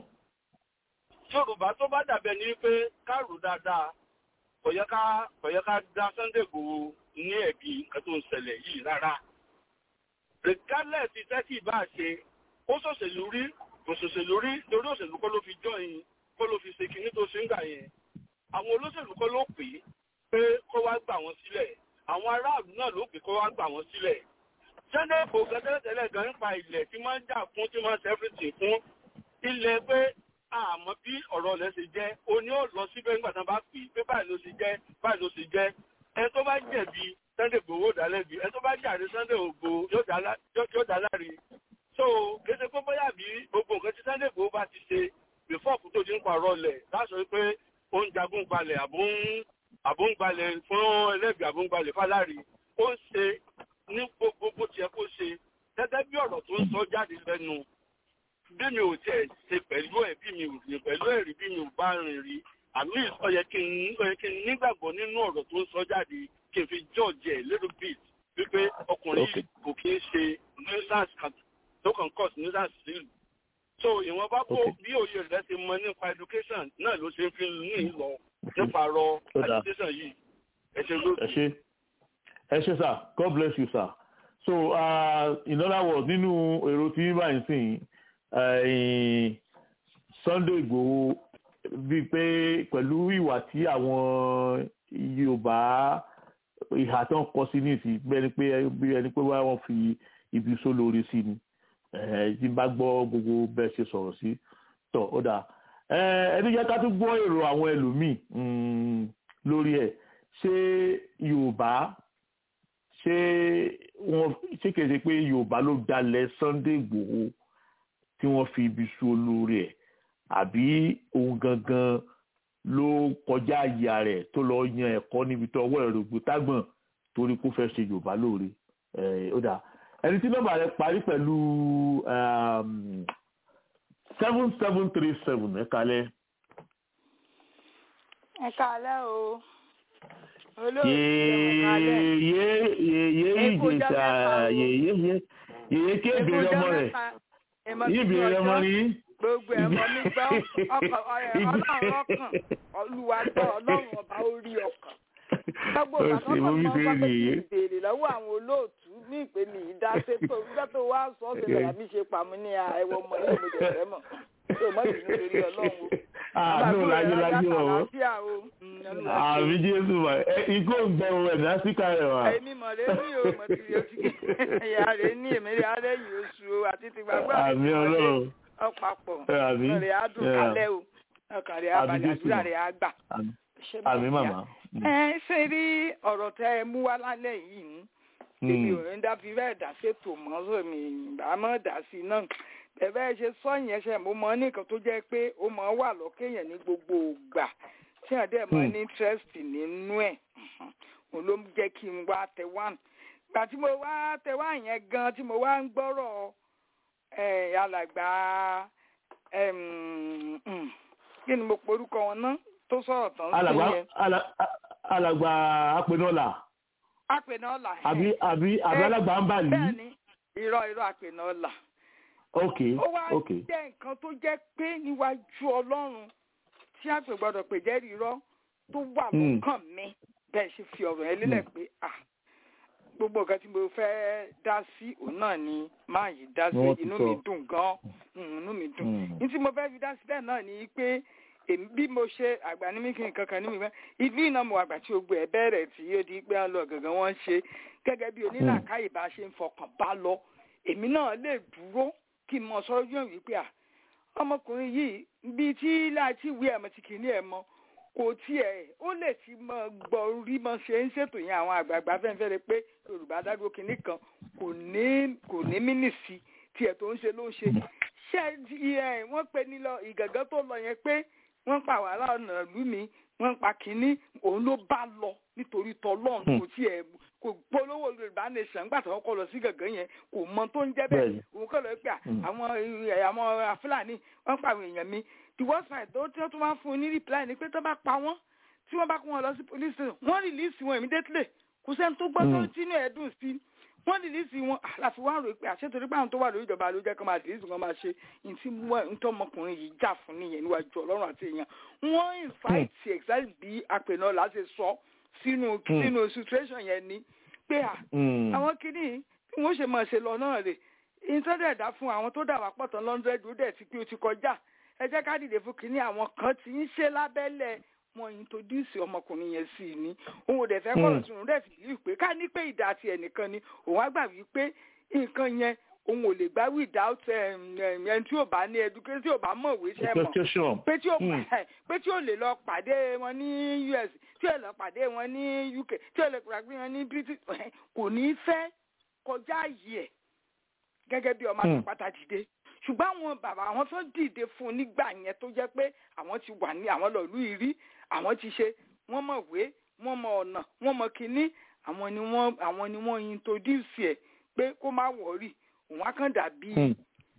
yorùbá tó bá dàbẹ̀ ní pé ká rò dáadáa kò yẹ ká kò yẹ ká dá Sunday Igboho ní ẹ̀bi nǹkan tó ń ṣẹlẹ̀ yìí rárá regardless iṣẹ́ tí ìbá ṣe ó ṣòṣèlú rí kò ṣòṣèlú rí torí òṣèlú kọ́ ló fi join kọ́ ló fi ṣe kinní tó ṣe ń gbà yẹn àwọn olóṣèlú kọ́ ló pè é pé kó wá gbà wọ́n sílẹ̀ àwọn aráàlú náà ló pè kó wá gbà wọ́n sílẹ̀ Sunday Igboho gẹ́gẹ́tẹ́lẹ̀ gan nípa ilẹ̀ tí máa ń jà fún tí máa ń ṣe everything fún ilẹ̀ pé àmọ́ bí ọ̀rọ̀ rẹ̀ ṣe jẹ́ o ní ó lọ síbẹ̀ nígbà tán bá pè é pé báyìí ló ṣe jẹ́ báyìí ló ṣe jẹ́ ẹ tó bá jẹ̀bi Sunday Igboho dá lẹ́bi ẹ tó bá jàre Sunday Igboho yóò dá láre so kéde pé bóyá bí gbogbo nǹkan tí Sunday Igboho bá ti ṣe before kú tó ti ń pààrọ̀ lẹ̀ láṣọ pé ó ń jagun gbalẹ̀ àbúngbalẹ̀ fún ẹlẹ́bi àbúngbalẹ̀ fáláre ó ń ṣe ní gbogbo bó tiẹ̀ kó ṣe gẹ́gẹ́ bí ọ̀rọ̀ tó ń sọ jáde lẹ́nu bí mi ò tiẹ̀ ṣe pẹ̀lú ẹ̀ bí mi ò rìn pẹ̀lú ẹ̀ rí bí mi ò bá rìn rí àmì ó yẹ kí n ó yẹ kí n nígbàgbọ́ nínú ọ̀rọ̀ tó ń sọ jáde kí n fi judge ẹ̀ little bit wípé ọkùnrin yìí kò kí ń ṣe nuisance kan tó kàn cause nuisance sílùú so ìwọ̀nba kó bí òye rẹ̀ ti mọ nípa education náà ló ṣe ń fi ní ìlọ nípa ọ̀rọ̀ education yìí ẹ ṣe ló. ẹ ṣe ẹ ṣe sir God bless you sir so uh, in other words nínú èrò tí yín báyìí sìn Sunday Igboho bíi pé pẹ̀lú ìwà tí àwọn Yorùbá ìhà tó ń kọ sí ní ìsìn bẹ́ẹ̀ ni pé bí ẹni pé wọ́n fi ibi sólórí sí ni tí bá gbọ́ gbogbo bẹ́ẹ̀ ṣe sọ̀rọ̀ sí tọ̀ ó dà ẹni jẹ́ ká tún gbọ́ èrò àwọn ẹlòmíì lórí ẹ̀ ṣé Yorùbá ṣé wọ́n ṣé kìí ṣe pé Yorùbá ló dalẹ̀ Sunday Igboho tí wọ́n fi ibi sú olórí ẹ̀ àbí òun gangan ló kọjá àyà rẹ̀ tó lọ yan ẹ̀kọ́ níbi tó ọwọ́ ẹ̀rọ gbòtágbọ̀n torí kó fẹ́ ṣe Yorùbá lóore ó dà ẹni tí nọ́mbà rẹ̀ parí pẹ̀lú seven seven three seven ẹ kalẹ̀. ẹ kalẹ̀ o yèyé yèyé ìjèṣà yèyé yèyé kébèrè ọmọ rẹ̀ ìbéèrè ọmọ ni. gbogbo ẹ̀mọ́ mi gbọ́ ọkọ̀ ọlọ́run ọkàn olúwa gbọ́ ọlọ́run ọba orí ọkàn. gbogbo ìgbà tó kàn mọ́ wá pé kí n béèrè lọ́wọ́ àwọn olóòtú ní ìpè mi ìdá sétò nígbà tó wá sọ ọ́ sílẹ̀ àbí ṣe pàmò ní ẹ̀wọ̀ ọmọ ilé mi dẹ̀rẹ̀ mọ̀ tó mọ̀ sí nítorí ọlọ́run o. àánú láyé láyé ọ̀wọ́ àmì jésù wa ikú ògbẹ́wò ẹ̀ lásìkò rẹ̀ wá. èmi mọ̀ lé ní o mọ̀ tí o ti ẹ̀yà rẹ̀ ní èmi rẹ̀ alẹ́ yìí oṣù o àti ti gbàgbọ́ àmì ọlọ́run ọ̀pàpọ̀ ọ̀rẹ́ adùn kalẹ̀ o ọkàn rẹ̀ abalẹ̀ àdúrà rẹ̀ àgbà. àmì màmá. ẹ ṣe rí ọ̀rọ̀ tẹ ẹ mú wá lálẹ́ yìí èmi ò ní dá fi bẹ́ẹ̀ dá ṣètò mọ́ sómi àmọ́ dá sí náà bẹ́ẹ̀ ṣe sọ yẹn ṣe mo mọ nìkan tó jẹ́ pé ó mọ wà lọ́kẹ́yàn ní gbogbo ògbà tí ẹ̀ dẹ̀ mọ ní interest nínú ẹ̀ òun ló jẹ́ kí n wá tẹ wá gbà tí mo wá tẹ wá yẹn gan tí mo wá ń gbọ́rọ̀ alàgbà kí ni mo porúkọ wọn náà tó sọ̀rọ̀ tán sí yẹn. alàgbà apẹnọlà. apẹnọlà. àbí àbí àbí alàgbà ń bà lí. bẹ́ẹ̀ni irọ́ irọ́ apẹnọlà. ok ok. ó wá jẹ́ nǹkan tó jẹ́ pé níwájú ọlọ́run tí a pè gbọ́dọ̀ pè jẹ́rìí irọ́ tó wà lọ́kàn mi bẹ́ẹ̀ ṣe fi ọ̀rọ̀ yẹn lélẹ̀ pé ah gbogbo nǹkan tí mo fẹ́ dá sí òun náà ni máa yìí dá sí inú mi dùn gan inú mi dùn ní tí mo fẹ́ fi dá sílẹ̀ náà ni pé èmi bí mo ṣe àgbà ní mi kí n kankan ní mi fẹ́ ibi iná mo àgbà tí gbogbo ẹ̀ bẹ̀rẹ̀ tí yóò di pé lọ gangan wọ́n ń ṣe gẹ́gẹ́ bí onílàkàyè bá ṣe ń fọkàn bá lọ èmi náà lè dúró kí n mọ sọ́rọ́ yóò wí pé à ọmọkùnrin yìí bíi tí láti wí ẹ̀mọ́ ti kì í ní ẹ̀mọ́ kò tiẹ̀ ó lè ti mọ gbọ́ rí mọ ṣe ń ṣètò yẹn àwọn àgbààgbà fẹ́ǹfẹ́rẹ́ pé yorùbá dádúró kìíní kan kò ní kò ní mínísì tiẹ̀ tó ń ṣe ló ń ṣe ṣé ẹ wọ́n pe ní lọ ìgàngán tó lọ yẹn pé wọ́n pa wàhálà ọ̀nà ìlú mi wọ́n pa kìíní òun ló bá lọ nítorí tọ́lọ́run kò tiẹ̀ kò polówó yorùbá nation gbàtà wọn kọ lọ sí gàngán yẹn kò mọ tó ń jẹ́ bẹ́ẹ̀ òun kọ́ lọ pé àwọn àwọn fúlàní wọ́n pa àwọn èèyàn mi the worst part tó tí wọ́n tún máa ń fún un ní reply ni pé tó bá pa wọ́n tí wọ́n bá kó wọn lọ sí police station wọ́n release wọn immediately kò sẹ́ni tó gbọ́ tó tínú ẹ̀ dùn sí wọ́n release wọn àlàfi wọn rò pé àṣetorí pé àwọn tó wà lórí ìjọba ló jẹ́ kó máa release wọn máa ṣe ntí ntọ́ ọmọkùnrin yìí jà fún nìyẹn níwájú ọlọ́run àti èèyàn wọ́n invite exactly bí apẹ̀nà láti sọ sínú sínú situation yẹn ni pé à àwọn kìíní bí wọ́n ṣe máa ṣe lọ náà rè ìtọ́jú ẹ̀dá fún àwọn tó dà wá pọ̀ tán lọ́ndrẹ́dì ó dẹ̀ ti pé ó ti kọjá ẹ jẹ́ ká dìde fún kínní àwọn kan tí ń ṣe lábẹ́lẹ̀ wọn introduce ọmọkùnrin yẹn sí i ní òun ò dẹ̀ fẹ́ kọ́rọ̀ sùn dẹ̀ sì bíi pé ká ní pé ìdá àti ẹnìkan ni òun á gbà wípé nǹkan yẹn òun ò lè gbá without ẹni tí ò bá ní education tí ò bá mọ̀ ìwé ṣẹ́ mọ̀ pé tí ò pé tí ò lè lọ pàdé wọn ní US tí ò lọ pàdé wọn ní UK tí ò lè pàdé wọn ní British kò ní fẹ́ kọjá yìí ẹ̀ gẹ́gẹ́ bí ọmọ àtàpátá dìde ṣùgbọ́n àwọn bàbá àwọn tó dìde fún un nígbà yẹn tó jẹ́ pé àwọn ti wà ní àwọn lọ́ọ̀lù ìrí àwọn ti ṣe wọ́n mọ̀ wé wọ́n mọ ọ̀nà wọ́n mọ kínní àwọn ni wọ́n àwọn ni wọ́n introduce ẹ̀ pé kó má wọ̀ọ́rì òun á kàn dàbí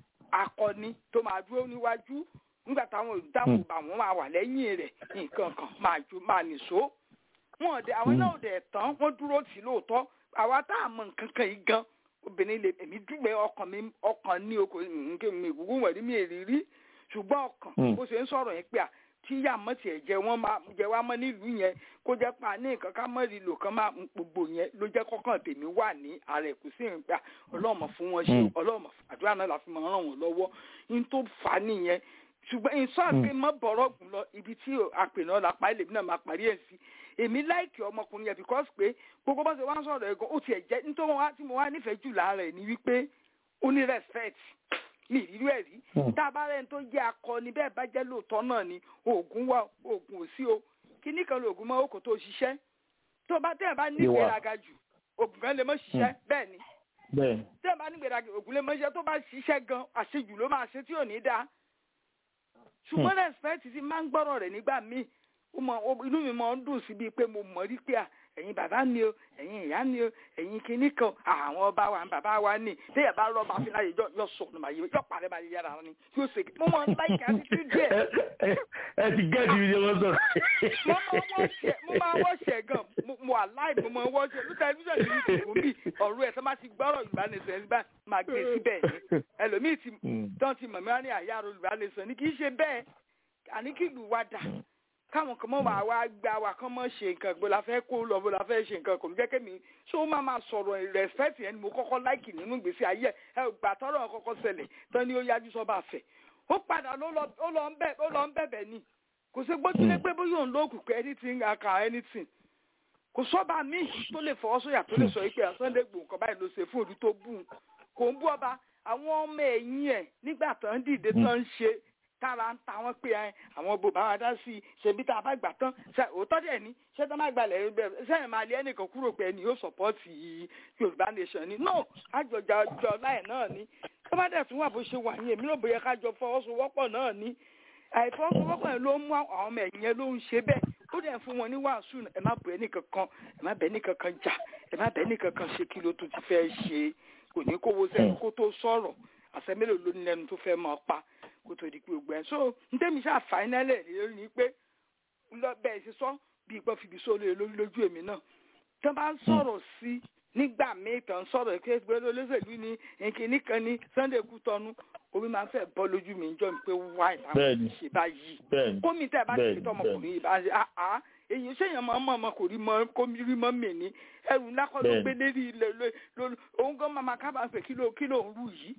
akọni tó máa dúró níwájú nígbà táwọn olùdáàbò bá wọn máa wà lẹ́yìn rẹ̀ nǹkan kan máa ju máa nìṣó wọn ọ̀dẹ àwọn náà ọ̀dẹ tán wọ́n dúró tì lóòótọ́ àwa tá a mọ nǹkan kan yìí gan obìnrin lè èmi dúpẹ́ ọkàn mi ọkàn ní oko nǹkan mi ìgúngún wẹ̀rí mi èrírí ṣùgbọ́n ọkàn bó ṣe ń sọ̀rọ̀ yẹn pé à tí ìyá mọ́ tiẹ̀ jẹ wọ́n máa jẹ wá mọ́ nílùú yẹn kó jẹ́ pa ní nǹkan ká mọ́ rí lò kán máa gbogbo yẹn ló jẹ́ kọ́kàn tèmi wà ní ààrẹ kò sí ìgbà ọlọ́mọ fún wọn ṣe ọlọ́mọ àdúrà náà la fi máa ràn wọ́n lọ́wọ́ ní tó fà á nìyẹn ṣùgbọ́n ìṣọ́ àti mọ́ bọ̀rọ̀ gùn lọ ibi tí àpènà lápá ilé mi náà máa parí ẹ̀ sí èmi láìkì ọmọkùnrin yẹn because pé gbogbo bá ṣe wá ń sọ̀rọ̀ ẹ̀gàn ó tiẹ̀ jẹ́ nítorí wọn tí mo wá nífẹ̀ẹ́ jù lára ẹ̀ ni wípé ó ní respect mi ìrírí ẹ̀ rí tá a bá rẹ̀ ń tó jẹ́ akọni bẹ́ẹ̀ bá jẹ́ lóòótọ́ náà ni oògùn wà oògùn ò sí o kíní kan lóògùn mọ́ òkò tó ṣiṣẹ́ tó bá tẹ̀ bá ní ìgbéraga jù oògùn kan lè mọ́ ṣiṣẹ́ bẹ́ẹ̀ ni tẹ̀ bá ní ìgbéraga oògùn lè mọ́ ṣiṣẹ́ tó bá ṣiṣẹ́ gan àṣejù ló máa ṣe tí ò ní dáa ṣùgbọ́n respect ti máa ń gbọ́rọ̀ rẹ̀ nígbà míì inú mi máa ń dùn sí bíi pé mo mọ̀ rí pé ẹ̀yin bàbá mi o ẹ̀yin ìyá mi o ẹ̀yin kinní kan àwọn ọba wa bàbá wa ní téèyàn bá rọ́ọ̀bà fi láyé yọ sọ̀nù màá yẹ yọ parẹ́ máa yára ni yóò ṣe mo máa ń láìka títí díẹ̀. ẹ ti gẹ́ẹ̀dì mi ni wọ́n sọ. mo máa wọ́ ṣẹ̀ gan mo àláì mo máa wọ́ ṣẹ̀ lóta ẹbí sọ̀rọ̀ ní ìṣòro mi ọ̀rọ̀ ẹ̀ tó máa ti gbọ́rọ̀ ìbánisọ̀ ẹ̀ bá máa gbé síbẹ̀ ni ẹlòmíì ti tán ti mọ̀ mí wá ní àyà olùbánisọ̀ ni kì í ṣe bẹ́ẹ̀ àní kí ìlú wa dà káwọn kan mọ wà wá gba wà kán mọ ṣe nǹkan bó la fẹ́ kó lọ bó la fẹ́ ṣe nǹkan kò ní jẹ́ mi ṣé ó máa máa sọ̀rọ̀ respect yẹn ni mo kọ́kọ́ láìkì nínú ìgbésí ayé ẹ gbà tọ́rọ̀ kọ́kọ́ ṣẹlẹ̀ tán ni ó yájú sọ́ba fẹ̀ ó padà ó lọ ń bẹ̀bẹ̀ ni kò sí gbójúlé pé bóyá òun lóògùn pé anything aka anything kò sọ́ba míì tó lè fọwọ́ sóyà tó lè sọ pé Sunday Igboho nǹkan báyìí ló ṣe fún òdu tó bù kò ń bú ọba àwọn ọmọ ẹ̀yìn ẹ̀ nígbà tó ń dìde tó ń ṣe tára ń ta wọn pé ẹ àwọn bò bá wa dá sí i ṣebí tá a bá gbà tán ṣe òótọ́ dẹ̀ ni ṣé tó má gbalẹ̀ bẹ́ẹ̀ sẹ́yìn máa lé ẹnìkan kúrò pé ẹni yóò sọ̀pọ́ọ̀tì yorùbá nation ni no àjọjà ọjọ́ láì náà ni tó bá dẹ̀ tún wà bó ṣe wà yẹn èmi náà bóyá kájọ fọwọ́sowọ́pọ̀ náà ni àìfọwọ́sowọ́pọ̀ yẹn ló mú àwọn ọmọ ẹ̀yìn yẹn ló ń ṣe bẹ́ẹ̀ ó dẹ̀ fún wọn ní wàásù ẹ má bẹ̀ ẹnìkan kan ẹ má bẹ̀ ẹnìkan kan jà ẹ má bẹ̀ ẹnìkan kan ṣe kí ló tún ti fẹ́ ṣe kò ní kówó sẹ́yìn kó tó sọ̀rọ̀ àṣẹ mélòó ló ní lẹ́nu tó fẹ́ máa pa kó tó di pé gbẹ so ntẹ́mi ṣáà fàínálẹ̀ lórí ni pé lọ bẹ́ẹ̀ ṣe sọ bí ìgbọ́ fìbí sólè lórí lójú èmi náà tí wọ́n bá ń sọ̀rọ̀ sí nígbà míì tán sọ̀rọ̀ pé gbẹ́rẹ́ olóṣèlú ni nkíní kan ní Sunday Kútọ́nù omi máa ń fẹ́ bọ́ lójú mi jọ mi pé wáì láwọn ṣe báyìí kómi tẹ́ ẹ bá ti fi tọmọkùnrin yìí bá ṣe àá èyí ṣèyàn máa mọ̀ ọmọ kò rí mọ kó rí mọ́ mi ní ẹrù ńlá kọ́ ló gbé lérí ilẹ̀ lórí òun gan máa kábàá pé kí ló kí ló ń rú yìí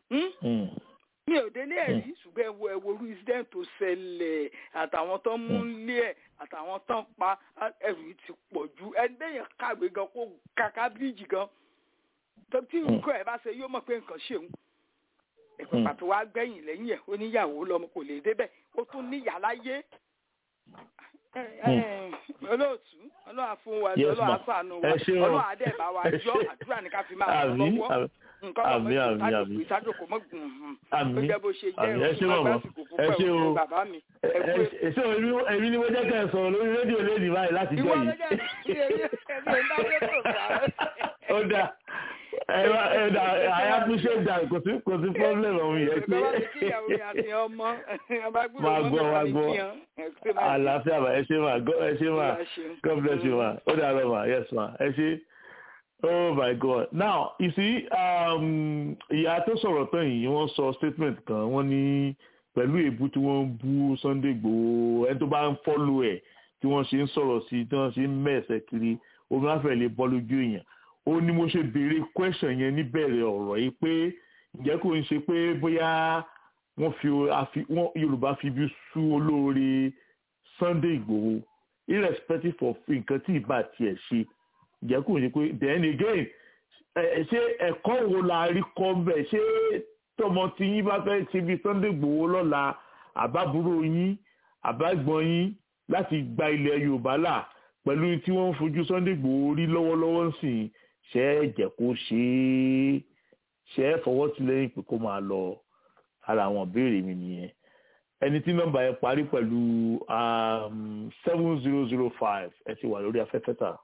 mi ò délé ẹ̀ rí ṣùgbọ́n ẹ̀wọ̀ ẹ̀wọ̀ orí incident tó ṣẹlẹ̀ àtàwọn tó mú lé ẹ̀ àtàwọn tó ń pa ẹ̀rù ti pọ̀ ju ẹ̀ńdẹ́yìn kàwé gan kó kàkà bíríìjì gan tí nǹkan ẹ̀ bá ṣe yóò mọ̀ pé nǹkan ṣeun ẹ̀pẹ̀ pàtó wá gbẹ̀yìn lẹ́yìn ẹ̀ ó níyàwó lọ́mọ kò lè débẹ̀ ó tún níyà láyé olóòtú ọlọ́wà fún wa Yes, ọlọ́wà ma. sànù wa Ẹ ṣé o. ọlọ́wà dẹ̀ bá wa Ẹ yọ ṣé. àdúrà ní ká fi máa ràn Àmín, lọ́wọ́ àmín. nǹkan ọmọ Àmín, àmín, ìtajòkó àmín. ìtajòkó mọ́gùn ó Àmín. jẹ́ bó ṣe jẹ́ Àmín. Ẹ ṣé òun màmá. lásìkò Ẹ ṣé púpọ̀ o. òun bàbá mi ẹ kú ètò. Èso èmi ni mo jẹ́ kẹ́ ẹ sọ̀rọ̀ lórí rédíò lédi báyìí láti jọ ìwọ yìí. lọ́jọ́ ìdí èmi èmi ò ń dá rédíò gbà. Ó dà ẹ wá ẹ dà I appreciate that kò sí kò sí problem ọ̀hún yẹn pé. bàbá mi kí ìyàwó mi àti ọmọ ọba gbúdọ̀ Máa mọ́ gbọ́, mi máa àti gbọ́. ìyàn ẹ ṣé máa ṣe. Àlàáfíà mà ẹ ṣé mà God- ẹ ṣé mà God bless you ma ó dà lọ mà yes ma ẹ ṣé. Oh my God now you see um, ìyá tó sọ̀rọ̀ tán yìí wọ́n sọ statement kan wọ́n ní pẹ̀lú èébú tí wọ́n ń bú Sunday Igboho ẹni tó bá ń fọ́lù ẹ̀ tí wọ́n ṣe ń sọ̀rọ̀ sí tí wọ́n ṣe ń mẹ́ẹ̀sẹ̀ kiri omi afẹ́ lè bọ́ lójú èèyàn ó ní mo ṣe béèrè question yẹn níbẹ̀rẹ̀ ọ̀rọ̀ yìí pé ǹjẹ́ kò ń ṣe pé bóyá wọ́n fi àfi- wọ́n Yorùbá fi bí sú olóore Sunday Igboho irrespective of nǹkan tí ìbá tiẹ̀ ṣe ǹjẹ́ kò ń ṣe pé then again ẹ- ṣé ẹ̀kọ́ wo la rí kọ́ bẹ̀ ṣé tọmọ tí yín bá fẹ́ ṣe bí Sunday Igboho lọ́la àbábúrò yín àbágbọ́n yín láti gba ilẹ̀ Yorùbá là pẹ̀lú tí wọ́n ń fojú Sunday Igboho rí lọ́wọ́lọ́wọ́ ń sìn ṣe é jẹ́ kó ṣe é ṣe é fọwọ́ sí lẹ́yìn pé kó máa lọ ara àwọn ìbéèrè mi nìyẹn ẹni tí nọ́mbà yẹn parí pẹ̀lú seven zero zero five ẹ ti wà lórí afẹ́fẹ́ tà.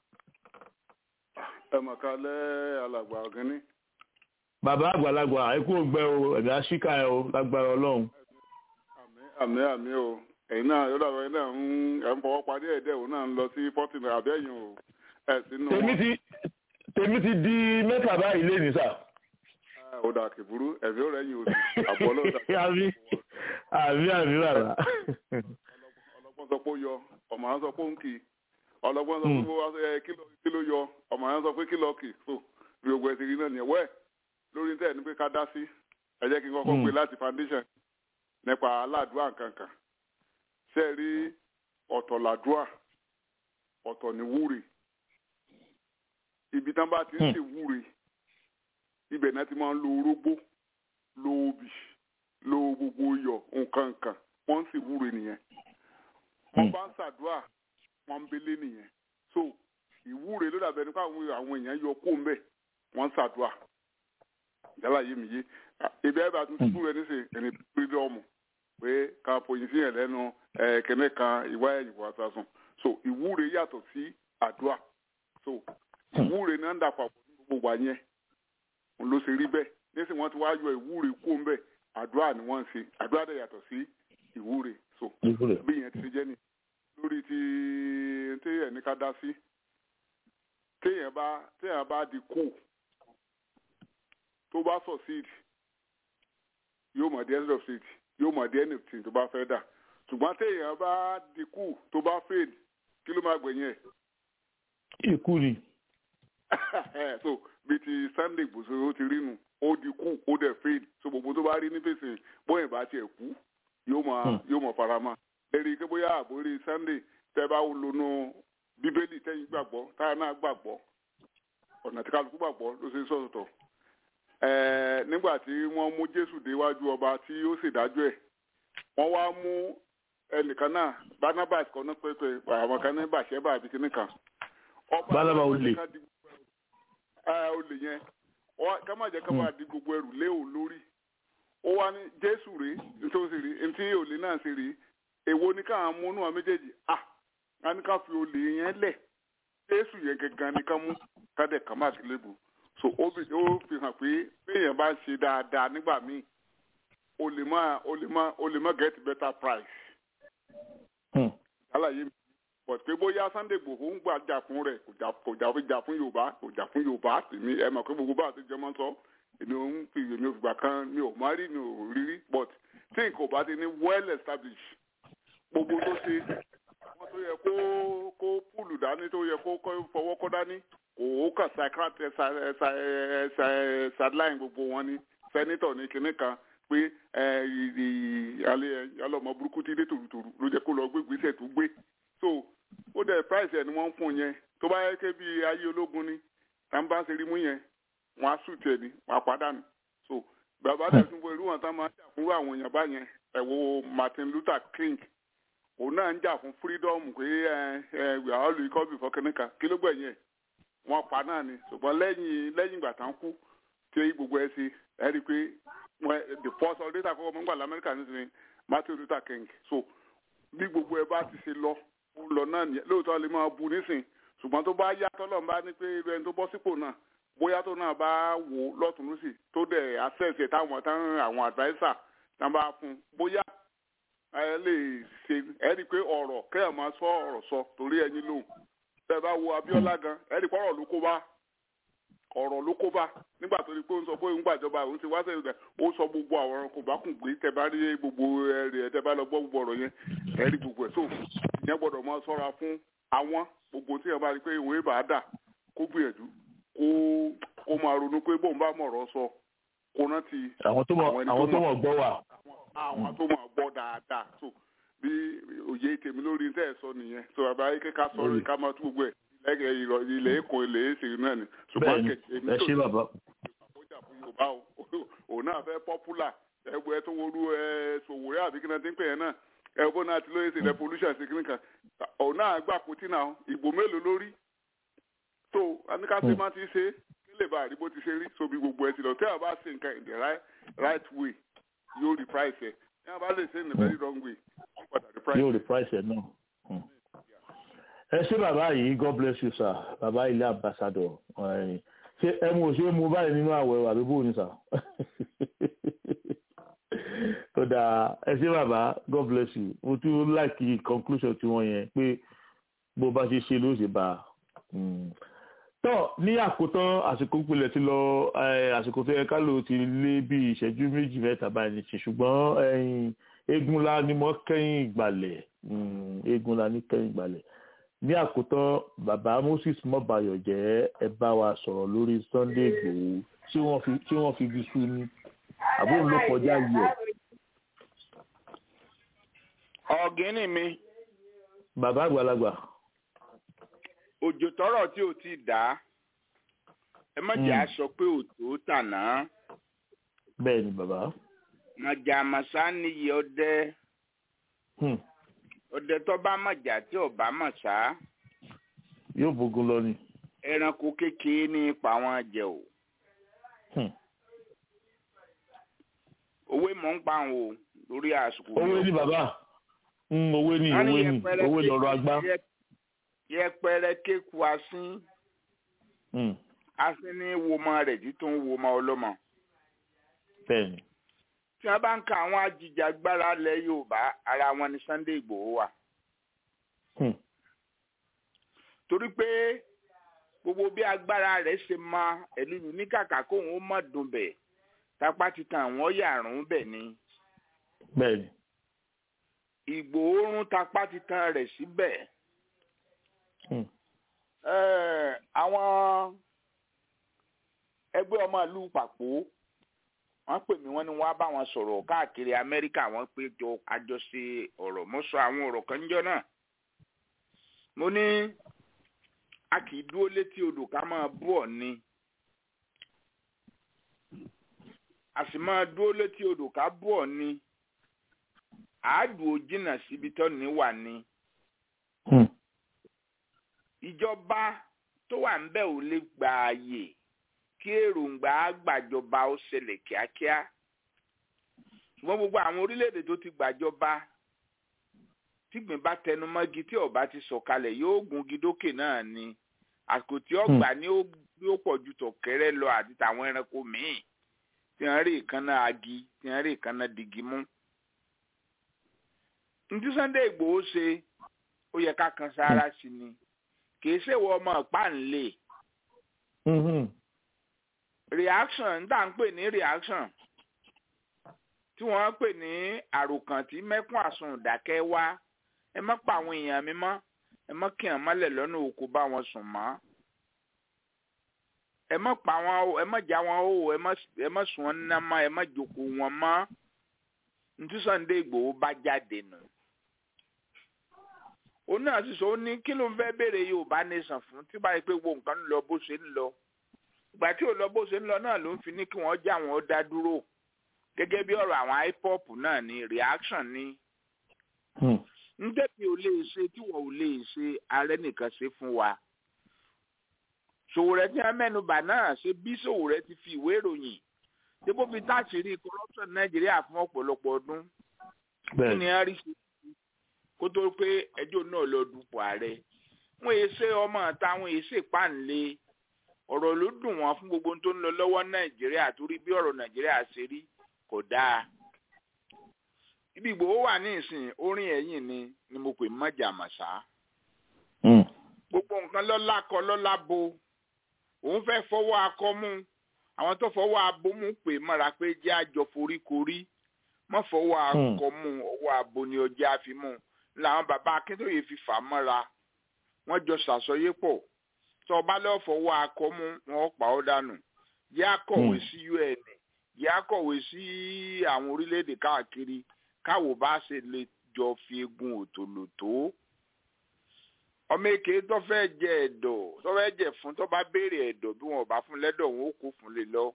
ẹ mọ̀ ká lẹ́ alàgbà ọ̀gẹ́ni. bàbá àgbàlagbà ikú ògbẹ́ o ẹ̀dá ṣíkà ẹ o lágbára ọlọ́run. àmì àmì o ẹ̀yin náà yóò dàbọ̀ ẹ̀yin náà ń ẹ̀ ń fọwọ́ parí ẹ̀dẹ̀ òun náà ń lọ sí pọ́tìnì àbẹ́yìn o ẹ̀ sínú tèmi ti tèmi ti di mẹ́ta báyìí lé ní sà. ó dà kìbúrú ẹ̀mí ó rẹ̀ yín oṣù àbọ̀ ọlọ́dà àmì àmì àmì bàbá. ọlọ́gbọ́n sọ pé ó yọ ọmọ àwọn sọ pé ó ń kì í ọlọ́gbọ́n sọ pé ó wá ẹ kí ló- kí ló yọ ọmọ àwọn sọ pé kí lọ kì í so bí gbogbo ẹ ti rí náà nìyẹn wẹ́ẹ̀ lórí tẹ̀ ní pé ká dá sí ẹ jẹ́ kí n kọ́kọ́ Mm. pé láti foundation nípa aládùúà nkankan ṣe rí ọ̀tọ̀ làdùúà ọ̀tọ̀ ní wúre ibi tán bá ti ń Hmm. ṣe wúre ibẹ̀ náà ti máa ń lo orógbó lo obì lo gbogbo iyọ̀ nǹkan nǹkan wọ́n ń sì wúre nìyẹn wọ́n bá ń ṣàdúrà wọ́n ń belé nìyẹn so ìwúre ló dàbẹ̀ nípa àwọn àwọn èèyàn yọ kó ń bẹ̀ wọ́n ń ṣàdúrà yálà yé mi yé ibi ẹ̀ bá tún ti wúre ní sè ẹni fírídọ́ọ̀mù pé ká fòyìn sí yẹn lẹ́nu ẹ̀ kẹ́nẹ́ kan ìwá ẹ̀yìn wà sásùn so ìwúre yàtọ̀ sí àdúrà so ìwúre náà ń dà papọ̀ ní gbogbo wa yẹn òun ló ṣe rí bẹ́ẹ̀ nísìnyí wọ́n ti wá yọ ìwúre kó ń bẹ̀ àdúrà ni wọ́n ń ṣe àdúrà dẹ̀ yàtọ̀ sí ìwúre so bí yẹn ti ṣe jẹ́ ni lórí ti téèyàn ní ká dá sí téèyàn bá téèyàn bá di kú tó bá succeed yóò mọ̀ the end of it yóò mọ̀ the end of it tó bá fẹ́ dà ṣùgbọ́n téèyàn bá di kú tó bá fail kí ló máa gbẹ̀yìn ẹ̀ ikú ni. so bí ti Sunday gbòòsò ó ti rí nu ó di kú ó dẹ̀ fail so gbogbo tó bá rí ní fèsì bóyá ìbá tiẹ̀ kú yóò mọ̀ yóò mọ̀ farama lérí pé bóyá àbórí Sunday tẹ́ bá lónú bíbélì tẹ́yìn gbàgbọ́ táyà náà gbàgbọ́ ọ̀nà tí kálukú gbàgbọ́ ló ṣe ń sọ̀tọ̀ ẹ̀ẹ́ nígbà tí wọ́n mú Jésù déwájú ọba tí ó sì dájọ́ ẹ̀ wọ́n wá mú ẹnìkan náà Barnabas kan náà pẹ́pẹ́ àwọn kan ní bàṣẹ́bà àbí kíní kan ọba Barnabas olè. ẹ olè yẹn Ọ- ká má jẹ́ ká máa di gbogbo ẹrù lé òun lórí ó wá ní Jésù rèé nítorí rí ntí olè náà ṣe rèé èwo ni káwọn mú nù àwọn méjèèjì ah wọn ní ká fi olè yẹn lẹ̀ Jésù yẹn gangan ni ká mú ká dẹ̀ ká má sí lébu so ó fi ó fi hàn pé béèyàn bá ń ṣe dáadáa nígbà míì o lè má o lè má o lè má get better price àlàyé mi but pé bóyá Sunday Igboho ń gbà jà fún rẹ̀ kò jà kò jà fi jà fún Yorùbá kò jà fún Yorùbá tèmi ẹ mọ̀ pé gbogbo bá àti jẹmọ́ sọ èmi ò ń fi èmi ò fìgbà kan mi ò má rí mi ò rí rí but tí nǹkan ò bá ti ní well established gbogbo tó ṣe wọn tó yẹ kó kó púùlù dání tó yẹ kó kó fọwọ́ kọ́ dání kò ó kà psychiatrist sideline gbogbo wọn ni senator ní kinní kan pé ẹ ì alẹ́ alọ́mọ burúkú ti dé tòrutòru ló jẹ́ kó lọ gbé gbèsè tó gbé so ó dẹ̀ price ẹ̀ ni wọ́n ń fún yẹn tó bá yẹ kẹ́ bí ayé ológun ni tá n bá ń ṣe rí mú yẹn wọ́n á sùn tiẹ̀ ni wọ́n á pàdánù so bàbá tẹ̀ tún bọ irú wọn tá máa ń jà fún àwọn èèyàn báyẹn ẹ̀ wo Martin Luther King òun náà ń jà fún freedom pé ẹ ẹ we are all equal before kìnìkan kí ló gbẹ̀yìn ẹ̀ wọ́n pa náà ni ṣùgbọ́n lẹ́yìn lẹ́yìn ìgbà tán kú tí gbogbo ẹ ṣe ẹ rí i pé the first ọdún tà kọ́kọ́ mọ́gbà lamẹ́ríkà ní sinmi Martin Luther King so bí gbogbo ẹ bá ti ṣe lọ ó lọ náà nìyẹn lóòótọ́ lè máa bu nísìn ṣùgbọ́n tó bá yá tọ́lọ̀ ń bá ní pé ẹni tó bọ́ sípò náà bóyá tó náà bá wò lọ́tún lọ́sì tó dẹ̀ access ẹ̀ táwọn táwọn àwọn adviser tá bá fún bóyá ẹ lè ṣe ẹ rí i pé ọ̀rọ̀ kẹ́ẹ̀ máa sọ ọ̀rọ̀ sọ torí ẹyin lóhùn tẹ́ bá wo Abíọ́lá gan ẹ rí i pé ọ̀rọ̀ ló kó bá ọ̀rọ̀ ló kó bá nígbà tó rí pé ó ń sọ pé òun gbàjọba òun ti wá sẹ́yìn rẹ̀ ó sọ gbogbo àwọn kò bá kùn gbé tẹ́ bá rí gbogbo ẹ̀rì ẹ̀ tẹ́ bá lọ gbọ́ gbogbo ọ̀rọ̀ yẹn ẹ rí gbogbo ẹ̀ tó ìyẹn gbọ́dọ̀ máa sọ́ra fún àwọn gbogbo tí yẹn bá rí pé ìwé bá dà kó gbìyànjú kó kó máa ronú pé bóun bá mọ̀rọ̀ sọ kó rántí àwọn tó mọ̀ àwọn tó mọ̀ gbọ́ wà. àwọn tó mọ̀ gbọ́ dáadáa tó bí òye tèmi lórí tẹ́ ẹ̀ sọ nìyẹn tó bàbá yìí kéka sọ̀rọ̀ ká máa tún gbogbo ẹ̀ lẹ́gẹ̀ẹ́ ìrọ̀ ilẹ̀ èkó ilẹ̀ èsì náà ni. bẹ́ẹ̀ni ẹ ṣé bàbá. àbójà fún yorùbá o òun náà fẹ́ pọ́pùlà ẹgbẹ́ tó wọlú ẹ sòwòrẹ́ àbí kí náà ti ń pè yẹn náà ẹgbẹ́ náà ti lóye ṣe revolution ṣe kíní kan òun náà gbà kó tí náà ìgbò mélòó lórí tó aníkàṣe máa ti ṣe kí lè bá àdìbò ti ṣe rí sobi gbogbo ẹ ti lọ tẹ́ ẹ bá ṣe nǹkan in the right right way yóò rí price ẹ ní a bá lè ṣe in the very wrong way wọ́n padà rí price ẹ. yóò rí price ẹ náà ẹ ṣé bàbá yìí god bless you sir bàbá ilé ambassador ṣé ẹ mú ṣé mú báyìí nínú àwẹ̀ àbí bóun ni sà tó dáa ẹ ṣé bàbá god bless you mo tún láìkí conclusion tí wọ́n yẹn pé bó bá ṣe ṣe ló ṣe bá a tọ́ ní àkótán àsìkò pilẹ̀ ti lọ àsìkò tó yẹ ká lò ti lé bí ìṣẹ́jú méjì mẹ́ta báyìí ní ṣe ṣùgbọ́n eégúnlá ni mo kẹ́yìn ìgbàlẹ̀ eégúnlá ní kẹ́yìn ìgbàlẹ̀ ní àkótán bàbá Moses mọ́bayọ̀ jẹ́ ẹ bá wa sọ̀rọ̀ lórí Sunday Igboho tí wọ́n fi tí wọ́n fi bí sú ní àbúrò ló kọjá yìí ẹ̀. ọ̀gẹ́nì mi. bàbá àgbàlagbà. òjò tọrọ tí ò ti dá ẹ má jẹ́ aṣọ pé òtó tàná. bẹ́ẹ̀ ni bàbá. màjà màsá níyì ọdẹ ọdẹ tó bá màjà tí ò bá màsá. yóò bógun lọ ni. ẹranko kékeré ní ipa wọn jẹ o. òwe mọ̀ ń pa àwọn o lórí àsìkò. owó ní bàbá owó ní owó ní owó lọ́rọ̀ agbá. yẹpẹrẹ kéku asín asín ní womọ rẹ̀ títún womọ ọlọ́mọ. bẹ́ẹ̀ni. tí wọ́n bá ń ka àwọn ajìjàgbara lẹ̀ Yorùbá ara wọn ni Sunday Ìgbòho wà. torí pé gbogbo bí agbára rẹ̀ ṣe mọ ẹ̀lú ní kàkà kóun ó mọ̀ dùn bẹ̀ tapá ti tan àwọn yàrún bẹ̀ ni. bẹ́ẹ̀ni. Ìgbòho rún tapá ti tan rẹ̀ síbẹ̀. àwọn ẹgbẹ́ ọmọ ìlú pàpó wọ́n pè mí wọ́n ní wọ́n á bá wọn sọ̀rọ̀ káàkiri Amẹ́ríkà wọ́n pé jọ àjọṣe ọ̀rọ̀ mo sọ àwọn ọ̀rọ̀ kan níjọ́ náà. mo ní a kì í dúró létí odò ká máa bú ọ̀ ni. a sì máa dúró létí odò ká bú ọ̀ ni àádùn òjìnà síbi tó ní wà ní. ìjọba tó wà ń bẹ̀ ò lè gba ààyè kí èròǹgbà gbàjọba ó ṣẹlẹ̀ kíákíá. ṣùgbọ́n gbogbo àwọn orílẹ̀-èdè tó ti gbàjọba tígbìn bá tẹnu mọ́gi tí ọba ti sọ̀kalẹ̀ yóò gungi dókè náà ni àsìkò tí ọgbà ni ó pọ̀ ju tọ̀kẹ́rẹ́ lọ àti tàwọn ẹranko míì tí wọ́n rí ìkànnà agi tí wọ́n rí ìkànnà dìgí mú ntí Sunday Ìgbòho ṣe ó yẹ ká kan sára sí ni kìí ṣèwọ ọmọ ìpáǹlẹ reaction tá à ń pè ní reaction tí wọ́n pè ní àròkàn tí mẹ́kún àsun ìdákẹ́ wá ẹ má pa àwọn èèyàn mi mọ́ ẹ má kí wọn mọ́lẹ̀ lọ́nà òkú bá wọn sùn mọ́ ẹ má pa wọn o ẹ má já wọn o ẹ má sùn wọn ná mọ́ ẹ má jókòó wọn mọ́ ntí Sunday Ìgbòho bá jáde nù òun náà sì sọ ó ní kí ló ń fẹ́ béèrè Yorùbá nation fún tí báyìí pé gbogbo nǹkan ń lọ bó ṣe ń lọ ìgbà tí ò lọ bó ṣe ń lọ náà ló ń fi ní kí wọ́n já wọn dá dúró gẹ́gẹ́ bí ọ̀rọ̀ àwọn hip hop náà ní reaction ní ntẹ́bi ò lè ṣe tí wọ́n ò lè ṣe ààrẹ nìkan ṣe fún wa. Sòwòrẹ́ tí wọ́n mẹ́nubà náà ṣe bí Sòwòrẹ́ ti fi ìwé ìròyìn tí kò fi táàṣìírí corruption Nàìjíríà fún ọ̀pọ̀lọpọ̀ ọdún. Kí ni a rí ṣe kó tó pé ẹjọ́ náà lọ dupò ààrẹ? Wọ́n èé ṣe ọmọ ìta, wọ́n èé ṣe páńlé. Ọ̀rọ̀ ló dùn wọ́n fún gbogbo tó ń lọ lọ́wọ́ Nàìjíríà torí bí ọ̀rọ̀ Nàìjíríà ṣe rí kò dáa ibi ìgbòho wà ní ìsìn orin ẹ̀yìn ni ni mo pè mọ́jà màṣá. gbogbo nǹkan lọ́la kọ lọ́la bo òun fẹ́ fọwọ́ akọ mú àwọn tó fọwọ́ abo mú pè mọ́ra pé jẹ́ àjọ foríkorí mọ́ fọwọ́ akọ mú ọwọ́ abo ni ọjà fi mú làwọn bàbá akíntóye fi fà mọ́ra wọ́n jọ ṣàsọyé pọ̀ tó o bá lọ́ọ́ fọwọ́ akọ mú wọn pa ọ́ dànù yẹ́ akọ̀wé sí UN yẹ́ akọ̀wé sí àwọn orílẹ̀-èdè káàkiri káwo bá ṣe lè jọ fi egun òtòlò tó ọmọ èké tó fẹ́ jẹ ẹ̀dọ̀ tó fẹ́ jẹ fún tó bá béèrè ẹ̀dọ̀ bí wọn ò bá fún lẹ́dọ̀ wọn ó kó fún lè lọ.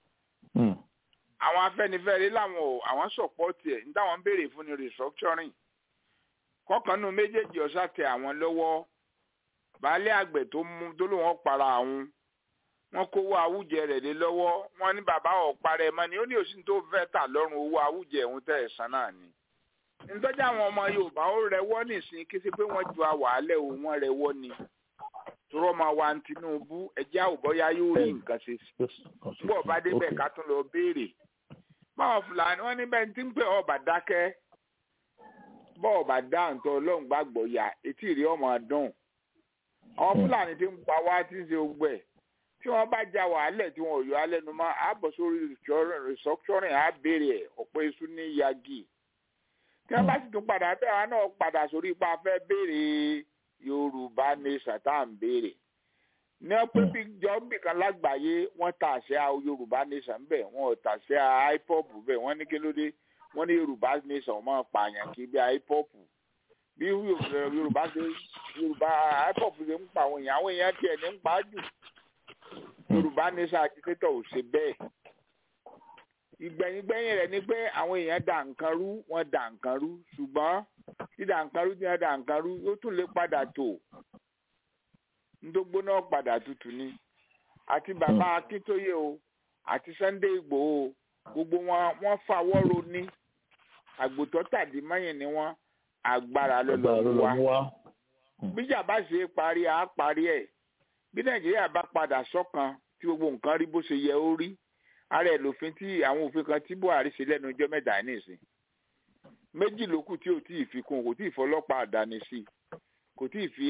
àwọn afẹ́nifẹ́re làwọn ò àwọn sọ̀pọ́tì ẹ̀ ní táwọn ń béèrè fún ni restructuring kọ́kànnù méjèèjì ọ̀sà tẹ àwọn lọ́wọ́ baálé àgbẹ̀ tó mú tó ló wọn para àwọn wọn kówó awújẹ rẹ̀ lé lọ́wọ́ wọn ní bàbá ọ̀parẹ́ mọ́ ni ó ní òsín tó fẹ́ tà lọ́rùn owó awújẹ òun tẹ̀ ẹ̀sán náà ni. nítorí àwọn ọmọ yorùbá ó rẹwọ́ nìsín kí sí pé wọ́n ju àwàálẹ̀ o wọ́n rẹwọ́ ni. tọrọ máa wa Tinubu ẹjẹ́ àwòbọ́yá yóò rí nǹkan ṣe sí. bí ọba débẹ̀ ká tún lọ béèrè. báwọn fúlàní wọn níbẹ̀ tí ń pè ọba dákẹ́ bọ́ọ̀bà dáǹtọ́ ọlọ́run gbàgbọ́ yà etí ìrí ọmọ dùn. àwọn fúlàní ti ń pa wá tí ń ṣe ogbẹ́ tí wọ́n bá ja wàhálẹ̀ tí wọ́n yọ alẹ́ nu mọ́ àbọ̀ sórí restructuring á béèrè ẹ̀ ọ̀pọ̀ iṣu ní yagi tí wọ́n bá sì tún padà bẹ́ẹ̀ wọn náà padà sórí ipa fẹ́ béèrè Yorùbá ní satan béèrè ní ọpẹ́ bí jọ́ǹbì kan lágbàáyé wọ́n ta àṣẹ Yorùbá nation bẹ́ẹ̀ wọ́n ò ta àṣẹ hip-hop bẹ́ẹ̀ wọ́n ní kí ló dé wọ́n ní Yorùbá nation máa pààyàn kí bí hip-hop bí Yorùbá ṣe Yorùbá hip-hop ṣe ń pa àwọn èèyàn àwọn èèyàn tiẹ̀ ní ń pa á jù yorùbá nation agitator ò ṣe bẹ́ẹ̀ ìgbẹ̀yìngbẹ̀yìn rẹ̀ ni pé àwọn èèyàn dà nǹkan rú wọ́n dà nǹkan rú ṣùgbọ́n tí dà nǹkan rú tí wọ́n dà nǹkan rú yóò tún lè padà tò ndógbó náà padà tutù ni àti bàbá akíntóye o àti Sunday Ìgbòho gbogbo wọn wọ́n fàwọ́ ro ní àgbòtọ́ tàdí mẹ́yìn ni wọ́n agbára lọ́lọ́ wa bíjà bá ṣe parí àá parí ẹ̀ bí nàìjíríà bá padà sọ́kan tí gbogbo nǹkan rí bó ṣe yẹ ó rí ara ẹ̀ lòfin tí àwọn òfin kan tí buhari ṣe lẹ́nu ọjọ́ mẹ́ta nìsín méjì ló kù tí ò tí ì fi kún kò tí ì fọlọ́pàá àdáni sí kò tí ì fi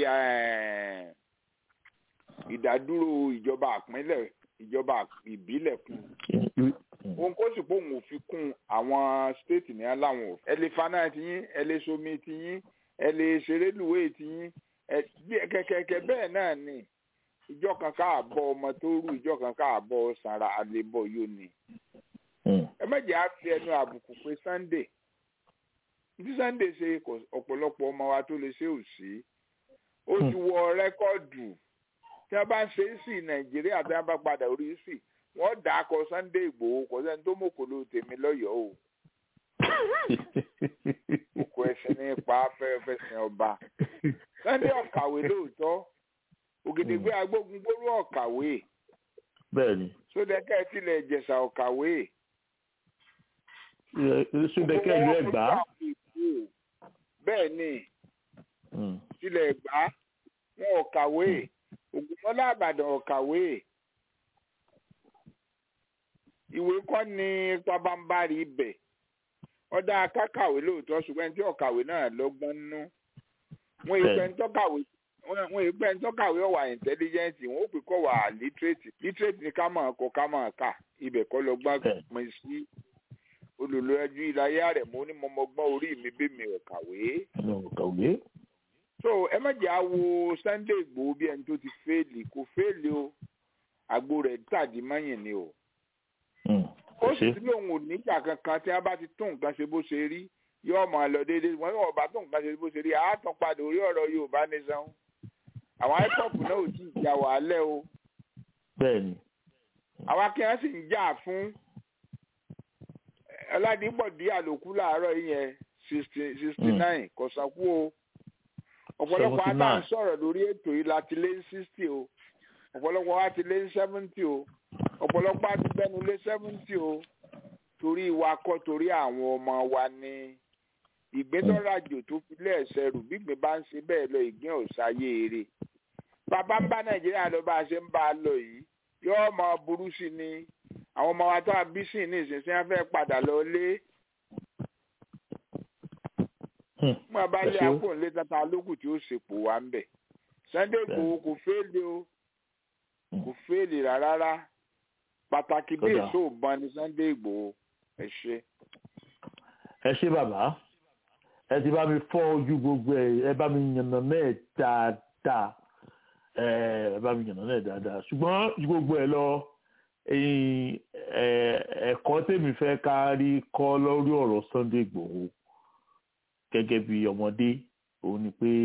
ìdádúró ìjọba àpínlẹ̀ ìjọba ìbílẹ̀ kún òun kó sì pòun ò fi kún àwọn stéètì ní aláwọn òfin ẹ lè faná ti yín ẹ lè somi ti yín ẹ lè ṣerélùwé ti yín kẹkẹkẹ bẹ́ẹ̀ náà ni ìjọ kan káàbọ̀ ọmọ tó rú ìjọ kan káàbọ̀ sanra àlebọ̀ yóò ní. ẹ méjì á fi ẹnu àbùkù pé Sunday tí Sunday ṣe ọ̀pọ̀lọpọ̀ ọmọ wa tó lè ṣe ò sí ó ti wọ rẹ́kọ́ọ̀dù tí wọ́n bá ń ṣe é sí Nàìjíríà tí wọ́n bá padà orí sí wọ́n dà á kọ Sunday Ìgbòho kò sẹ́ni tó mọ̀kòló tèmi lọ́yọ̀ọ́ o òkú ẹsẹ̀ nípa afẹ́fẹ́ sin ọba Sunday ọ̀kàwé lóòótọ́ ògèdègbé agbógungbóró ọ̀kàwé. bẹ́ẹ̀ni. sódẹ́kẹ́ tilẹ̀ ìjẹ̀ṣà ọ̀kàwé. sódẹ́kẹ́ ìlú ẹ̀gbá. bẹ́ẹ̀ni tilẹ̀ ẹ̀gbá wọn ọ̀kàwé ògùnmọ́lá àbàdàn ọ̀kàwé. ìwé kọ́ ni pabambari ibẹ̀ ọ̀dà akákàwé lóòótọ́ ṣùgbọ́n ẹni tí ọ̀kàwé náà lọ́gbọ́n nú. wọ́n ìpẹ́ ń tọ́kàwé wọn ìgbẹ́ ntọ́kàwé ọ̀wà intelligent wọn ó pè kọ́ wà literate literate ni ká mọ̀ kọ́ ká mọ̀ ká ibẹ̀ kọ́ lọ gbọ́n mi sí olùlọ́jú ìlàyé rẹ̀ mo ní mọ́mọ́gbọ́n orí mi bí mi ò kàwé. so ẹ má jẹ́ àwo Sunday Ìgbòho bí ẹni tó ti fẹ́ẹ̀lì kò fẹ́ẹ̀lì o àgbo rẹ̀ tàdí mọ́yìn ni o. ó sì ti lóun ò níjà kankan tí wọ́n bá ti tún nǹkan ṣe bó ṣe rí yóò máa lọ déédéé wọ́n yóò bá tún nǹkan ṣe bó ṣe rí àátàn padà orí ọ̀rọ̀ Yorùbá nation àwọn ipop náà ò tí ì jà wàhálẹ̀ o. bẹ́ẹ̀ni. àwọn akẹ́yàn sì ń jà fún ọládìpọ̀dé àlòkù láàárọ̀ yẹn sixty nine kò sanwó o ọ̀pọ̀lọpọ̀ á bá ń sọ̀rọ̀ lórí ètò yìí láti lé ní sixty o ọ̀pọ̀lọpọ̀ á ti lé ní seventy o ọ̀pọ̀lọpọ̀ á ti bẹ́nu lé seventy o torí wa kọ́ torí àwọn ọmọ wa ní ìgbẹ́tọ́rajò tó fi lẹ́ẹ̀sẹ̀ rù gbígbìn bá ń ṣe bẹ́ẹ̀ lọ ìgbín ọ̀sáyé eré bàbá ń bá nàìjíríà lọ bá a ṣe ń bá a lọ yìí yóò mọ burú sí ni àwọn ọmọ wa tó a bí sí ní ìsinsìnyí wọn fẹ́ padà lọ lé mo bá lé àpò ńlẹ tata lókù tí ó ṣèpò wa ń bẹ Sunday Igboho kò fẹ́ẹ̀lì o kò fẹ́ẹ̀lì rárá pàtàkì bí èso ògbọ́n ni Sunday Igboho ẹ ṣe. ẹ ṣe bàbá ẹ ti bá mi fọ́ ojú gbogbo ẹ ẹ bá mi yànnà náà dáadáa ẹ bá mi yànnà náà dáadáa ṣùgbọ́n ju gbogbo ẹ lọ ẹ̀kọ́ tèmi fẹ́ ká rí kọ́ lórí ọ̀rọ̀ Sunday Igboho gẹ́gẹ́ bí ọmọdé òun ni pé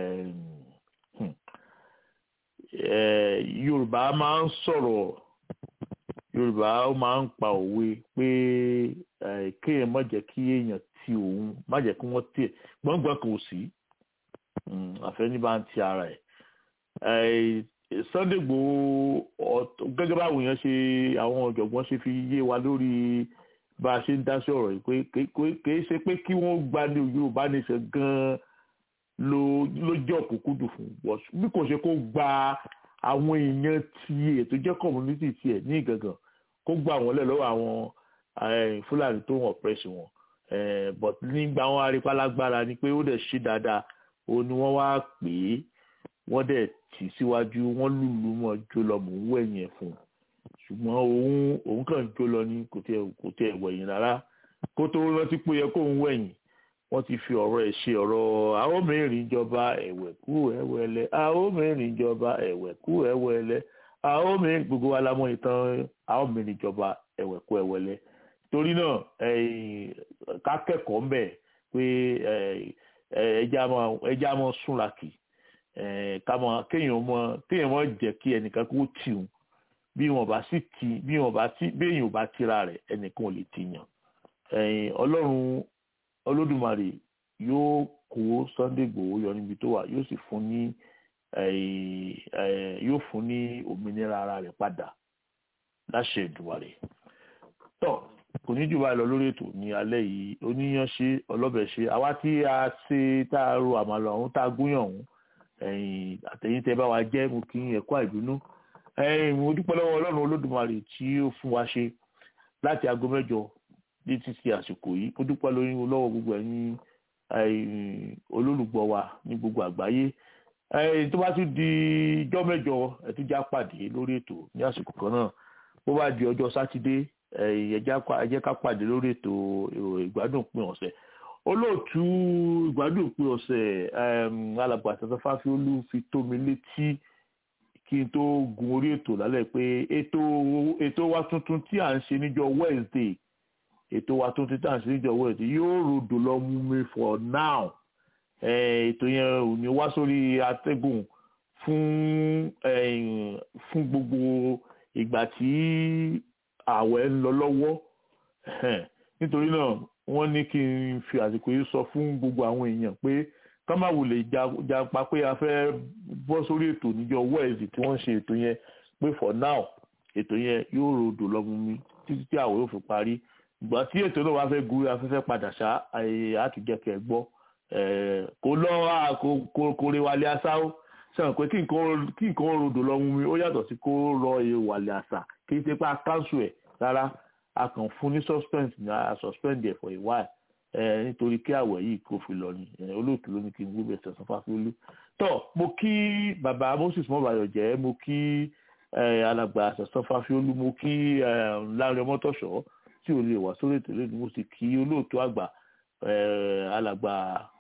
Yorùbá máa ń sọ̀rọ̀ Yorùbá máa ń pa òwe pé kéèyàn má jẹ́ kí èèyàn ti òun má jẹ́ kí wọ́n tiẹ̀ gbọ̀ngbọ̀n kò sí àfẹ́ní bá ń ti ara ẹ̀ Sunday Igboho gẹ́gẹ́ báwọn èèyàn ṣe àwọn ọ̀jọ̀gbọ́n ṣe fi yé wa lórí bá a ṣe ń dá sí ọ̀rọ̀ yìí pé kìí ṣe pé kí wọ́n gba ní Yorùbá nation gan-an ló ló jẹ́ òkúkúdù fún bọ́s bí kò ṣe kó gba àwọn èèyàn tiẹ̀ tó jẹ́ community tiẹ̀ ní ìgangan kó gba àwọn lẹ̀ lọ́wọ́ àwọn Fúlàní tó wọ́n press wọn but nígbà wọn arípalágbára ni pé ó dẹ̀ ṣe dáadáa òun ni wọ́n wá pè é wọ́n dẹ̀ tì síwájú wọ́n lùlù mọ́ jó lọ mò ń wẹ̀yìn ẹ̀ fún un ṣùgbọ́n òun òun kàn jó lọ ní kò tiẹ̀ kò tiẹ̀ wẹ̀yìn rárá kó tó rántí pé yẹ kó ń wẹ̀yìn wọ́n ti fi ọ̀rọ̀ ẹ̀ ṣe ọ̀rọ̀ àwọn mẹ́rin ìjọba ẹ̀wẹ̀ kú ẹ̀wẹ̀lẹ̀ àwọn mẹ́rin ìjọba ẹ̀wẹ̀ kú ẹ̀wẹ̀lẹ̀ àwọn mẹ́rin gbogbo wa la mọ̀ ìtàn àwọn mẹ́rin ìjọba ẹ̀wẹ̀ kú ẹ̀wẹ̀lẹ̀ torí náà ká kẹ́kọ̀ọ́ mbẹ̀ pé ẹja mọ̀ súnrakì kéèyàn mọ̀ kéèyàn mọ̀ jẹ́ kí ẹnìkan kó tì ún bí wọn bá sì ti bí wọn bá ti bí èèyàn bá tira rẹ̀ ẹnìkan ò lè ti yàn Ọlọ́run Olódùmarè yóò kó Sunday Igboho yọ níbi tó wà yóò sì fún ní yóò fún ní òmìnira ara rẹ̀ padà láṣẹ Èdùmàrè tọ kò ní jù báyìí lọ lórí ètò ní alẹ́ yìí oníyanṣe ọlọ́bẹ̀ṣe àwa tí a ṣe tá a ro àmàlà ọ̀hún tá a gúnyàn ọ̀hún àtẹ̀yìn tẹ́ bá wa jẹ́ mo kí ẹ̀kọ́ àìbínú mo dúpẹ́ lọ́wọ́ Ọlọ́run Olódùmarè tí ó fún wa ṣe láti aago mẹ́jọ ní títí àsìkò yìí mo dúpẹ́ lọ́wọ́ gbogbo ẹ̀yin olólùgbọ́ wa ní gbogbo àgbáyé tó bá tún di ijọ́ mẹ́jọ ẹ̀túnjá pàdé lórí ètò ní àsìkò kan náà bó bá di ọjọ́ sátidé ẹ jẹ́ ká pàdé lórí ètò ìgbádùn pín ọ̀sẹ̀ olóòtú ìgbádùn pín ọ̀sẹ̀ alàgbà àtàtà fáfiolú fi tó mi létí kí n tó gun orí ètò lálẹ́ pé ètò ètò wa tuntun tí à ń ṣe níjọ́ Wednesday ètò wa tuntun tí à ń ṣe níjọ́ Wednesday yóò rodò lọ mú mi for now ètò yẹn ò ní wá sórí atẹ́gùn fún fún gbogbo ìgbà tí ààwẹ̀ ń lọ lọ́wọ́ nítorí náà wọ́n ní kí n fi àsìkò yìí sọ fún gbogbo àwọn èèyàn pé ká má wulẹ̀ japa pé a fẹ́ bọ́ sórí ètò níjọ́ wẹ́ẹ̀sì tí wọ́n ṣe ètò yẹn pé for now ètò yẹn yóò rodò lọ́mú mi títí tí àwọ̀ yóò fi parí ìgbà tí ètò náà wá fẹ́ gúrí afẹ́fẹ́ padà ṣá àtúnjẹkẹ̀ gbọ́ kò lọ kò rè wálé asá ó sẹ́wọ̀n pé kí nǹkan rodò lọ́mú mi ó yàtọ̀ sí kó rọ ìwàlẹ̀ àṣà kì í ṣe pé a cancel ẹ̀ rárá a kàn fún ní suspense ní a suspend ẹ̀ for a while nítorí kí àwẹ̀ yìí kò fi lọ ni olóòtú ló ní kí n gbé bẹ̀sẹ̀ sọ fáfúlú. tọ́ mo kí bàbá moses mọ́bàyọ̀ jẹ́ mo kí alàgbà sọ̀sọ́ fáfúlú mo kí láàrin ọmọtọ̀ṣọ́ tí ò lè wà sórí ètò lónìí mo sì kí olóòtú àgbà alàgbà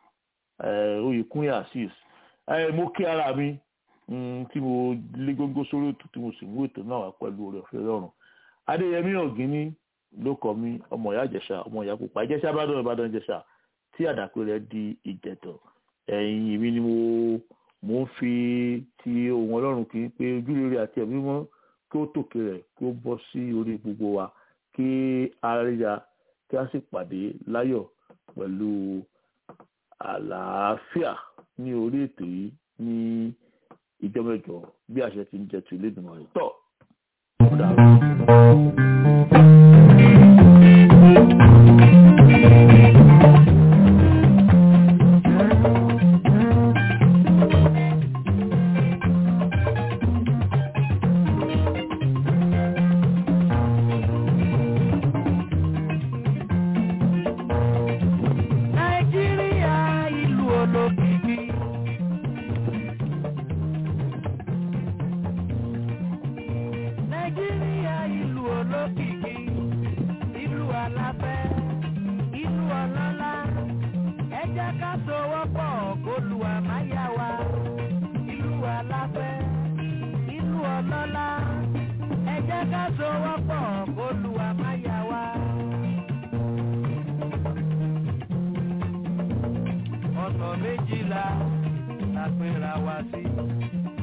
oyèkúnyà asis mo kí ara mi tí mo lé gógó sórí ètò tí mo sì mú ètò náà wá pẹ̀lú oore ọ̀fẹ́ lọ́rùn adéyẹmí ọ̀gíní ló kọ mí ọmọ ìyá ìjẹ̀ṣà ọmọ ìyá pupa ìjẹ̀ṣà ìbàdàn ìbàdàn ìjẹ̀ṣà tí àdàpé rẹ̀ di ìjẹ̀tọ̀ ẹ̀yìn mi ni mo mo ń fi ti ohun ọlọ́run kì í pé ojúrere àti ẹ̀mí mọ́ kí ó tòkè rẹ̀ kí ó bọ́ sí orí gbogbo wa kí a ríra kí a sì pàdé láyọ̀ pẹ̀lú àlàáfíà ní orí ètò yìí ní ìjọ mẹ́jọ bí àṣẹ ti ń jẹ tu ilé ìgbìmọ̀ rẹ̀ tọ̀. nàìjíríà ìlú olókìkí. nàìjíríà ìlú olókìkí ìlú aláfẹ́ ìlú ọlọ́lá ẹ jẹ́ ká sowọ́pọ̀ kólúwa máa yá wa ìlú aláfẹ́ ìlú ọlọ́lá ẹ jẹ́ ká sowọ́pọ̀ kólúwa máa yá wa. ọ̀nà méjìlá la pera wa sí.